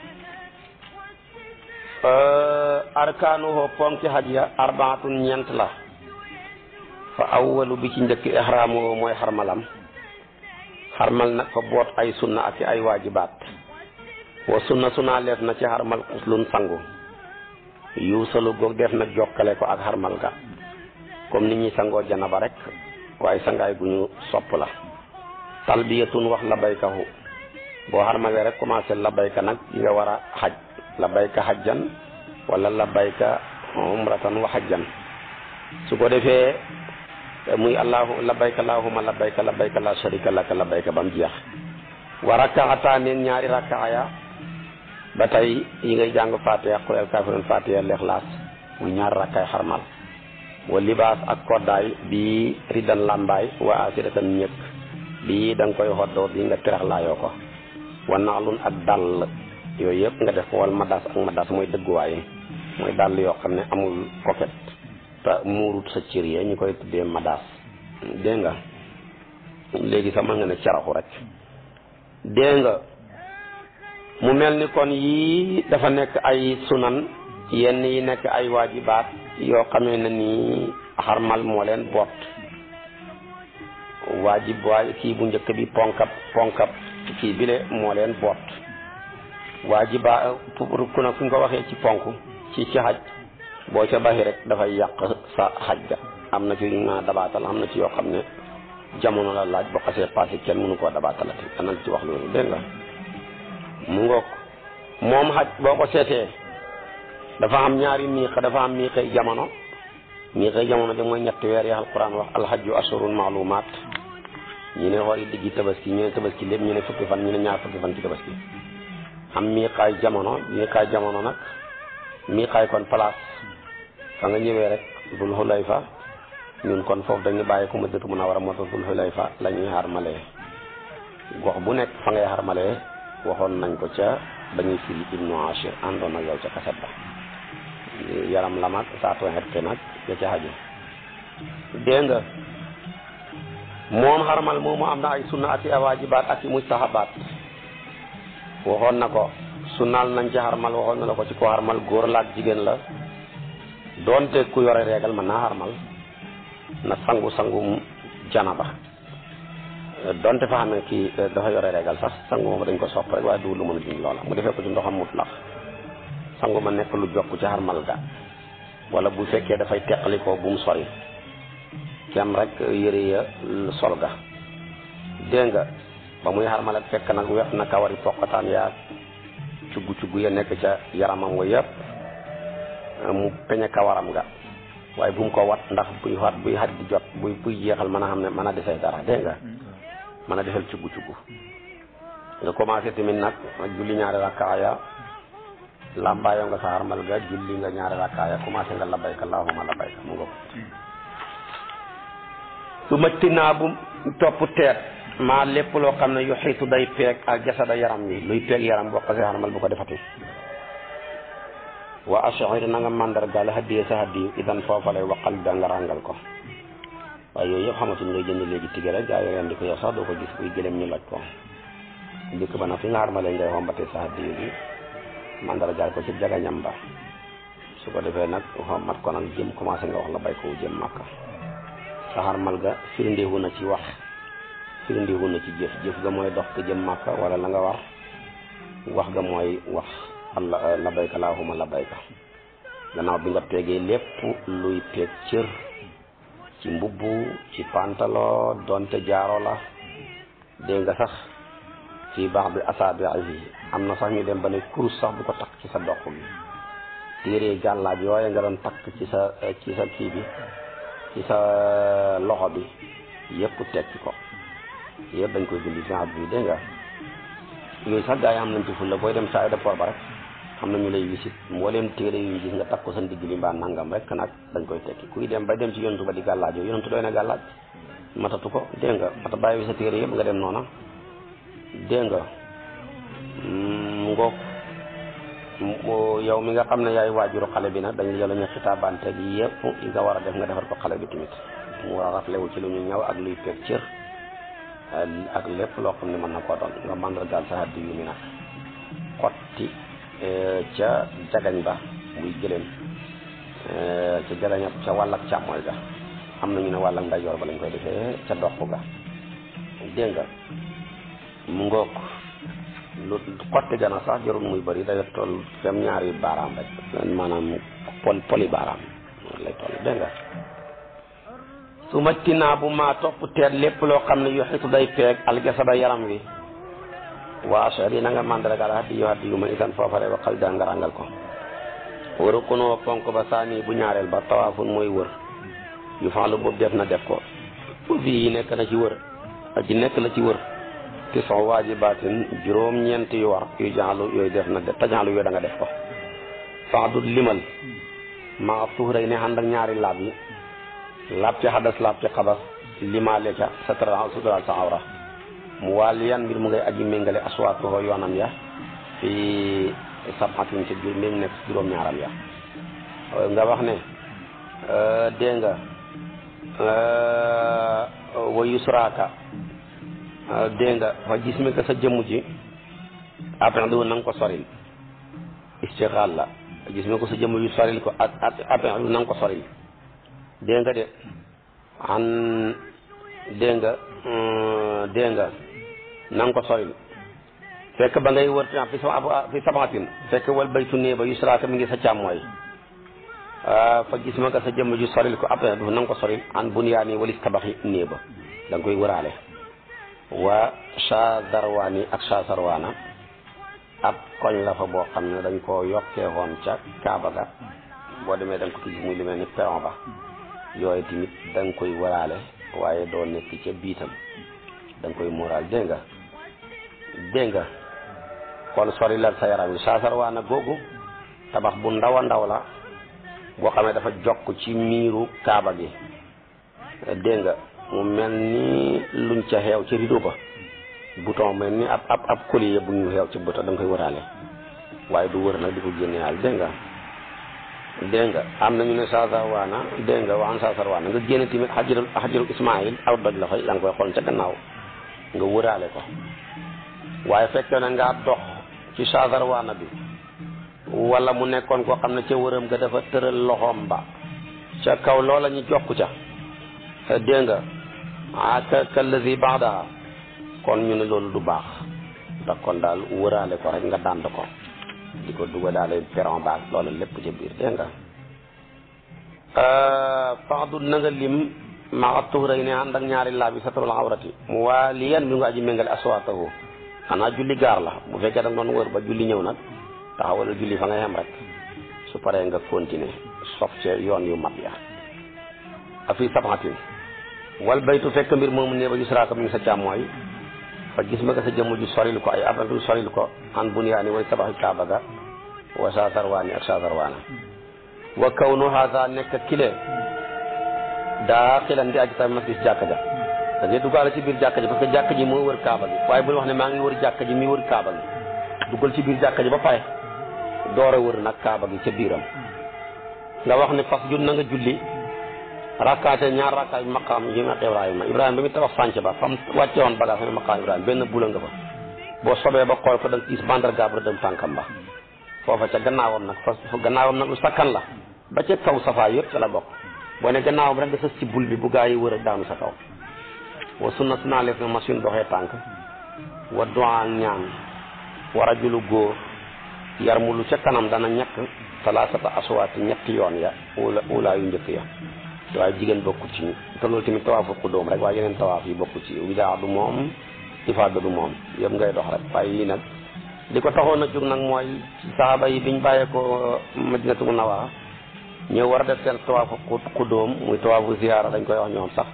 arkaanuhu ponki xaj ya arbaatun ñeent la fa awwalu bi ci njëkk ihraamuhu mooy xarmalam xarmal nag fa boot ay sunna ak ay waajibaat wa sunna sunna leef na ci xarmal xuslun sangu yuusalu goog def na jokkale ko ak xarmal ga comme ni ñuy sangoo janaba rek waaye sangaay gu ñu sopp la talbiyatun wax labaykahu boo xarmalee rek commencé labayka nag di nga war a xaj labayka xajjan wala labayka umratan wa xajjan su ko defee muy allahu labayka allahuma labayka labayka la sharika laka labayka ba mu jeex wa rakkaxataa neen ñaari rakkaaya ba tey yi ngay jàng fatiha qul al kafirun fatiha lexlaas muy ñaari rakkaay xarmal wa libaas ak koddaay bi riddan lambaay wa asiratan ñëkk bii da nga koy xoddoo bi nga tirax laayoo ko wa naalun ak dàll yooyu yëpp nga def ko wal madas ak madas mooy dëgguwaay mooy dàll yoo xam ne amul koket te muurut sa cër yi ñu koy tuddee madas dégg nga léegi sax mën nga ne caraxu rek dégg nga mu mel ni kon yii dafa nekk ay sunan yenn yi nekk ay waajibaat yoo xamee ne nii xarmal moo leen boot waajib waay kii bu njëkk bi ponkab ponkab kii bile moo leen boot waajiba pour ku ne fu ñu ko waxee ci ponk ci ci xaj boo ca baxi rek dafay yàq sa xaj ga am na ci ma dabaatal am na ci yoo xam ne jamono la laaj boo xasee passé kenn mënu koo dabaatalati danañ ci wax loolu dégg nga mu ngoog moom xaj boo ko seetee dafa am ñaari miiqa dafa am miiqay jamono miiqay jamono de mooy ñetti weer yi alquran wax alhajju ashurun maalumaat ñu ne war yi diggi tabaski ñu ne tabaski lépp ñu ne fukki fan ñu ne ñaar fukki fan ci tabaski am miiqaay jamono miiqaay jamono nag miiqaay kon place fa nga ñëwee rek dul xulayfa ñun kon foofu dañu bàyyi ko Madinatu Munawwara moo tax dul xulayfa la ñuy xarmalee gox bu nekk fa ngay xarmalee waxoon nañ ko ca dañuy firi ibnu ashir àndoon ak yow ca kaset ba yaram la mag saatu xette nag ya ca xaju dégg nga moom xarmal moomu am na ay sunna ati awaajibaat ak i mustahabaat waxoon na ko sunnaal nañ ci xarmal waxoon na la ko ci ko xarmal góor la ak jigéen la doonte ku yore reegal mën naa xarmal na sangu sangu janaba donte fa xam ne kii dafa yore reegal sax sangu moom dañ ko sopp rek waaye du lu mën a dindi loola mu defee ko ci ndoxam mutlax sangu ma nekk lu jokk ci xarmal ga wala bu fekkee dafay teqalikoo bu mu sori kem rek yëre ya sol ga dégg nga ba muy xarmal ak fekk nag weex na kawari poqataan yaa cuggu cuggu ya nekk ca yaramam wa yëpp mu peñe kawaram ga waaye bu mu ko wat ndax buy wat buy xaj di jot buy buy jeexal mën a xam ne mën a desee dara dégg nga mën a defal cuggu cuggu nga commencé tamit nag julli ñaari rakkaaya lambaayoo nga sa xarmal ga julli nga ñaari rakkaaya commencé nga labayka allahumma labayka mu nga ko su ma tinaa bu topp teet maa lépp loo xam ne yu xiitu day peeg ak jasada yaram wi luy peeg yaram boo xasee xarmal bu ko defati wa ashir na nga mandargaal hadiye sa hadiyu idan foofa lay waqal da nga ràngal ko waaye yooyu yëpp xamatuñ ngay jënd léegi tigge rek gaa yi rendi ko yow sax doo ko gis buy gëlem ñu loj ko dikk ba nag fi nga xarmalee ngay xombatee sa hadiyu bi mandargaal ko ci jagañam ba su ko defee nag xommat ko nag jëm commencé nga wax la bay ko jëm màkka sa xarmal ga firndeewu na ci wax firndeewu na ci jëf jëf ga mooy dox ko jëm màkka wala la nga war wax ga mooy wax allah labayka laahuma labayka gannaaw bi nga peegee lépp luy peeg cër ci mbubb ci pantalo donte jaaro la dégg nga sax fii baax bi asaabi yi am na sax ñu dem ba ne kurus sax bu ko takk ci sa dox bi téere gàllaaj yooye nga doon takk ci sa ci sa kii bi ci sa loxo bi yëpp tekki ko yëpp dañ koy dindi fi bi dégg nga yooyu sax gaa yi am nañ ci fulla booy dem sa aéroport ba rek xam na ñu lay wisit mbooleem téere yu gis nga takk ko sa ndigg li mbaa nangam rek nag dañ koy tekki kuy dem ba dem ci yontu ba di gàllaajoo yontu doy na gàllaaj matatu ko dégg nga mata bàyyi wi sa téere yëpp nga dem noona dégg nga ngoog yow mi nga xam ne yaay waajuru xale bi nag dañ yow la ñu xitaabante gi yëpp yi nga war a def nga defar ko xale bi tamit mu war a raflewu ci lu ñu ñëw ak luy peeg cër ak lépp loo xam ne mën na koo doon nga mandargaal sa haddi yu mi nag xotti ca jagañ ba muy gëléem ca jagañ ca wàll ak càmmooy ga am na ñu ne wàll ak ndeyjoor ba lañ koy defee ca dox ga dégg nga mu ngoog lu xotti gana sax jarul muy bëri day toll fem ñaari baaraam rek maanaam pol poli baaraam lay toll dégg nga su ma tinaa bu maa topp teet lépp loo xam ne yu xitu day peeg algesada yaram wi waa achar yi na nga mandargaal haddi yu haddi yu ma isan foofale waxal da nga rangal ko waru kunoo ponk ba saani bu ñaareel ba tawaafun mooy wër yu faalu boobu def na def ko fii yi nekk na ci wër aji nekk la ci wër ti sox waajibaatin juróom-ñeent yu war yu jaalu yooyu def na def tajaalu yooyu da nga def ko faadut limal maa tuuray ne ànd ak ñaari laab yi laab ci xadas laab ci xabas limaale ca satra suturaal sa awra mu wàll yan mbir mu ngay aji méngale aswaatuho yoonam ya fi sabxatin ci jur mbir mu nekk juróom-ñaaram ya nga wax ne dégg nga wa yusraaka dégg nga fa gis mi ko sa jëmm ji après du na nga ko soril istixaal la gis mi ko sa jëmm ji soril ko après du na nga ko soril dégg nga de an dégg nga dégg nga na nga ko soril fekk ba ngay wër fi sa fi sabatin fekk wal baytu nee ba yusraaka mi ngi sa càmmooy fa gis ma ka sa jëmm ju soril ko après du na nga ko soril an bunyaani walis tabaxi néeg ba da nga koy wëraale wa Chazarwaani ak Chazarwaana ab koñ la fa boo xam ne dañ koo yokkee woon ca Kaaba ga boo demee da nga ko gis muy lu mel ni peron ba yooyu tamit da nga koy wëraale waaye doo nekk ca biitam da nga koy muuraal dégg nga dégg nga kon sorilal sa yaram wi Chazarwaana googu tabax bu ndaw a ndaw la boo xamee dafa jokk ci miiru Kaaba gi dégg nga mu mel ni luñ ca xeew ci rideau ba bouton mel ni ab ab ab collier bu ñu xeew ci bouton da nga koy wëraale waaye du wër nag di ko génne yàlla dégg nga dégg nga am na ñu ne Chazarwaana dégg nga waxan Chazarwaana nga génne tamit xajarul xajarul Ismaïl aw doj la fay yaa ngi koy xool ca gannaaw nga wëraale ko waaye fekkee na ngaa dox ci Chazarwaana bi wala mu nekkoon koo xam ne ca wëram nga dafa tëral loxoom ba ca kaw loola ñu jokk ca dégg nga ah ka kallazi baadaha kon ñu ne loolu du baax ndax kon daal wëraale ko rek nga dànd ko di ko duga daale peron baag loolu lépp ca biir dégg nga faxdu na nga lim maxa tuuray ne ànd ak ñaari laa bi satrul awrati mu waa li yan bi nga aji méngale aswaatahu xanaa julli gaar la bu fekkee da nga doon wër ba julli ñëw nag taxawal julli fa nga yem rek su paree nga continuer sof ca yoon yu mat ya afi sabatin wal baytu fekk mbir moomu ne ba yusraaka mi ngi sa càmmooy fa gis ma nga sa jëmm ju soril ko ay aventu soril ko an bunyaani way tabaxi kaaba ga wa Chazarwaani ak Chazarwaana wa kawnu haada nekk kile daa xilan di aji tamit masjid jàkka ja da ngay duggaale ci biir jàkka ji parce que jàkka ji moo wër kaaba gi waaye bul wax ne maa ngi wër jàkka ji mi wër kaaba gi duggal ci biir jàkka ji ba pare door a wër nag kaaba gi ca biiram nga wax ne fas jun na nga julli rakkaate ñaar rakkaay maqaam yi ma Ibrahima Ibrahima bi mu tabax sànc ba fam wàcce woon bagage ne maqaam Ibrahima benn bula nga fa boo sobee ba xool ko da nga gis mandarga ba dem tànkam ba foofa ca gannaawam nag fas gannaawam nag lu sakkan la ba ca kaw safaa yëpp ca la bokk boo ne gannaawam rek nga sës ci bul bi bu gaa yi wër a daanu sa kaw wa sunna sunaa leef na machine doxee tànk wa duwaa ñaan wa rajulu góor yar mu lu ca kanam dana ñekk talaasata aswaati ñetti yoon ya ula ulaa yu njëkk ya waaye jigéen bokku ci te loolu tamit tawaafu xudóom rek waaye yeneen tawaaf yi bokku ci widaa du moom ifaada du moom yëpp ngay dox rek waaye yii nag li ko taxoon a jóg nag mooy saaba yi biñ bàyyee ko madinatu munawwara ñëw war a def seen tawaafu xudóom muy tawaafu ziyaara dañ koy wax ñoom sax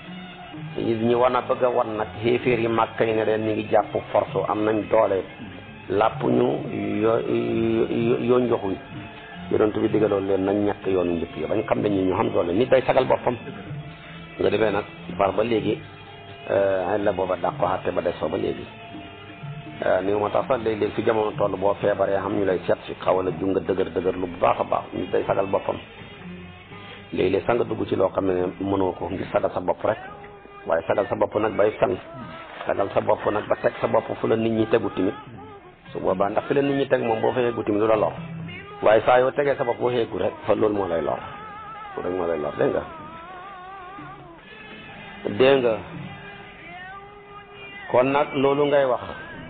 ñu war a bëgg a wan nag xéeféer yi màkk yi ne leen ñu ngi jàpp force am nañ doole làpp ñu yo yoo njoxuñ yonent bi digaloon leen nañ ñàkk yoonu njëkk yi bañ xam ne ñi ñu xam doole nit day sagal boppam nga defee nag far ba léegi ay la booba dàq ko xatte ba des fa ba léegi ni moo tax sax léeg-léeg fi jamono toll boo feebaree xam ñu lay seet si xaw a ju nga dëgër dëgër lu bu baax a baax nit day sagal boppam léeg-léeg sax nga dugg ci loo xam ne mënoo ko ngir sagal sa bopp rek waaye sagal sa bopp nag bay fen sagal sa bopp nag ba teg sa bopp fu la nit ñi tegu timit su boobaa ndax fi la nit ñi teg moom boo fa yeggu timit du la lor waaye saa yoo tegee sa bopp boo yeggu rek fa loolu moo lay lor loolu rek moo lay lor dégg nga dégg nga kon nag loolu ngay wax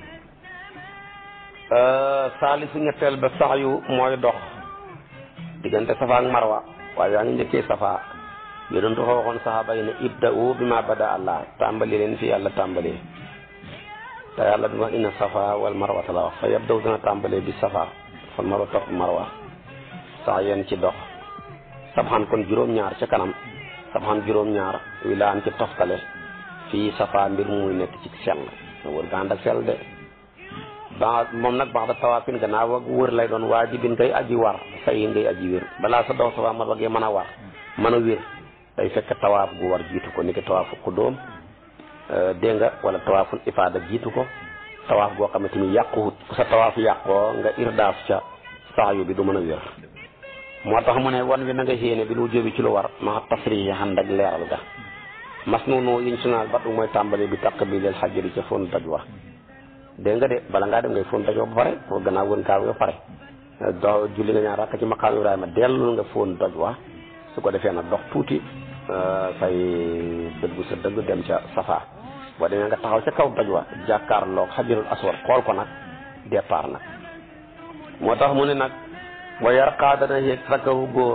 saalisu ñetteel ba sax yu mooy dox diggante safa ak marwa waaye yaa ngi njëkkee safa yonentu fa waxoon saxaaba yi ne ibda'u bi ma bada allah tàmbali leen fi yàlla tàmbalee te yàlla bi wax inna safa wal marwata la wax fa yabdaw dina tàmbalee bi safa fal marwa topp marwa sax yéen ci dox sabxan kon juróom-ñaar ca kanam sabxan juróom-ñaar wi laan ci toftale fii safa mbir muy nekk ci sell wër ga ànd ak sell de ba moom nag baax da tawaafin gannaaw ak wër lay doon waajibin ngay aji war say ngay aji wér balaa sa dox safa marwa gee mën a war mën a wér day fekk tawaaf gu war jiitu ko ni ki tawaafu xudóom dégg nga wala tawaaful ifaada jiitu ko tawaaf goo xam ne tamit yàquwut ku sa tawaaf yàqoo nga irdaaf ca saayu bi du mën a wér moo tax mu ne wan wi na nga xéene bi lu jóbi ci lu war ma tasrihi xand ak leeral ga mas noonu yiñ sunaal bat mooy tàmbali bi taq bi leel xajjari ca fon doj wa dégg nga de bala ngaa dem ngay fon doj wa ba pare pour gannaaw wën kaaw ba pare do julli nga ñaar rakk ci maqaam Ibrahima dellu nga fon doj wa su ko defee nag dox tuuti fay dëggu sa dëgg dem ca safa boo demee nga taxaw ca kaw doj wa jàkkaarloog xajarul aswad xool ko nag départ nag moo tax mu ne nag wa yarqaa dana yéeg rakawu góor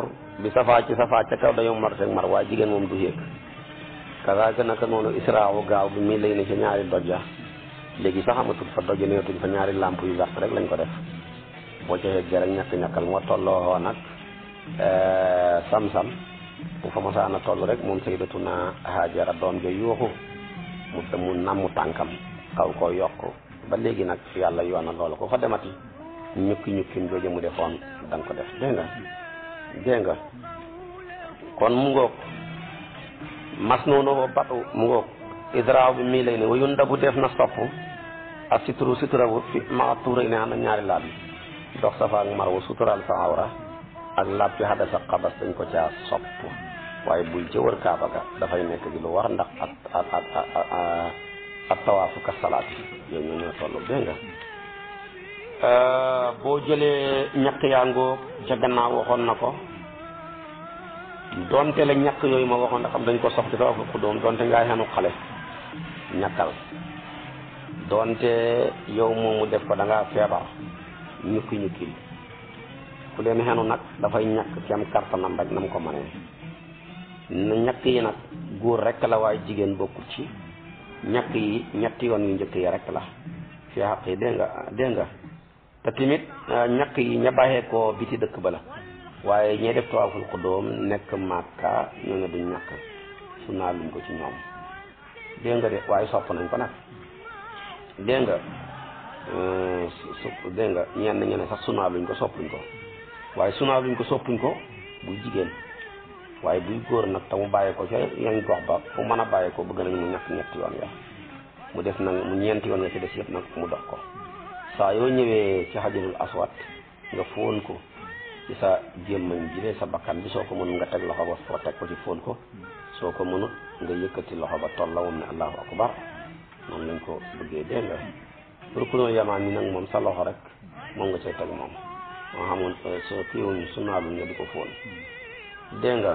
bi safaa ci safaa ca kaw dañoo mar mar waaye jigéen moom du yéeg kasaaka naka noonu israawu gaaw bi mii lay ne ca ñaari doj ya léegi sax amatul fa doj neetuñ fa ñaari làmp yu vert rek lañ ko def boo ca yeggee rek ñàkk ñàkkal moo tolloo nag sam-sam bu fa mosaana toll rek moom sayyidatuna Haajara doom ja yuuxu mu mu namm tànkam xaw koo yokk ba léegi nag yàlla yoona loolu ko fa demati ñukki ñukkim jooju mu defoon da nga ko def dégg nga dégg nga kon mu ngoog mas noonu batu mu ngoog idraaw bi mii lay ne wayun ndabu def na sopp ak suturu suturawu fi ma tuura ne am ñaari laab yi dox safa ak marwa sutural sa awra ak laab ci xadasa xabas dañ ko caa sopp waaye bul ca wër kaaba ga dafay nekk gi lu war ndax ak ak ak ak tawaafu ka salaat yi yooyu ñoo ñoo toll dégg nga boo jëlee ñaq yaa ngoo ca gannaaw waxoon na ko donte la ñaq yooyu ma waxoon ndax xam dañ ko sox ci tawaafu xudóom donte ngaa xenu xale ñaqal donte yow moomu def ko da ngaa feebar ñukki ñukki ku leen xenu nag dafay ñàkk ci am kartanam rek na mu ko mënee na ñàkk yi nag góor rek la waaye jigéen bokkut ci ñàkk yi ñetti yoon yu njëkk yi rek la fi xaq yi dégg nga dégg nga te tamit ñàkk yi ña bàyyee ko biti dëkk ba la waaye ñee def tawaaful xudóom nekk màkka ñoo ne duñ ñàkk su naa luñ ko ci ñoom dégg nga de waaye sopp nañ ko nag dégg nga su dégg nga ñenn ñu ne sax sunaa luñ ko soppuñ ko waaye sunaa luñ ko soppuñ ko buy jigéen waaye buy góor nag te mu bàyyi ko ca yañ gox ba fu mën a bàyyi ko bëgg nañ mu ñàkk ñetti yoon ya mu def nag mu ñeenti yoon nga ci des yëpp nag mu dox ko saa yoo ñëwee ci xajarul aswad nga fóon ko ci sa gémmañ ji sa bakkan bi soo ko mënul nga teg loxo ba foo teg ko ci fóon ko soo ko mënut nga yëkkati loxo ba toll la moom ne allahu akbar noonu lañ ko bëggee dégg nga pour ku doon yamaan ni nag moom sa loxo rek moom nga cay teg moom moo xamoon soo kiiwuñ su naaluñ nga di ko fóon dégg nga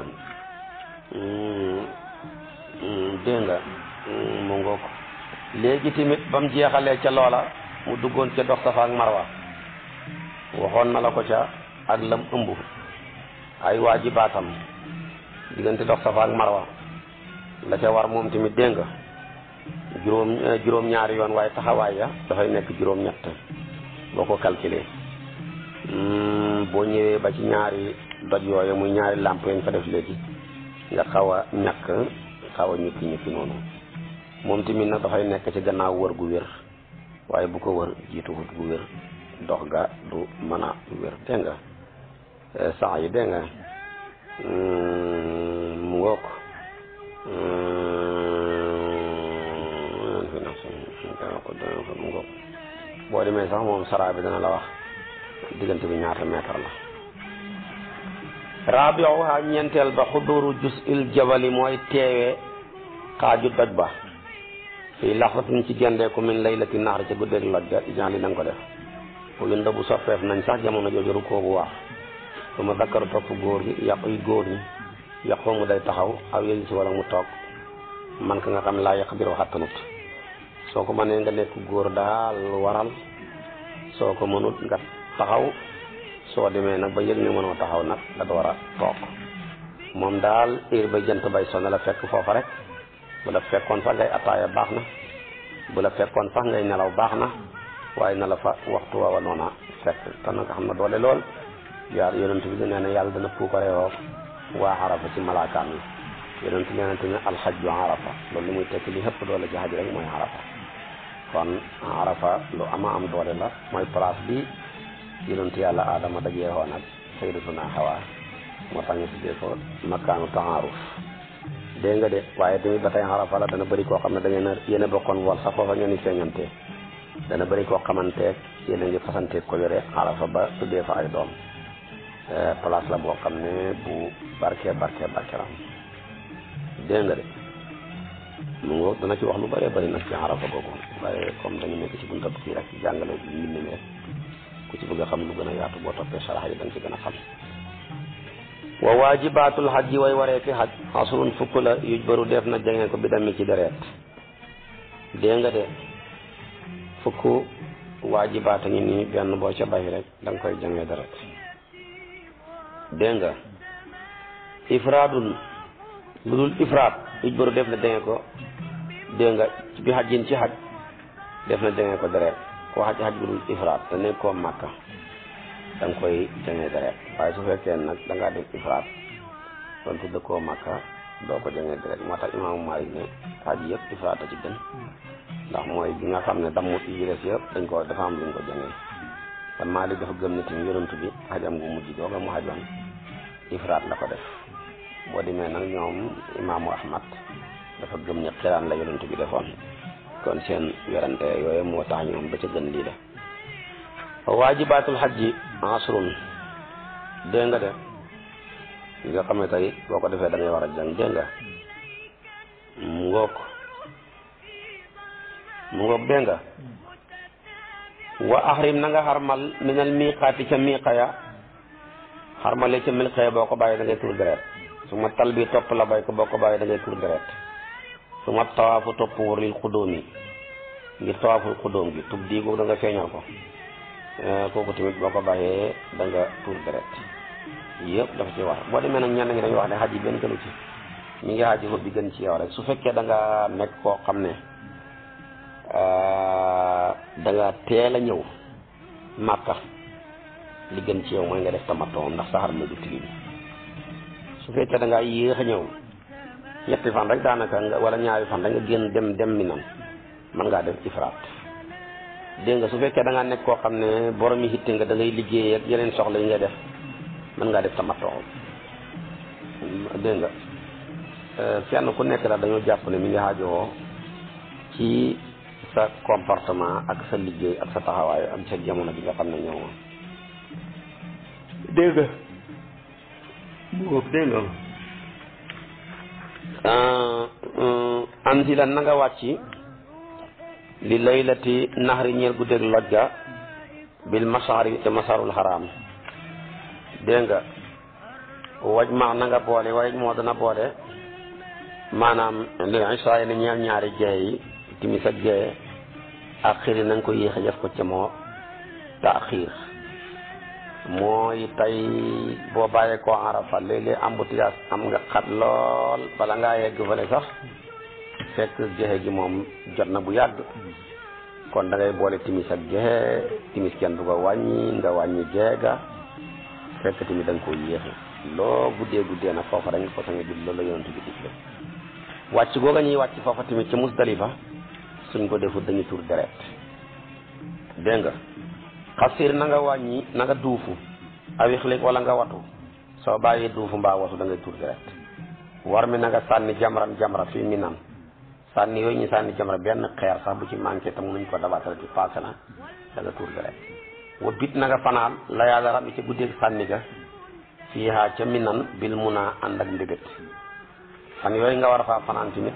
dégg nga mu ngoo ko léegi tamit ba mu jeexalee ca loola mu duggoon ca dox safa ak marwa waxoon na la ko ca ak lam ëmb ay waajibaatam diggante dox safa ak marwa la ca war moom tamit dégg nga juróom juróom ñaari yoon waaye taxawaay ya dafay nekk juróom ñett boo ko calculé boo ñëwee ba ci ñaari doj yooyu muy ñaari làmp yañ fa def léegi nga xaw a ñàkk xaw a ñukki ñukki noonu moom tamit nag dafay nekk ci gannaaw wër gu wér waaye bu ko wër jiitu wut gu wér dox ga du mën a wér dégg nga sax yi dégg nga mu ngoog mu ngoog boo demee sax moom saraa bi dana la wax diggante bi ñaata mètre la rabiuha ñeenteel ba xuduru jus il jabali mooy teewee xaaju doj ba fii laxatin ci gendeeku min laylati naxar ca guddeeg loj ga ijan li na nga ko def bu yunda bu soppeef nañ sax jamono jooju rukkoo bu waax su ma dakkaru topp góor gi yàqu yi góor ñi yàqu mu day taxaw aw yéegi si wala mu toog man ka nga xam laa yàq biir waxattanut soo ko mënee nga nekk góor daal waral soo ko mënut nga taxaw soo demee nag ba yëg ne mënoo taxaw nag nga door a toog moom daal heure ba jant bay sonn la fekk foofa rek bu la fekkoon sax ngay attaaya baax na bu la fekkoon sax ngay nelaw baax na waaye na la fa waxtu wa noona fekk te nag xam na doole lool yaar yonent bi nee na yàlla dana puukarewoo waa arafa ci malaakaam yi yonent nee na tamit alxajju arafa loolu li muy tekki li xëpp doole ci xaj rek mooy arafa kon arafa lu ama am doole la mooy place bi yonent yàlla aadama dajee woon ak sayyidatuna Hawa moo tax ñu tuddee ko makkaanu taaruf dégg nga de waaye tamit ba tey arafa la dana bëri koo xam ne da ngeen a yéen a bokkoon wol sax foofa ngeen di feeñantee dana bëri koo xamanteeg yéen a ngi fasanteeg ko yore arafa ba tuddee fa ay doom place la boo xam ne bu barke barke barke la dégg nga de mu ngo dana ci wax lu bëree bëri nag ci arafa googu waaye comme dañu nekk ci buntab kii rek jàngale mbind mi rek ku ci bëgg a xam lu gën a yaatu boo toppee sarax yi da nga ci gën a xam wa waajibatul xajji way waree fi xaj asrun fukk la yuj baru def na jangee ko bi dami ci deret dégg nga de fukk waajibaata ngi nii benn boo ca bay rek da nga koy jangee deret dégg nga ifraadun lu dul ifraad ijbaru def na denge ko dégg nga bi xajin ci xaj def na denge ko deret koo xaj xaj bu dul ifraad te nekk koo màkka da nga koy denge deret waaye su fekkee nag da ngaa def ifraad doon tudd koo màkka doo ko denge deret moo tax imaamu Maalik ne xaj yëpp ifraad a ci gën ndax mooy bi nga xam ne dammut yi des yëpp dañ ko dafa am luñ ko jëngee kon Maalik dafa gëm ne tamit yonent bi xajam gu mujj googa mu xajoon ifraat la ko def boo demee nag ñoom imaamu Ahmad dafa gëm ne xiraan la yonent bi defoon kon seen werante yooyu moo tax ñoom ba ca gën lii la waajibaatul xajji asrun dégg nga de li nga xam ne tey boo ko defee da ngay war a jàng dégg nga mu ngoog mu ngoog dégg nga wa axrim na nga xarmal minal miqaati ca miqa ya xarmale ca milqa ya boo ko bàyyi da ngay tur deret su ma tal bi topp la bay ko boo ko bàyyi da ngay tur deret su ma tawaafu topp wër lil xudóom yi ngir tawaaful xudóom gi tub dii googu da nga feeñal ko kooku tamit boo ko bàyyee da nga tur deret yëpp dafa ci war boo demee nag ñenn ñi dañuy wax ne xaj yi benn gënu ci mi ngi xaji ko bi gën ci yow rek su fekkee da nga nekk koo xam ne da nga teel a ñëw màkka li gën ci yow mooy nga def tamatoo ndax saxar ma du tilim su fekkee da ngaa yéex a ñëw ñetti fan rek daanaka nga wala ñaari fan rek nga génn dem dem mi nan mën ngaa def ifraat dégg nga su fekkee da ngaa nekk koo xam ne borom yi hitte nga da ngay liggéey ak yeneen soxla yi nga def mën ngaa def tamatoo dégg nga kenn ku nekk daal dañoo jàpp ne mi ngi xaajowoo ci sa comportement ak sa liggéey ak sa taxawaay ak sa jamono bi nga xam ne ñëw dégg nga boobu dégg nga anzila na nga wàcc li laylati naxari ñeel guddeeg lojja bil masaari te masarul xaraam dégg nga waj ma na nga boole waj moo dana boole maanaam li isaa ne ñeel ñaari jeex yi timis ak jeex ak xiir na nga ko yéex a def ko ca moo taaxiir mooy tey boo bàyyee koo arafa léeg-léeg embouteillage am nga xat lool bala ngaa yegg fële sax fekk jeexe gi moom jot na bu yàgg kon da ngay boole timis ak jeexe timis kenn du ko wàññi nga wàññi jeexe ga fekk tamit da nga ko yéexe loo guddee guddee nag foofa da nga ko saña jul loolu la yonent bi digle wàcc googa ñuy wàcc foofa tamit ci Musdalifa suñ ko defut dañuy tur deret dégg nga xasir na nga wàññi na nga duufu awixlik wala nga watu soo bàyyi duufu mbaa watu da ngay tur deret war mi na nga sànni jamran jamra fii mi nan sànni yooyu ñu sànni jamra benn xeer sax bu ci manqué tam nuñ ko dabatale ci passé na da nga tur deret wa bit na nga fanaan la yàlla rab ci guddeeg sànni ga fii haa ca mi nan bil mun a ànd ak ndébét fan yooyu nga war a faa fanaan tamit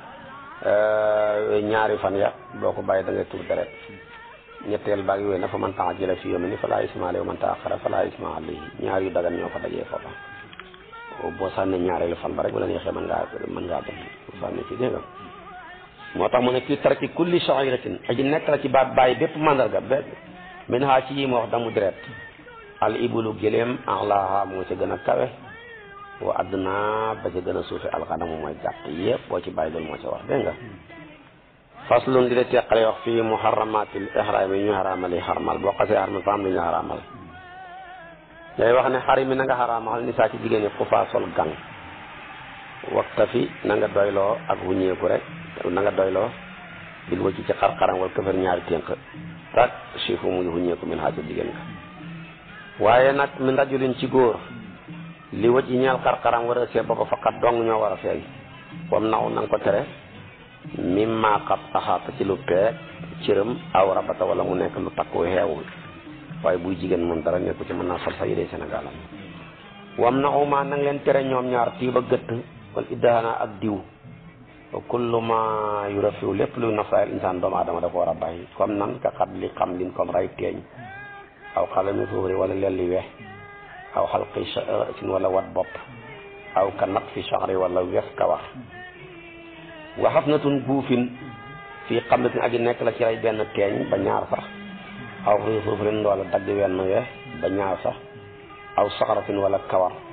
ñaari fan ya boo ko bàyyi da ngay tur deret ñetteel baag yooyu na fa man tax jële fi yomi ni fa laa isma alayhi man taaxara fa laa isma alayhi ñaar yu dagan ñoo ko dajee foofa boo sànnee ñaareelu fan ba rek bu la neexee mën ngaa mën ngaa dem sànni ci dégg nga moo tax mu ne fii tarki kulli sha'iratin aji nekk la ci baat bàyyi bépp mandarga bé min haa ci yi ma wax damu deret al ibulu gëléem axlaaha moo ci gën a kawe wa adduna ba ca gën a suufe alxanamu mooy gàtt yëpp boo ci bàyyi loolu moo ci wax dégg nga faslun di la teqale wax fii muharramatil ihram yi ñu xaraamal yi xarmal boo xasee xarmal fa am lu ñu xaraamal day wax ne xarim yi na nga xaraamal ni saa ci jigéen ñi ku faa sol gang waxta fi na nga doyloo ak wuñeeku rek na nga doyloo bil wacci ci xar-xaram wala këfër ñaari ténk tak chifu muy wuñeeku min xaaja jigéen nga waaye nag min rajulin ci góor li wacc yi ñeel xar-xaram war a see boppa faqat dong ñoo war a feeñ comme naw na nga ko tere mimma xat axaata ci lu peeg cëram aw rabata wala mu nekk lu takku xeewul waaye buy jigéen moom dara nekku ci mën naa sol sa yére Sénégal am wam na uma nang leen tere ñoom ñaar tiiba gëtt wala iddaana ak diw wa kullu ma yu rafiw lépp luy nafaayal insaan doomu aadama da ko war a bàyyi comme nan ka xat li xam lin comme ray teeñ aw xalami suufri wala lelli wex aw xalqi sin wala wat bopp aw ka nat fi chahri wala wes kawar waxaf na tun buufin fii xam ne aji nekk la ci rey benn teeñ ba ñaar sax aw suufrin wala dagg wenn we ba ñaar sax aw saxaratin wala kawar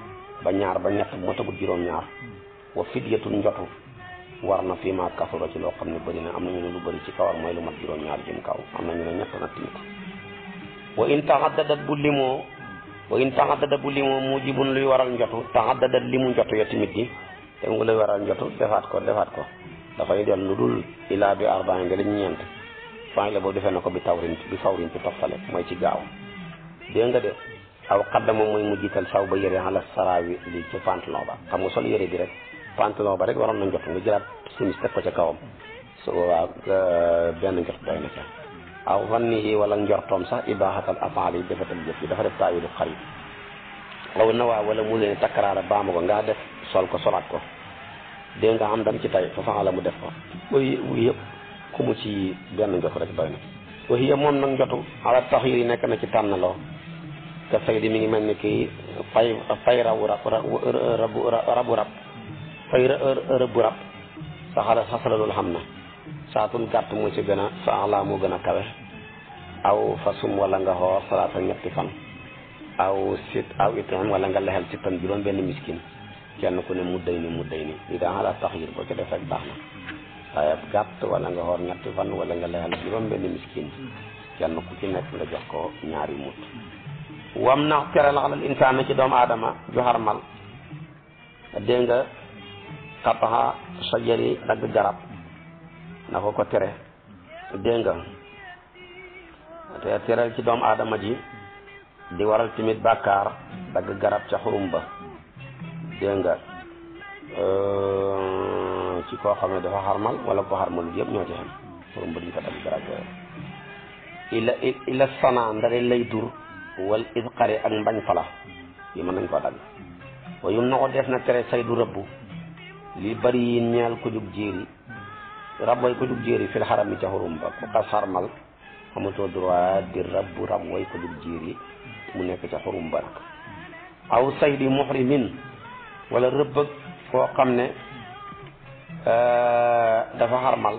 ba ñaar ba ñett bu ma tagut juróom-ñaar wa fidyatun njotu war na fii ma kasura ci loo xam ne bëri na am na ñu ne lu bëri ci kawar mooy lu mat juróom-ñaar jëm kaw am na ñu ne ñett na timit wa in taxaddadat bu limoo wa in taxaddadat bu limoo mujibun luy waral njotu taxaddadat limu njotu ya timit ji te nga luy waral njotu defaat ko defaat ko dafay del lu dul ilaa bi arba'in nga lañ ñeent faa la boobu defee na ko bi tawrin bi fawrin ci toftale mooy ci gaaw dégg nga de aw xaddama mooy mu jiital saw ba yëre ala saraawi li ci pantalon ba xam nga sol yëre bi rek pantalon ba rek waroon na njot nga jëlaat simis teg ko ca kawam su boobaa benn njot doy na ca aw vannihi wala njortoom sax ibaaxatal afaal yi defatal jëf yi dafa def taawilu xarit aw na waa wala mu leen takkaraara baama ko nga def sol ko solaat ko dégg nga am dam ci tay fa faxala mu def ko wuy wuy yëpp ku mu ci benn njot rek doy na waxiya moom nag njotu ala taxir yi nekk na ci tànnaloo te fay di mi ngi mel ni kii fay fay rabu rab rabu rabu rab fay rëbbu rab saxala xasala loolu xam na saatun gàtt moo ci gën a saala moo gën a kawe aw fasum wala nga xoor salaata ñetti fan aw sit aw itam wala nga lexel ci tan juróom benn miskin kenn ku ne mu day ni mu day ni li daa ala taxir boo ci def rek baax na waaye gàtt wala nga xoor ñetti fan wala nga lexal juróom benn miskin kenn ku ci nekk nga jox ko ñaari mut wam na tere la alal insaan ci doomu aadama ju xarmal dégg nga xataxa sajari dagg garab na ko ko tere dégg nga te tere ci doomu aadama ji di waral tamit bàkkaar dagg garab ca xurum ba dégg nga ci koo xam ne dafa xarmal wala ko xarmalut yëpp ñoo ci xam xurum ba duñ ko dagg garab yooyu ila ila sana ndare lay dur wal isqari ak mbañ fala yi mën nañ koo dagg wa yum na ko def na tere say du rëbbu li bari yi ñeel ko jug jéeri rab way ko jug jéeri fil xaram yi ca xurum ba ku xas xarmal amatoo droit di rabbu rab way ko jug jéeri mu nekk ca xurum ba nag aw say di muhrimin wala rëbbëg koo xam ne dafa xarmal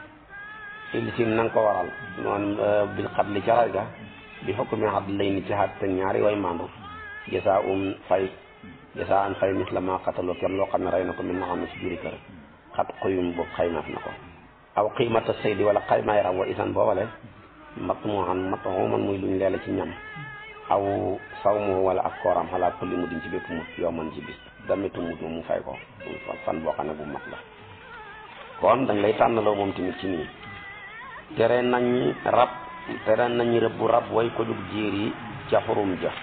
ilsin na nga ko waral noonu bil xatli ca ray ga bi xukmi xat lay ni ci xat te ñaari way mandu jasa um fay jasa an fay mis la ma xataloo kem loo xam ne rey na ko min na xam ne si juri kër xat xuyum boobu xaymaaf na ko aw qiimata saydi wala xaymaay ram wa isan boobale mat mu xam mat xuman muy luñ leela ci ñam aw saw mu wala ak kooram xalaa kulli mu diñ ci bépp mut yow man ci bis damitu mut mu fay ko fan boo xam ne bu mat la kon dañ lay tànnaloo moom tamit ci nii tere nañ rab tere nañ rëbbu rab way ko jug jiir yi ca xurum ja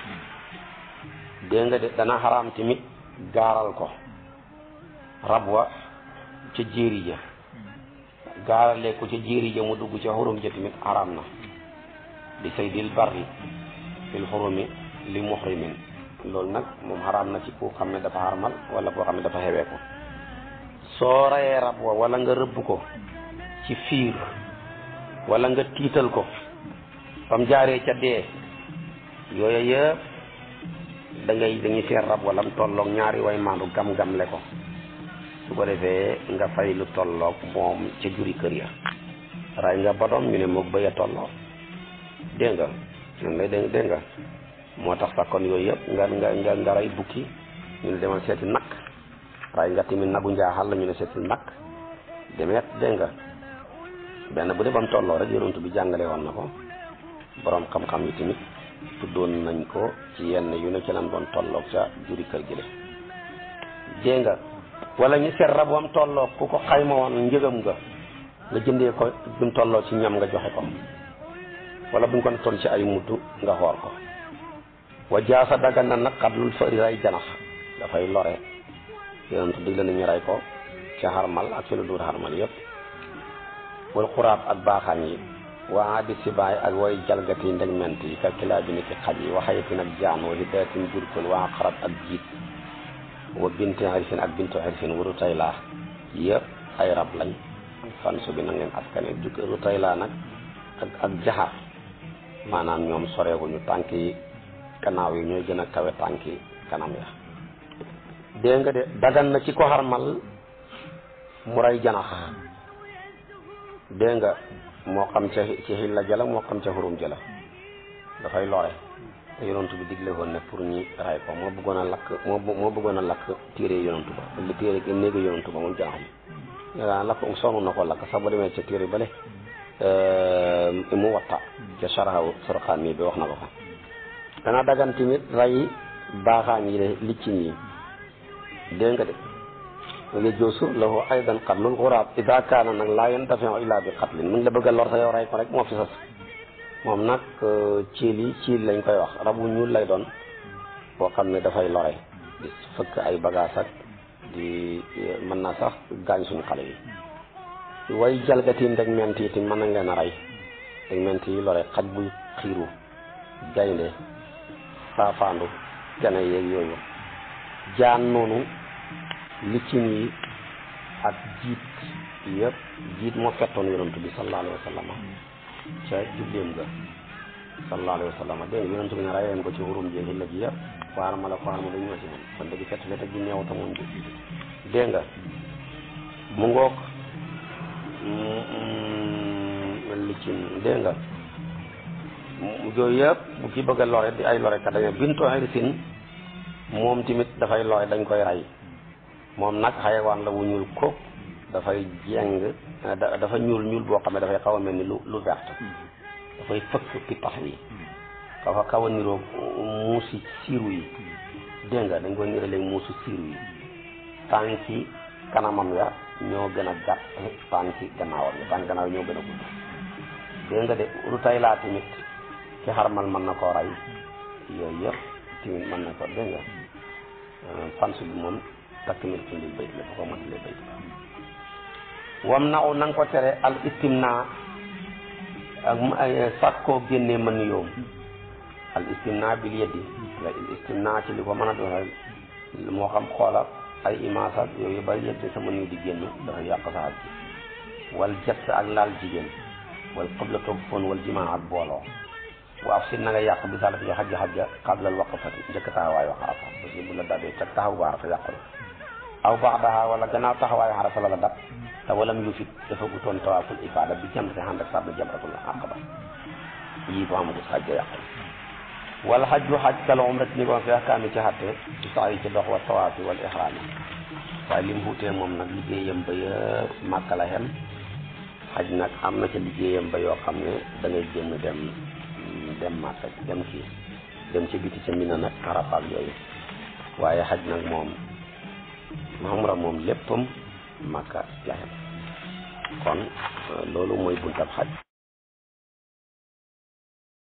dégg nga de dana xaraam tamit gaaral ko rab wa ca jéeri ja gaaralee ko ca jéeri ja mu dugg ca xurum ja tamit xaraam na di say dil barri fil xurumi li muhrimin loolu nag moom xaraam na ci ku xam ne dafa xarmal wala koo xam ne dafa xewee ko soo rayee rab wa wala nga rëbb ko ci fiir wala nga tiital ko fam jaaree ca dee yooyu yëpp da ngay dañuy seet rab wala mu tolloog ñaari way maandu gam-gamle ko su ko defee nga fay lu tolloog moom ca juri kër ya ray nga bodom ñu ne moog bëy a tolloo dégg nga ñun lay dégg dégg nga moo tax sax kon yooyu yëpp nga nga nga nga ray bukki ñu ne demal seeti nag ray nga tamit nagu njaaxal la ñu ne seeti nag demeet dégg nga benn bu dee ba mu tolloo rek yonent bi jàngale woon na ko borom xam-xam yi tamit tuddoon nañ ko ci yenn yu ne ci lan doon tolloog ca juri kër gi dégg nga wala ñu seet rab wam tolloog ku ko xayma woon njëgam nga nga jëndee ko buñ tolloo ci ñam nga joxe ko wala buñ ko nattoon ci ay mudd nga xool ko wa jaasa dagan na nag xatlul fëri ray janax dafay lore yonent dig la nañu ray ko ca xarmal ak ci lu duur xarmal yépp wal xuraab ak baaxaan yi waa di sibaay ak way jalgati ndegment yi kalkilaa bi ni ki xaj yi waxayatin ak jaan wa hidayatin jurkul waa xarat ak jiit wa binti xirsin ak bintu xirsin wa rutaylaa yëpp ay rab lañ fan su bi na ngeen askane juk rutaylaa nag ak ak jaxar maanaam ñoom soreewuñu tànk yi gannaaw yi ñooy gën a kawe tànk yi kanam ya dégg nga de dagan na ci ko xarmal mu ray janax dégg nga moo xam ca ci xilla jala moo xam ca xurum jala dafay lore te yonantu bi digle woon ne pour ñi ray ko moo bëggoon a lakk moo moo bëggoon a lakk téere yonantu ba li téere néegu yonantu ba moom janax bi yaa lakk sonn na ko lakk sax ba demee ca téere bale mu watta ca saraxaw sorxaan mi bi wax na ko fa dana dagan tamit ray baaxaañ yi de liccin yi dégg nga de yajoosu lahu aydan qatlul xuraab ida kaana nag laa yantafiu illa bi qatlin mu ngi la bëgg a lor sa yow ray ko rek moo fi sas moom nag ciil yi ciil lañ koy wax rabu ñuul lay doon boo xam ne dafay lore di fëkk ay bagage ak di mën na sax gaañ suñu xale yi way jalgati ndeg ment yi tamit mën nañ leen a rey ndeg ment yi lore xaj buy xiiru gaynde saafaandu gene yeeg yooyu jaan noonu liccin yi ak jiit yëpp jiit moo fettoon yonantu bi sallallahu alayhi wa sallam ca jubleem ga sallallahu alayhi wa sallam dégg nga yonantu bi ne rey leen ko ci xurum ji xilla ji yëpp waar ma la ko xarma dañ ñoo ci moom kon dëgg fett fett ji neew ta moom ji dégg nga mu ngoog liccin dégg nga yooyu yëpp bu ki bëgg a lore di ay lore kat dañu bintu harisin moom tamit dafay lore dañ koy rey moom nag xayawaan la wu ñuul ko dafay jeng dafa ñuul ñuul boo xam ne dafay xaw a mel ni lu lu vert dafay fëkk pittax yi dafa xaw a niroog muusi siiru yi dégg nga dañ koy niraleeg muusi siiru yi tànki kanamam ya ñoo gën a gàtt tànki gannaawam ya tànki gannaaw ñoo gën a gudd dégg nga de lu tay laa tamit ki xarmal mën na koo rey yooyu yëpp tamit mën na ko dégg nga fans bi moom takk mil ci lil bayt la fa ko mën lil bayt wam na u na nga ko tere al istimna ak sàkkoo génnee mën yoom al istimna bil yeddi la istimna ci li ko mën a doon moo xam xoola ay image ak yooyu ba yëg sa mën yu di génn dafa yàq sa aj ji wal jett ak laal jigéen wal xibla toog foon wal jimaa ak booloo waaw si na nga yàq bi saala fi xajja xajja xablal waqfati njëkk taxawaayu xarafa parce que bu la dabee ca taxaw ba xarafa yàqu la aw ba'daha wala gannaaw taxawaayu xarafa la la dab te walam yu fit dafa gutoon tawaaful ifaada bi jam te ànd ak sàmm jamratul aqaba yii bu amagu xajja yàqu wal xajju xaj kal umrat ni ko fi ahkaami ci xatte ci sax yi ci dox wa tawaafi wal ihraami waaye lim xuutee moom nag liggéeyam ba yëpp màkka la xem xaj nag am na ca liggéeyam ba yoo xam ne da ngay génn dem dem màkka dem kii dem ci biti ca mina nag Arafa ak yooyu waaye xaj nag moom umra moom léppam màkka la xem kon loolu mooy buntab xaj